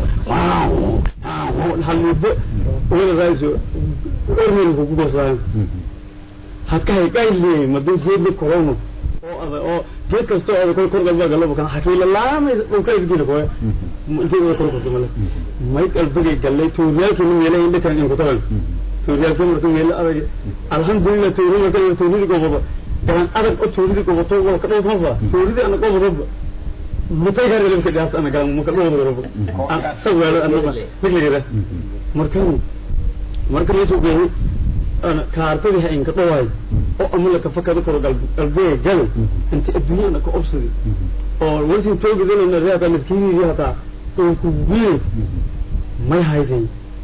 E: halibo wala raiso ormel ku gosaan hakay gayle madin geedli korono oo ada oo geed kasto oo kor kor galba galba kan hakayla laama oo kay gidi ko intii oo kor kor mala may qalbigay galay tuuryaalki nin meela inda kan in ku taban tuuryaalki markuu meela adag alhamdulillah tuuryaalki markuu tuuryaalki gobodo kan adag oo tuuryaalki gobodo wala ka dhaw ma tuuryaalki ana gobodo mutay gar galim kadaas ana galam muka dhawada garabo sawalo ana migligira marka marka la soo geeyay ana kaartadi ha inka dhawaay oo amala ka fakada koro qalbiga gal inta adduunyada ka obsadi oo wanti toogidana na reeta miskiini hata oo ku wiil may hayday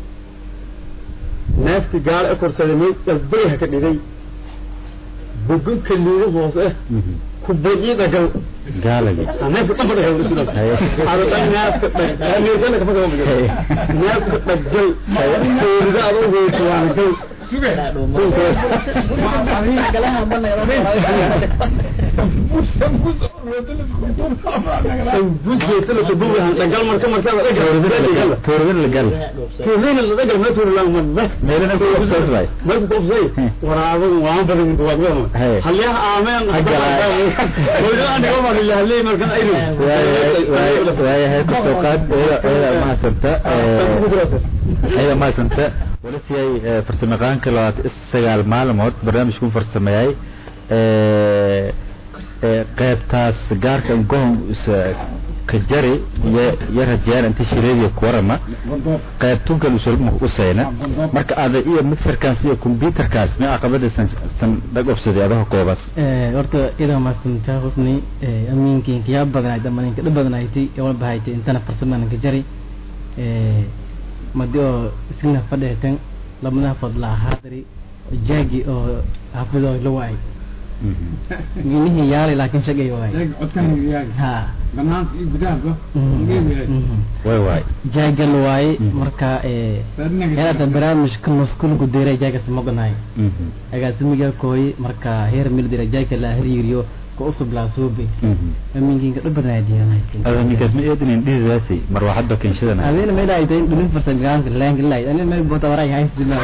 E: neefti gaal e korsaday may qalbiga ha ka dhigay bogan kaliido hoose ku bajida gal
G: gaalagi
E: neefka dhanba dhagal isula ada dhan neefka dhag neefkana kafa kama bajiro neefka dhagal toorida adoo weyso waana gal dhagal marka markaa
G: toorida la gal
E: toorina la dhagal ma toorila ma
G: meelana ku ofsay
E: marka ku ofsay waraabadu waan badan inta waad wada halyaha aameen
G: waayahay kusoo qaad eeda mahadsanta eeda mahadsanta walasiyay farsamayaqaanka labaatan is sagaal maalmood barnaamijku farsameeyay qeybtaas gaarka gohon ka jari iyo iyo rajeyaan inta shireediya kuwarama qeybtunkan usulma usayna marka ada iyo mixerkaas iyo computerkaas ma caqabada san san dhag obsaday adaha koobas
F: horta idaa maasantaa husni amiinkiinka yaa badanayd ama ninka dhib badanayti wal bahaytay intana farsamananka jari madi oo isna fadheetan lamadaha fadla haadari jaagi oo xafido la waay minihii yaalay laakiin shagay waay ha
G: way waay
F: jaagal waaye marka heerata barnaamijka maskulku diray jaagas moganahay agaasimiga kooy marka heer mil dira jaaga la hiriiriyo ka usub laa suubi aminkinka
G: ada ninkaas ma eedinin dhihidaasi marwaxadba kenshadana
F: adina may dhaaytay dhulin farsan gaanka laanka laay anina may bota waray haysdina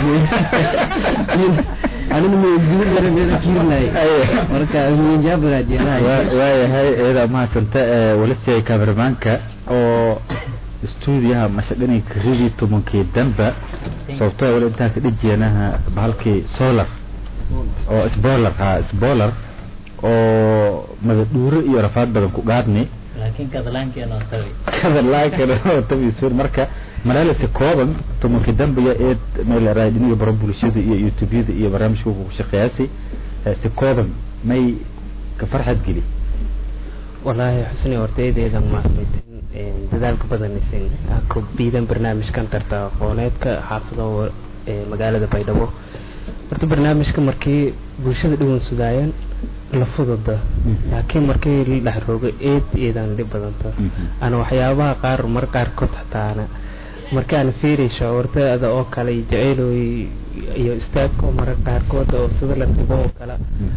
F: anina may gudu dare may kiirnay marka min jabaraadiyanahay
G: waayahay eeda mahadsanta walisiyay kameramaanka oo stuudiyaha mashadhini karidii tobankii damba sababtoo wali intaa ka dhijeenaha bahalkii solar oo sbolar ha sbolar oo madadhuuro iyo rafaad badan ku gaadni
I: laakiin kadalaankeena oo tabi
G: kadalaankeena oo tabi suur marka malaalisi kooban tobankii dambiga ee meelaraay dhiniga baro bulshada iyo youtubeyada iyo barnaamijka ku shaqeeyaasi si kooban may ka farxad geli
O: wallaahi xusni hortaydeeda maarmaytan dadaalka badanaysan ku biidan barnaamijkan tarta aqooneedka xaafado magaalada baydhabo horta barnaamijka markii bulshada dhiwan sudaayeen la fududa laakiin markii la dhex roogo eed eedaan dhib badanta ana waxyaabaha qaar mar qaarkood xataana markaan fiiray shacuurtada oo kale jaceyloy iyo istaagka oo mararka qaarkood oo sida la ribo oo kale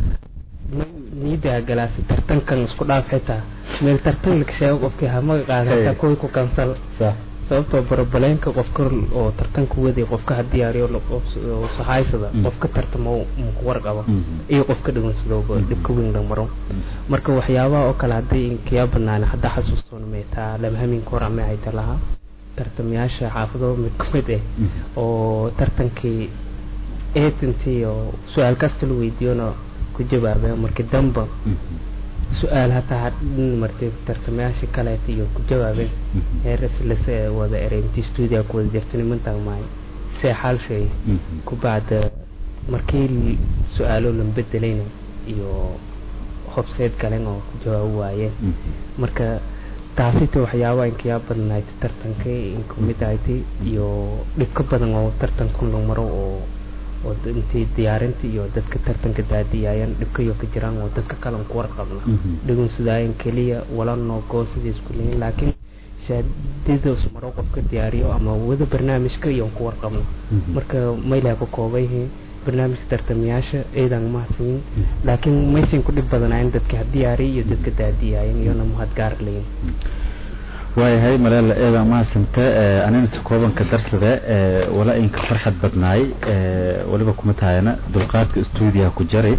O: niidaa galaasi tartankan isku dhaaf xitaa meel tartan la sheego qofkii hamaga qaadata kuwii ku kansal sababtoo barabaleenka qofka oo tartanka waday qofka ha diyaariyo sahaysada qofka tartamo muku warqaba iyo qofka dhigansadooba dhibka weyn la maro marka waxyaabaha oo kale hadday inkiyaa banaan hadda xasuustoona meetaa lamhaminka hor ama hayta lahaa tartamayaasha xaafado mid ku mid ah oo tartankii eetantii oo su-aal kasta la weydiiyona ku jawaabeen markii damba su-aal hataa hadhin martay tartamayaasha kaleeta iyo ku jawaabeen heeras lase wada eray intii stuudiga ku wada jirta nimantan maay see xaal shay ku bacda markii su-aalo lan bedelayna iyo hobseed galen oo ku jawaabo waayeen marka taasita waxyaabaha inkayaa badnayd tartanka inku mid ahaytay iyo dhibka badan oo tartanku la maro oo oo intii diyaarinta iyo dadka tartanka daadiyaayan dhibkayo ka jiraan oo dadka kalan ku warqabna dhigun sidaayan keliya wala noogoo sidii isku leeyihin laakiin shaadidaas maro qofka diyaariyo ama wada barnaamijka iyo ku warqabno marka maylaha ka kooban yihiin barnaamijka tartamayaasha ciidan mahadsanyin laakiin maysan ku dhib badanayn dadka ha diyaariya iyo dadka daadiyaayan iyona mahad gaar leyin
G: waayahay maleela eeda mahadsanta anina si koobanka darsade wala inka farxad badnaay waliba kuma tahayana dulqaadka stuudiyaha ku jaray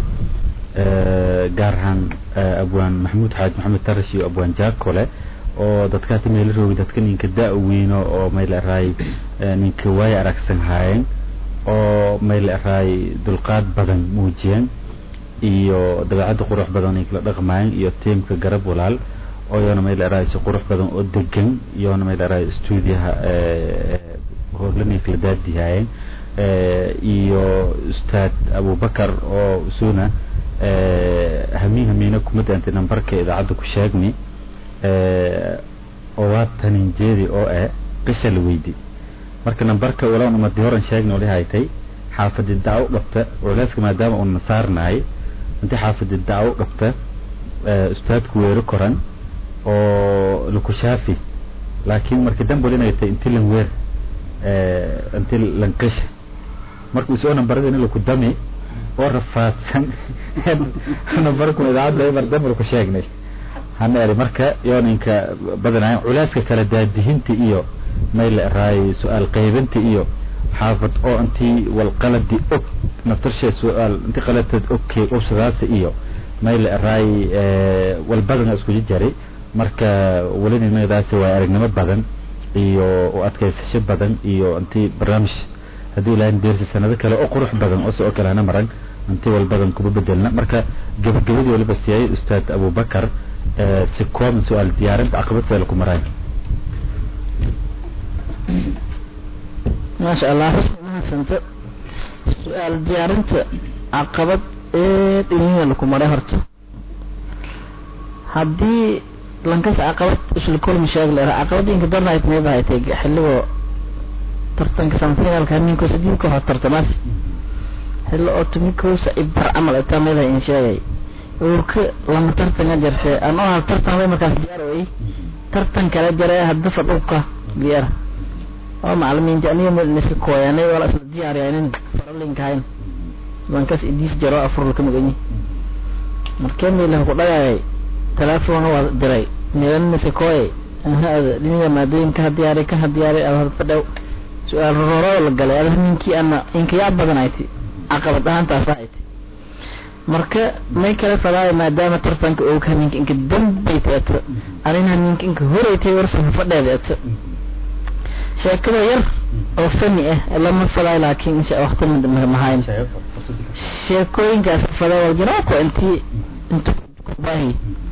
G: gaar ahaan abwaan maxamuud xaaj maxamed tarash iyo abwaan jaakole oo dadkaasi meela roogi dadka ninka da- weyno oo mayla eraay ninka waaya aragsan haayeen oo mayla eraay dulqaad badan muujiyeen iyo dabeecadda qurux badan ay kala dhaqmaayeen iyo tiimka garab walaal oo yoona mayla eraay si qurux badan oo degan yoona mayla eraay stuudiyaha howlani kala daadihaayeen iyo ustaad abubakar oo isuna hamiin hamiina kuma daantay nambarka idaacadda ku sheegni oo waa tanin jeedi oo eh qisha la weydi marka nambarka walaun umadi horan sheegna oli haytay xaafadi dacwo dhabta culeyska maadaama uuna saarnaay intii xaafadi dacwo dhabta ustaadku weero koran oo lakushaafi laakiin markii dambe wali inay tahay inti lan weer inti lan qisha marka usoo nambarada in laku dami oo rafaadsan nambarku idaacadda mar dambe laku sheegnay hana eri marka yooninka badanayan culeyska kala daadihinta iyo mayla eraay su-aal qaybinta iyo xaafad oo intii walqaladi og naftarshe su-aal inti qaladteed ogkay obsadaasa iyo mayla eraay walbadana isku jaray marka welinimadaasi waa aragnimo badan iyo u adkaysasho badan iyo intii barnaamij haddii ilaahay deersi sanado kale oo qurux badan oo si oo kale hana maran intii walbadan kuma bedelna marka gabagabadii waliba siiyay ustaad abubakar si kooban su-aal diyaarinta caqabad see laku maraay
F: maasha allah xusni mahadsanta su-aal diyaarinta caqabad eed iniga laku maray horta haddii lankas caqabad isla kulmi sheeg leera caqabad inka darnayd may bahatay xilligoo tartanka samfinalka ninko sadiidka hor tartamaas xillo oo tumikoosa ibar camal itaa meelaha in sheegay uurka lama tartanga jirte an oo hal tartan bay markaas diyaar way tartan kala jare hadda fadhubka diyaar oo macalimiinta aniga midniska kooyanay wala isla diyaariyaanin faralinkahayn bankas idiis jaro afur ka maganyi markee meelaha ku dhagaayay telefoon waa diray meelanisa kooyay ahada dhiniga maadooyinka ha diyaaray kan ha diyaaray ada fadhow su-aal roroo la galay ada ninkii ama inkayaa badan ayti caqabad ahaantaas ayti marka may kala fadaayo maadaama tartanka og haminka inka dambay teeto arin haminka inka horeytay warfa fadheeda eto sheekada yar oo fani ah lama fadaayo laakiin insha waqti mahayn sheekooyinkaas fadaa waljaraako intii inta kubaahi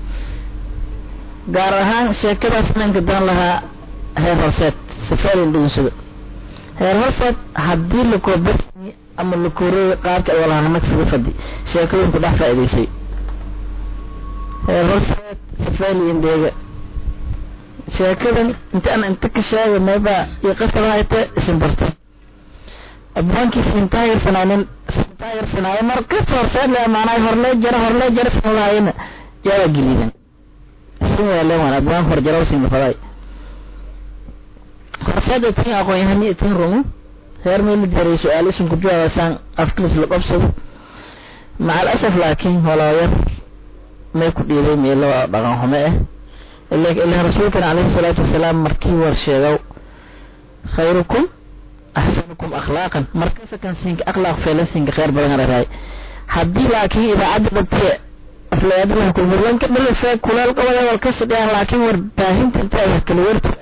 F: gaar ahaan sheekadaas nanka dan lahaa heer horseed safarin dhugunsado heer horseed haddii lakoobasni ama lakoorey qaabka walahanag sida fadi sheekooyinku dhex faa'idaysay heer horseed safali indheega sheekadan inta aan inta ka sheegay mayba iyo qasabahayte isin barta abwaankiis intaayarsanaanin intaayarsanaayo markas horseed le maanaa horlee jara horlee jara sin lahayana jaaba geliidan isin weele waan abwaan horjaraw sin lafaday horseed itin aqoon yahani itin rumu heer meel jaray su-aal isin ku jawaabaysaan afkiis la qabsado maca alasaf laakiin holooyar may ku dhiiday meelo dhaqan xume ah ilaa rasuulkan calayhi salaatu wasalaam markii war sheegow khayrukum axsanukum akhlaaqan markasa kan siinka akhlaaq feelan siinka khayr badan araray haddii laakiin idaacadda dhabtee aflayadalaha kulmurlanka dhalife kuleel qabada wal ka sidhiyaan laakiin warbaahinta inta wax kala wertur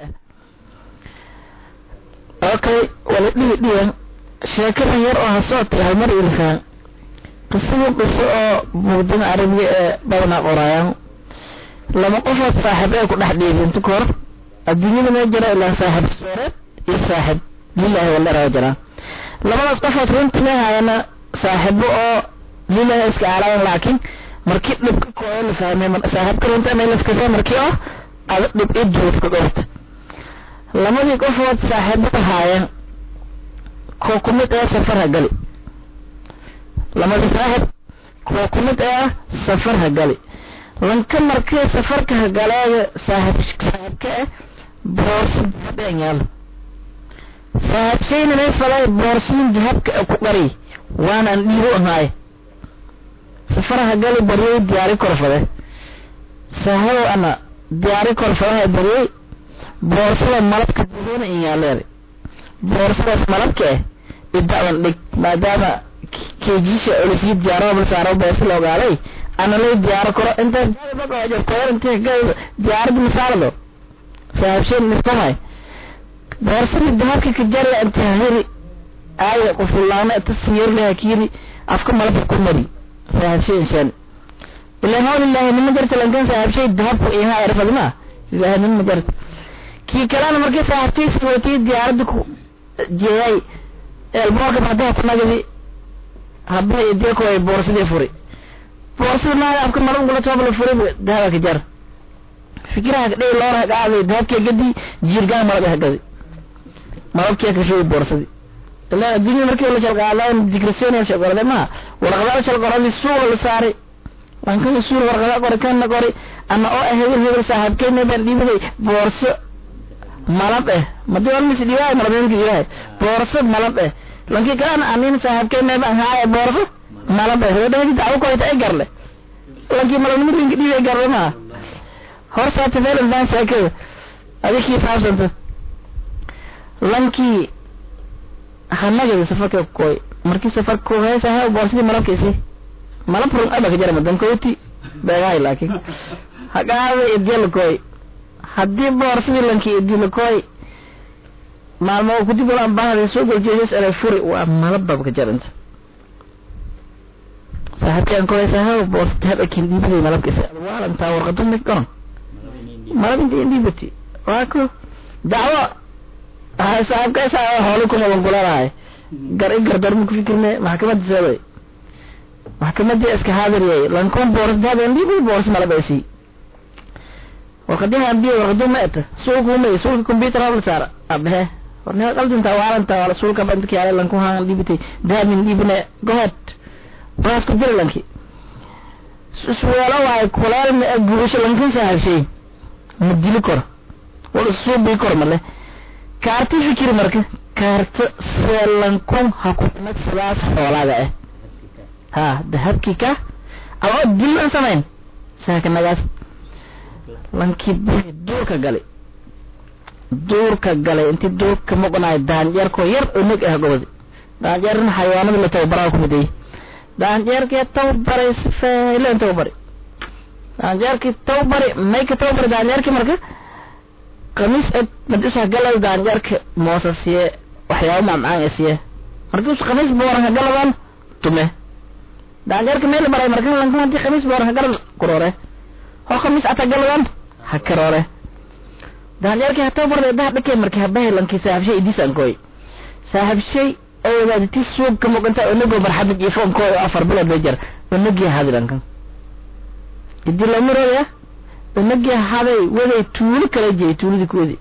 F: ah okay wala dhihi dhiyan sheekadan yar oo hasootay halmar ilfaan qisadii qiso oo muqdimo carabiga ee badanaa qoraayaan lama qofood saaxib ee ku dhex dhiibi inta ka hor adduunyada ma jira ilaa saaxib sooreed iyo saaxib lilahi waldhara jiraan labadaas qofood runtii ma hayana saaxibo oo lilahi iska aalayan laakiin markii dhibka kooyo la fahmay saaxibka runta ma laskasa markii oo ada dhib i duudka dhowrta labadii qofood saaxiibada haayeen koo ku mid ee safar ha gali lamadii saaxib koo ku mid ee safar ha gali lanka markii safarka ha galeega saaxib saaxibka ah boorsa dahabeen yaalo saaxibshayna may falay boorsin dahabka ku qari waana an dhiibo ahaay safar ha gali baryay diyaari korfade saaxibow ana diyaari korfadaha baryay boorsada malabka buduuna in yaaleeda boorsadaas malabka ah ida'dan dhig maadaama kejiisha olisii diyaaro bal saaro beesi la ogaaday ana lay diyaaro karo inta koyar inta diyaarada misaalado saahibsheen mistamay boorsada dahabka ka jarya inta hiri aaya qufulaana inta siyirleha kiri afka malabka ku mari saahibsheen shan ilaa hawl ilaahi nima jarta lankan saahibshay dahabka iha erfadma ilaahi nima jarta kii kalena markii saaxibtiisa watay diyaaradda ku jeeyay eelboorka badaha ku nagadi habba ideeko ay boorsadii furi boorsada naada afka malab gula toobla furi dahaba ka jar fikiraha kadhihi loora hagaaday dahabkii gadi jiirgaan malab hagadi malabkii ka shubi boorsadii ilaa adduunya markii la shalqaadaan dikraseen shalqorade ma warqadaal shalqoradi suula la saaray lankan suul warqada qori kana qori ama oo ah hebel hebel saaxiibkeena baan dhiibaday boorso malab eh madi walmis dhiwaay malabeenka dhiwaay boorso malab eh lanki kalena anin saaxiibkeena baan haaya boorso malab eh wadahadi dacwo koyta ay garle lanki malabnimo rinka dhiibay garle ma hor saata feel baan sheekada adikii faabsanta lankii hanagada safarka koy markii safarka ko heesa ha boorsadii malabkiisi malab run aba ka jara madankooti beegahay laakiin hagaada idiyalakoy haddii boorsadii lankii idilakoy maalmo kudib walaan baahday soo goljeesas eray furi waa malabab ka jaranta saaxiibkaan kolaysa ha boorsa dahab akin dhiibaday malabkiisa waalantaa warqadu mid garan malab inta indhiibati waa ko dacwo saaxiibkaysa hooli ku qaban kulanahay gar i gardarma ku fikirne maxkamada seeday maxkamadii iska haadiriyay lankon boors dahab indhiibay boors malab ay sii warqadiha ambiya warqadu ma eta suulka umay suulka computer habla saara abehe warnaa qaldinta waalanta wala suulka bandki yaale lanku haan dhibitay dahabin dhibine gohead baas ku dira lanki suweelo waay kuleel ma e gubasho lankin sahabshay ma dili kor wala suubii kor male kaarti fikiri marka kaarta seelankun ha ku timad sidaas xoolaada ah ha dahabkii ka ama dil aan samayn saakanagaas lankii buri duurka galay duurka galay intii duurka moqnaay daanjeerkoo yar oo neg ah gobodi daanjeerna xayawaanada la tababaraa kumidayay daanjeerkii tababaray si faylen tababari daanjeerkii tababari may ka tababari daanjeerkii marka kamiis ed madisa galay daanjeerka moosa siye waxyaabo macmacaan ee siye markiis kamiis booran ka galadan tume daanjeerka meel baray marka lankan hadii kamiis booran ka galan kuroore oo kamiis ata galadan ha karoore daanjeerkii ha tababarda daha dhakee markii habahay lankii saaxibshay idisan koy saaxibshay oo wadaaditi suug ka muuqanta onagoo marxabid iyo foomkooda oo afar bilood bay jar onagii hadi lankan idi lamirooya onagii haday waday tuulo kala jeey tuuladii kuwadi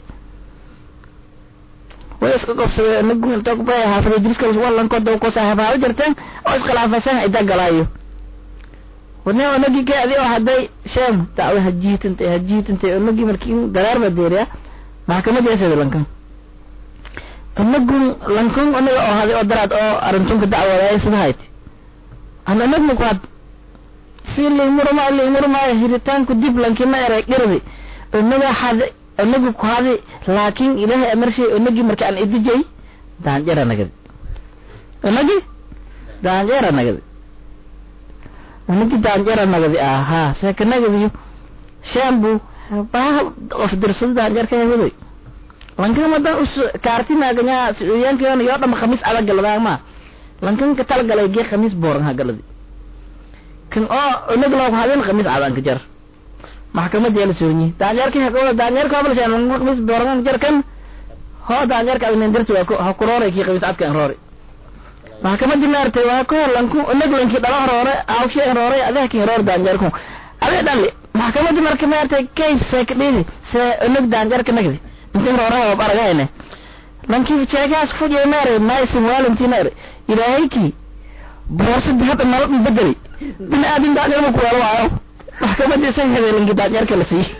F: way iska qobsadee onagu inta kubay haafada diriska walankood ko saaxiib haaba jarteen oo iskhilaafaysan ida galaayo wane onagii ka adi oo hadday sheem dacwo hajiitantay hajiitantay onagii markii daraar ba deeriya maxkamadii asada lankan anagun lankun anaga oo haday oo daraad oo arrintunka dacwadaaya sida hayti an anagna ku had si liimurma liimurmaayo hiritaanku dib lankima eray dhirdi onaga hade onaga ku hadi laakin ilaahay amarshay onagi marka aan idijay daanjera nagadi onagi daanjera nagadi onagi daanjera nagadi aha seeka nagadiyo shambu baha of dirsado daanjerka waday lankan madan us kaartinaganya suuyankan yoo dhama khamiis adag galada ma lankan ka talgalay gee khamiis booran ha galadi kan oo onag loo hadin khamiis adan ka jar maxkamada yala soonyi daanjeerka haqooda daanjeerka habal shan lankan khamiis booran jar kan ho daanjeerka adan dirtu waa ko ha kuroore ki khamiis adka roore maxkamada maartay waa ko lanku onag lanki dhala roore awshe roore adah ki roore daanjeerku ade dhali maxkamada marka maartay case sekdidi se onag daanjeerka nagdi inta roore waa aragayne lanki jeekaas fujay maare maysin walantinare ilaahayki boorsa hadda nolol bedeli bin aadin daanjeer ma kuwala waayo maxkamadii say heday lanki daanjeerka la siiyey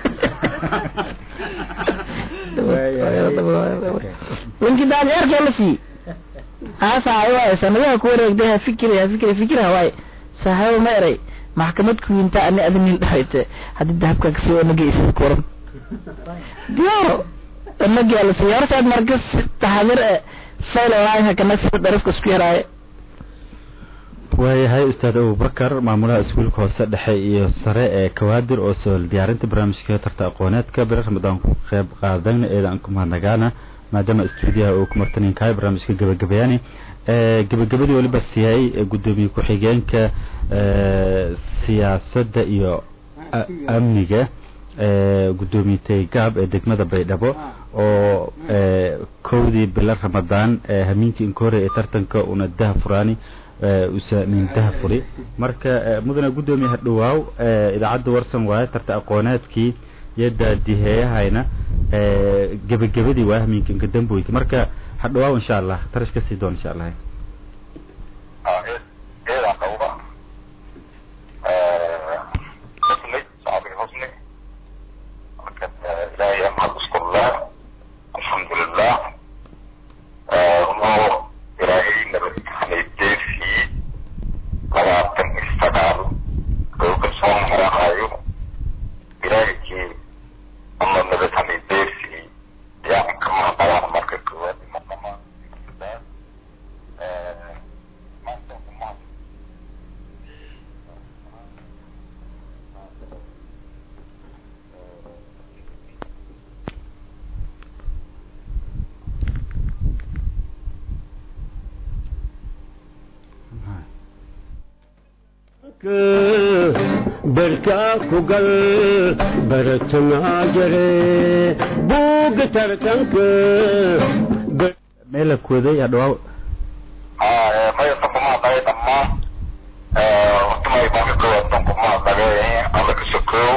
F: lanki daanjeerka la siiyey haasaay waaye sanadaha ku wareegday ha fikiri ha fikiri fikira waaye saaxibo ma eray maxkamad kuwinta ani adinin dhahayte haddii dahabka kasii onagi isida kuran diyaaro onagi ala siiyey hortaad marka taxadir e fayl waaye hakana sida dharafka isku yaraaye
G: waayahay ustaad abubakar maamulaha iskuulka hoose dhexe iyo sare ee kawaadir oo soo diyaarinta barnaamijka tarta aqooneedka bere ramadaan ku qeyb qaadana eedaan ku mahadnagaana maadaama stuudiyaha uu ku martanin kahay barnaamijka gabagabeyaani gabagabadii weliba siiyay gudoomiye ku-xigeenka siyaasadda iyo amniga gudoomiye gaab ee degmada baydhabo oo kowdii bilo ramadaan hamiinkii inkore ee tartanka una daha furaani usa nin daha furi marka mudana gudoomiye hadhawaaw idaacadda warsan waaye tarta aqooneedkii iyo daadiheeyahayna gebagabadii waa hamiinka inka damboyka marka hadhawaaw insha allah tarash kasii doon insha allah
D: barkaa ku gal baratanaa jare buuga tartanka
G: meela kooday hadhawaaw
P: maya tankumaadhagay dhammaan hortamay banka koowaad tankumaadhagay alla ka sokow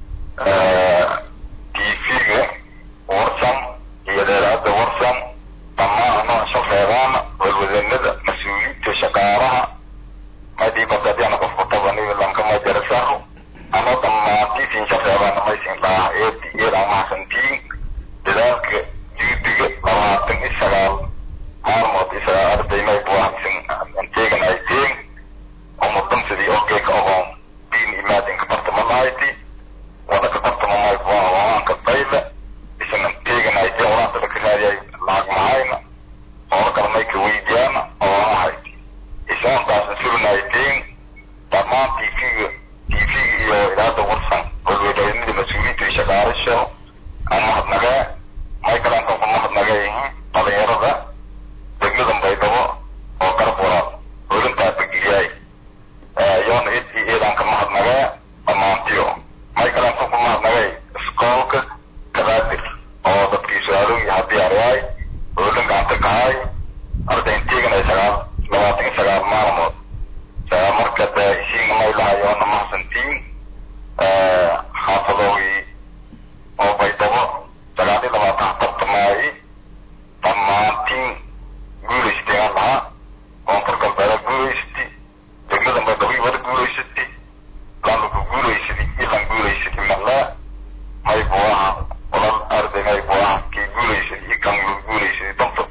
P: tv-ga warsan iyo dheeraada warsan dhammaan anoo shaqeedaan walwadanada mas-uuliyiinta shaqaalaha madibadadiana qofku tabaniyo lankama jarasaho ano dhammaantiisin shaqeedaan maysin dhaah eedi iyada mahadsantiin dadaalka juudiga labaatan iyo sagaal maalmood iyo sagaal arday may buwaansin anteegan ay teen umudansidii ogeeka ogoon diin imaadinka bartamanahayti wada ka bartamamay buwaa waanka dayla isan anteegan ay teen walaanta laka raadiyay lacag mahayna oo kale may ka weydiyaana oo ahayti isoontaasna surinayteen dhammaan tv-ga tv-ga iyo idaada warsan walwadaynada mas-uuliyiinta iyo shaqaalasho aan mahadnagee may kalantan ku mahadnagee dhalinyarada degmadan baydhabo oo garab walaal holintaa begilyaay yoona id iyo eedaan ka mahadnagee dhammaantiyo may kalantan ku mahadnagee iskoolka kabaadir oo dadkii su-aalooyi hadiyaaryaay holin gacanta kahay ardaynteegan ay sagaal labaatan iyo sagaal maalmood sagaal marka dee isiina may lahayoona mahadsantiin xaafadoogii oo baydhabo sagaal iyo labaatan tartamaayi dhammaantiin guulaysteen lahaa koonfur galbeeda guulaysati degmadan baydhabo wada guulaysati lanlaku guulaysadi ilan guulaysadi malaa may buu aha walal arday may buu aha kii guulaysadi iyo kan lagu guulaysadi danta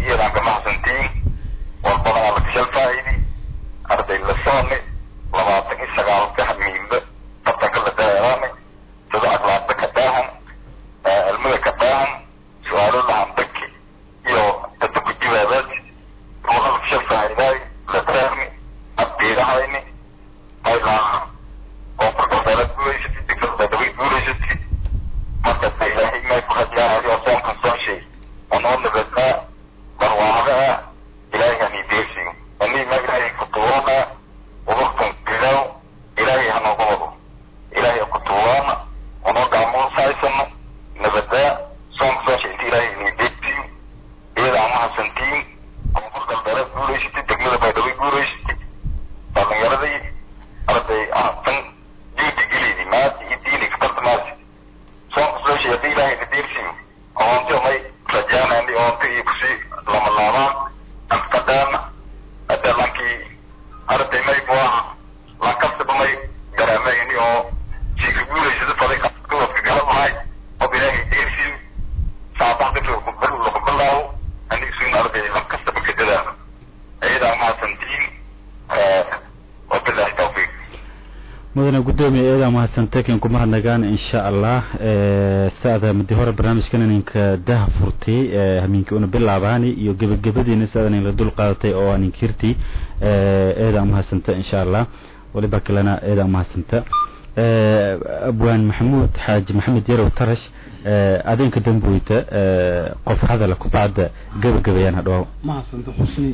P: iyadan kama hasantiin war badan ala kashal faa'idi arday la sooni labaatan iyo sagaal ka hamiinba tartanka la dareerane sida akhlaaqda ka daahan cilmida ka daahan su-aalo lahandaki iyo dadda ku jawaabaad ruuxa la kashal faa'idaay la dareerni abdiidahayni maylaa koonfur galbeelad guulaysatid degmada baydhabo guulaysatid markasta ilaahay may ku hadlaayo soonkan soo shay onoo nabadnaa barwaaqaa ilaahay hani deersiyo ani ma ilaahay ku tuurana udurkan bilow ilaahay hanooga wado ilaahay ku tuurana onoo gaamoon saaysano nabadaa soonka soo shay inta ilaahay hani deersiyo iyada ama hasantiin koonfur galbeelad guulaysatid degmada baydhabo guulaysatid dhalinyaradii arday tan juudi gelidi maadi iyo diini katarta maadi soonka soo shay haddii ilaahay na deersiyo oonti may rajaanani oonti iyo kusii lama laabaan ankadaana hadda lankii arday may buaha lankastaba may garaameyni oo siika guulaysada faday kuwadka gala mahay ob ilaahay deersiyo saabaqdika lakubilaawo anigsuin arday lankastaba kadadaano iyadaa mahadsantiin wabilahi tawfiiq
G: mudane gudoomiye eedaa mahadsantay kan kuma hadnagaan insha allah saada mudi hore barnaamijkan ininka daha furtay hamiinka una bilaabaani iyo gebagabadiina saada nin la dul qaadatay oo aan inkirti eedaa mahadsanta insha allah waliba kalena eedaa mahadsanta abwaan maxamuud xaaji maxamed yarow tarash adinka damboyta qof hadala kubacda gebagabayaan hadhow
C: mahadsanta xusni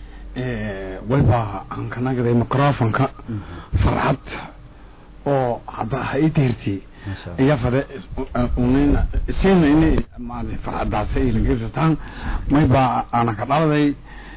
C: wayba aan ka nagaday microfonka farxad oo hadda ha ii deertay iya fade unina isina ini maadi farxadaasa ilageysataan mayba aana ka dhaladay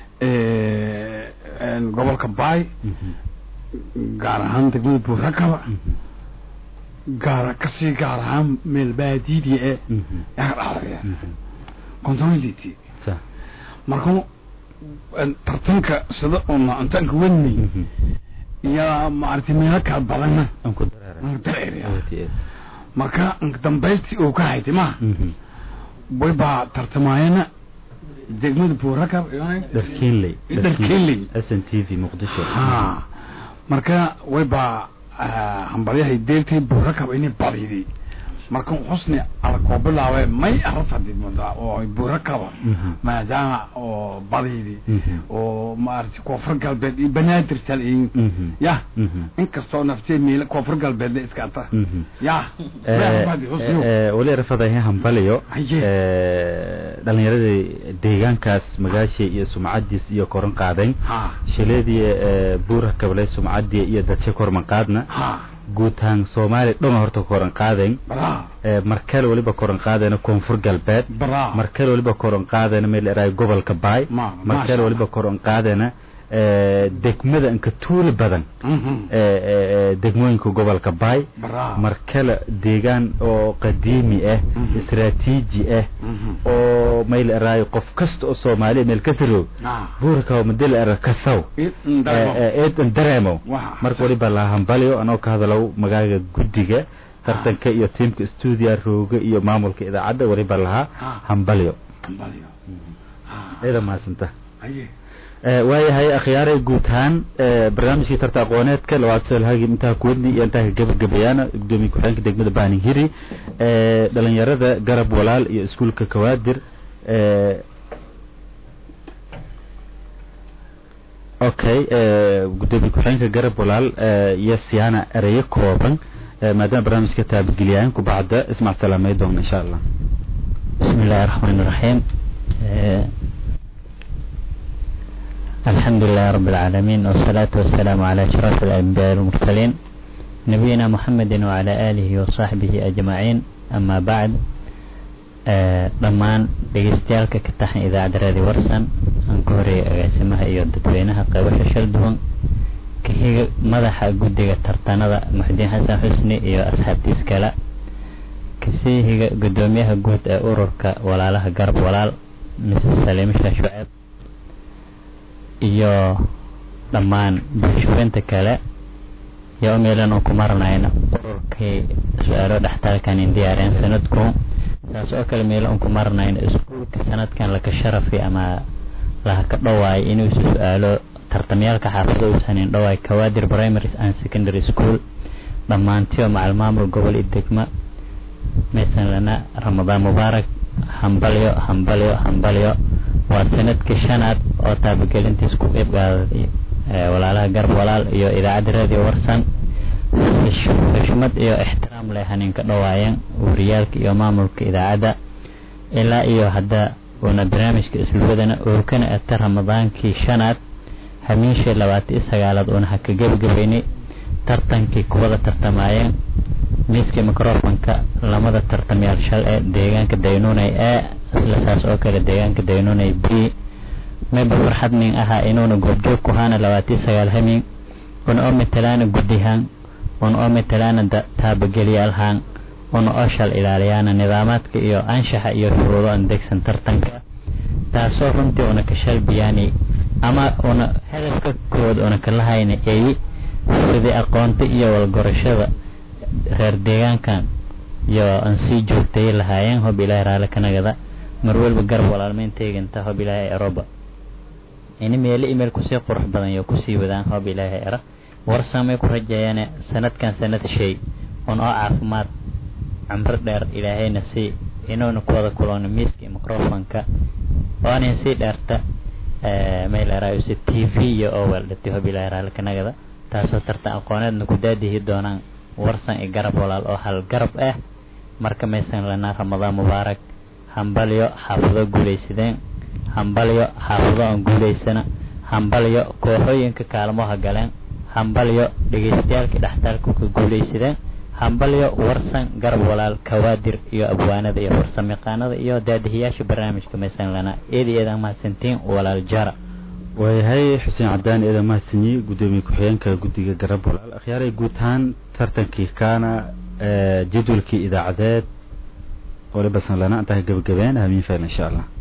C: gobolka baay gaar ahaan degmada buurakaba gaar kasii gaar ahaan meel baadiidii e yaa ka dhaladay controliti marka tartanka sida una intaanka wadnay iyo maaragtay meelo kala badana dareer marka dambaystii uu ka haytay maha way baa tartamaayana degmada buurakab
G: dharkiinley
C: dharkiinley
G: s n t v muqdisho
C: ha marka way baa hambalyahay deertay buurakab inay badiday marka xusni ala koo bilaabe may arafadid oo buurakaba maadaama oo badaydi oo maaragtay koonfur galbeed iyo banaadir salin ya inkastoo naftee miila koonfur galbeedna iska ata ya
G: wali rafadahe hambaliyo dhalinyaradii deegaankaas magaashii iyo sumcadiis iyo koran qaadayn shileedii buura kablay sumcadii iyo dadsi korman qaadna guutaan soomaaliya dhoma horta koran qaadayn markale waliba koran qaadayna koonfur galbeed markale waliba koran qaadayna meel eraay gobolka baay markale waliba koran qaadayna degmada inka tuuli badan degmooyinka gobolka baay markale deegaan oo qadiimi ah istraatiiji ah oo mayl eraayo qof kasta oo soomaaliya meel ka taroog buurka madel era kasaw eedan dareemo marka waliba la hambaliyo anoo ka hadalow magaaga guddiga tartanka iyo tiimka stuudia rooga iyo maamulka idaacadda waliba lahaa hambaliyo ciida mahadsanta waayahay akhyaaray guud ahaan barnaamijkii tarta aqooneedka labaad soolhagi intaa kuwadni iyo intaa ka gebagabayaana gudoomiye ku-xigeenka degmada baaning hiri dhalinyarada garab walaal iyo iskuulka kawaadir okay gudoomiye ku-xigeenka garab walaal iyo siyaana ereyo kooban maadaama barnaamijka taabadgeliyaayan kubacda ismac salaamay doona insha allah
I: بسم الله الرحمن الرحيم الحمد لله رب العالمين والصلاة والسلام على أشرف الأنبياء والمرسلين نبينا محمد وعلى آله وصحبه أجمعين أما بعد dhammaan dhegeystayaaalka ka taxan idaacadda raadi warsan aan ka horeeyay agaasimaha iyo dadweynaha qaybasha shal duwan kahiga madaxa guddiga tartanada muxudiin xasan xusni iyo asxaabtiis kale kasii higa gudoomiyaha guud ee ururka walaalaha garab walaal mrs saliimisha shuceeb iyo dhammaan bulshooyinta kale iyo meelan oo ku maranayna ururkii su-aalo dhextaalkan in diyaareen sanadku taas oo kale meelo un ku maranayna iskuulka sanadkan laka sharafi ama laha ka dhawaay inuu isu su-aalo tartamyaalka xaafado uusanin dhawaay kawaadir primary and secondary school dhammaantiyo macal maamul gobol iyo degma maysan lana ramadaan mubaarak hambalyo hambalyo hambalyo waa sanadkii shanaad oo taabagelintiis ku qeyb qaaday walaalaha garb walaal iyo idaacadda radio warsan xushmad iyo ixtiraam leh haninka dhawaayeen wariyaalka iyo maamulka idaacadda ilaa iyo hadda uuna barnaamijka isluwadana ookana ata ramadaankii shanaad hamiinshii labaatan iyo sagaalaad uuna haka gebagabaynay tartankii kuwada tartamaayeen miiskii microfonka lamada tartamyaal shal ee deegaanka daynunay ee isla saas oo kale deegaanka daynunay b mayba farxad nin ahaa inuuna goobjoog ku haana labaatiyo sagaal hamiin una oo matalaana guddihaan una oo matalaana taabagelyaalhaan una oo shal ilaaliyaana nidaamaadka iyo anshaxa iyo shuruudo aan degsan tartanka taasoo runtii una ka shalbiyaani ama una hadafka kood una ka lahayna ay sidii aqoonta iyo walgorashada reer deegaankan iyo aan sii joogtay lahaayeen hob ilaahay raali ka nagada mar walba garab walaalmeyn teeganta hob ilaahay eroba ini meelo email kusii qurux badan iyo kusii wadaan hob ilaahay era warsamay ku rajeeyaan sanadkan sanad shay un oo caafimaad cumro dheer ilaahayna sii inuuna ku wada kulano miiska iyo microfonka oonin sii dheerta meel eraayuse t v iyo oo weeldhati hob ilaahay raali ka nagada taasoo tartan aqooneedna ku daadihi doonaan warsan iyo garab walaal oo hal garab ah marka maysan lanaa ramadaan mubaarak hambalyo xaafado guulaysadeen hambalyo xaafado aan guulaysana hambalyo kooxooyinka kaalmoha galeen hambalyo dhegaystayaalkii dhextaalka ka guulaysadeen hambalyo warsan garab walaal kawaadir iyo abwaanada iyo farsamayaqaanada iyo daadihiyaasha barnaamijka maysan lanaa eedi eedan mahadsantiin walaal jara
G: waayahay xuseen cadaan eedan mahadsanyi guddoomiye ku-xigeenka guddiga garab walaal akhyaaray guud ahaan tartankii kaana jadwalkii idaacadeed waliba sanlana intaa ka gebagabeen hamiin fayl insha allah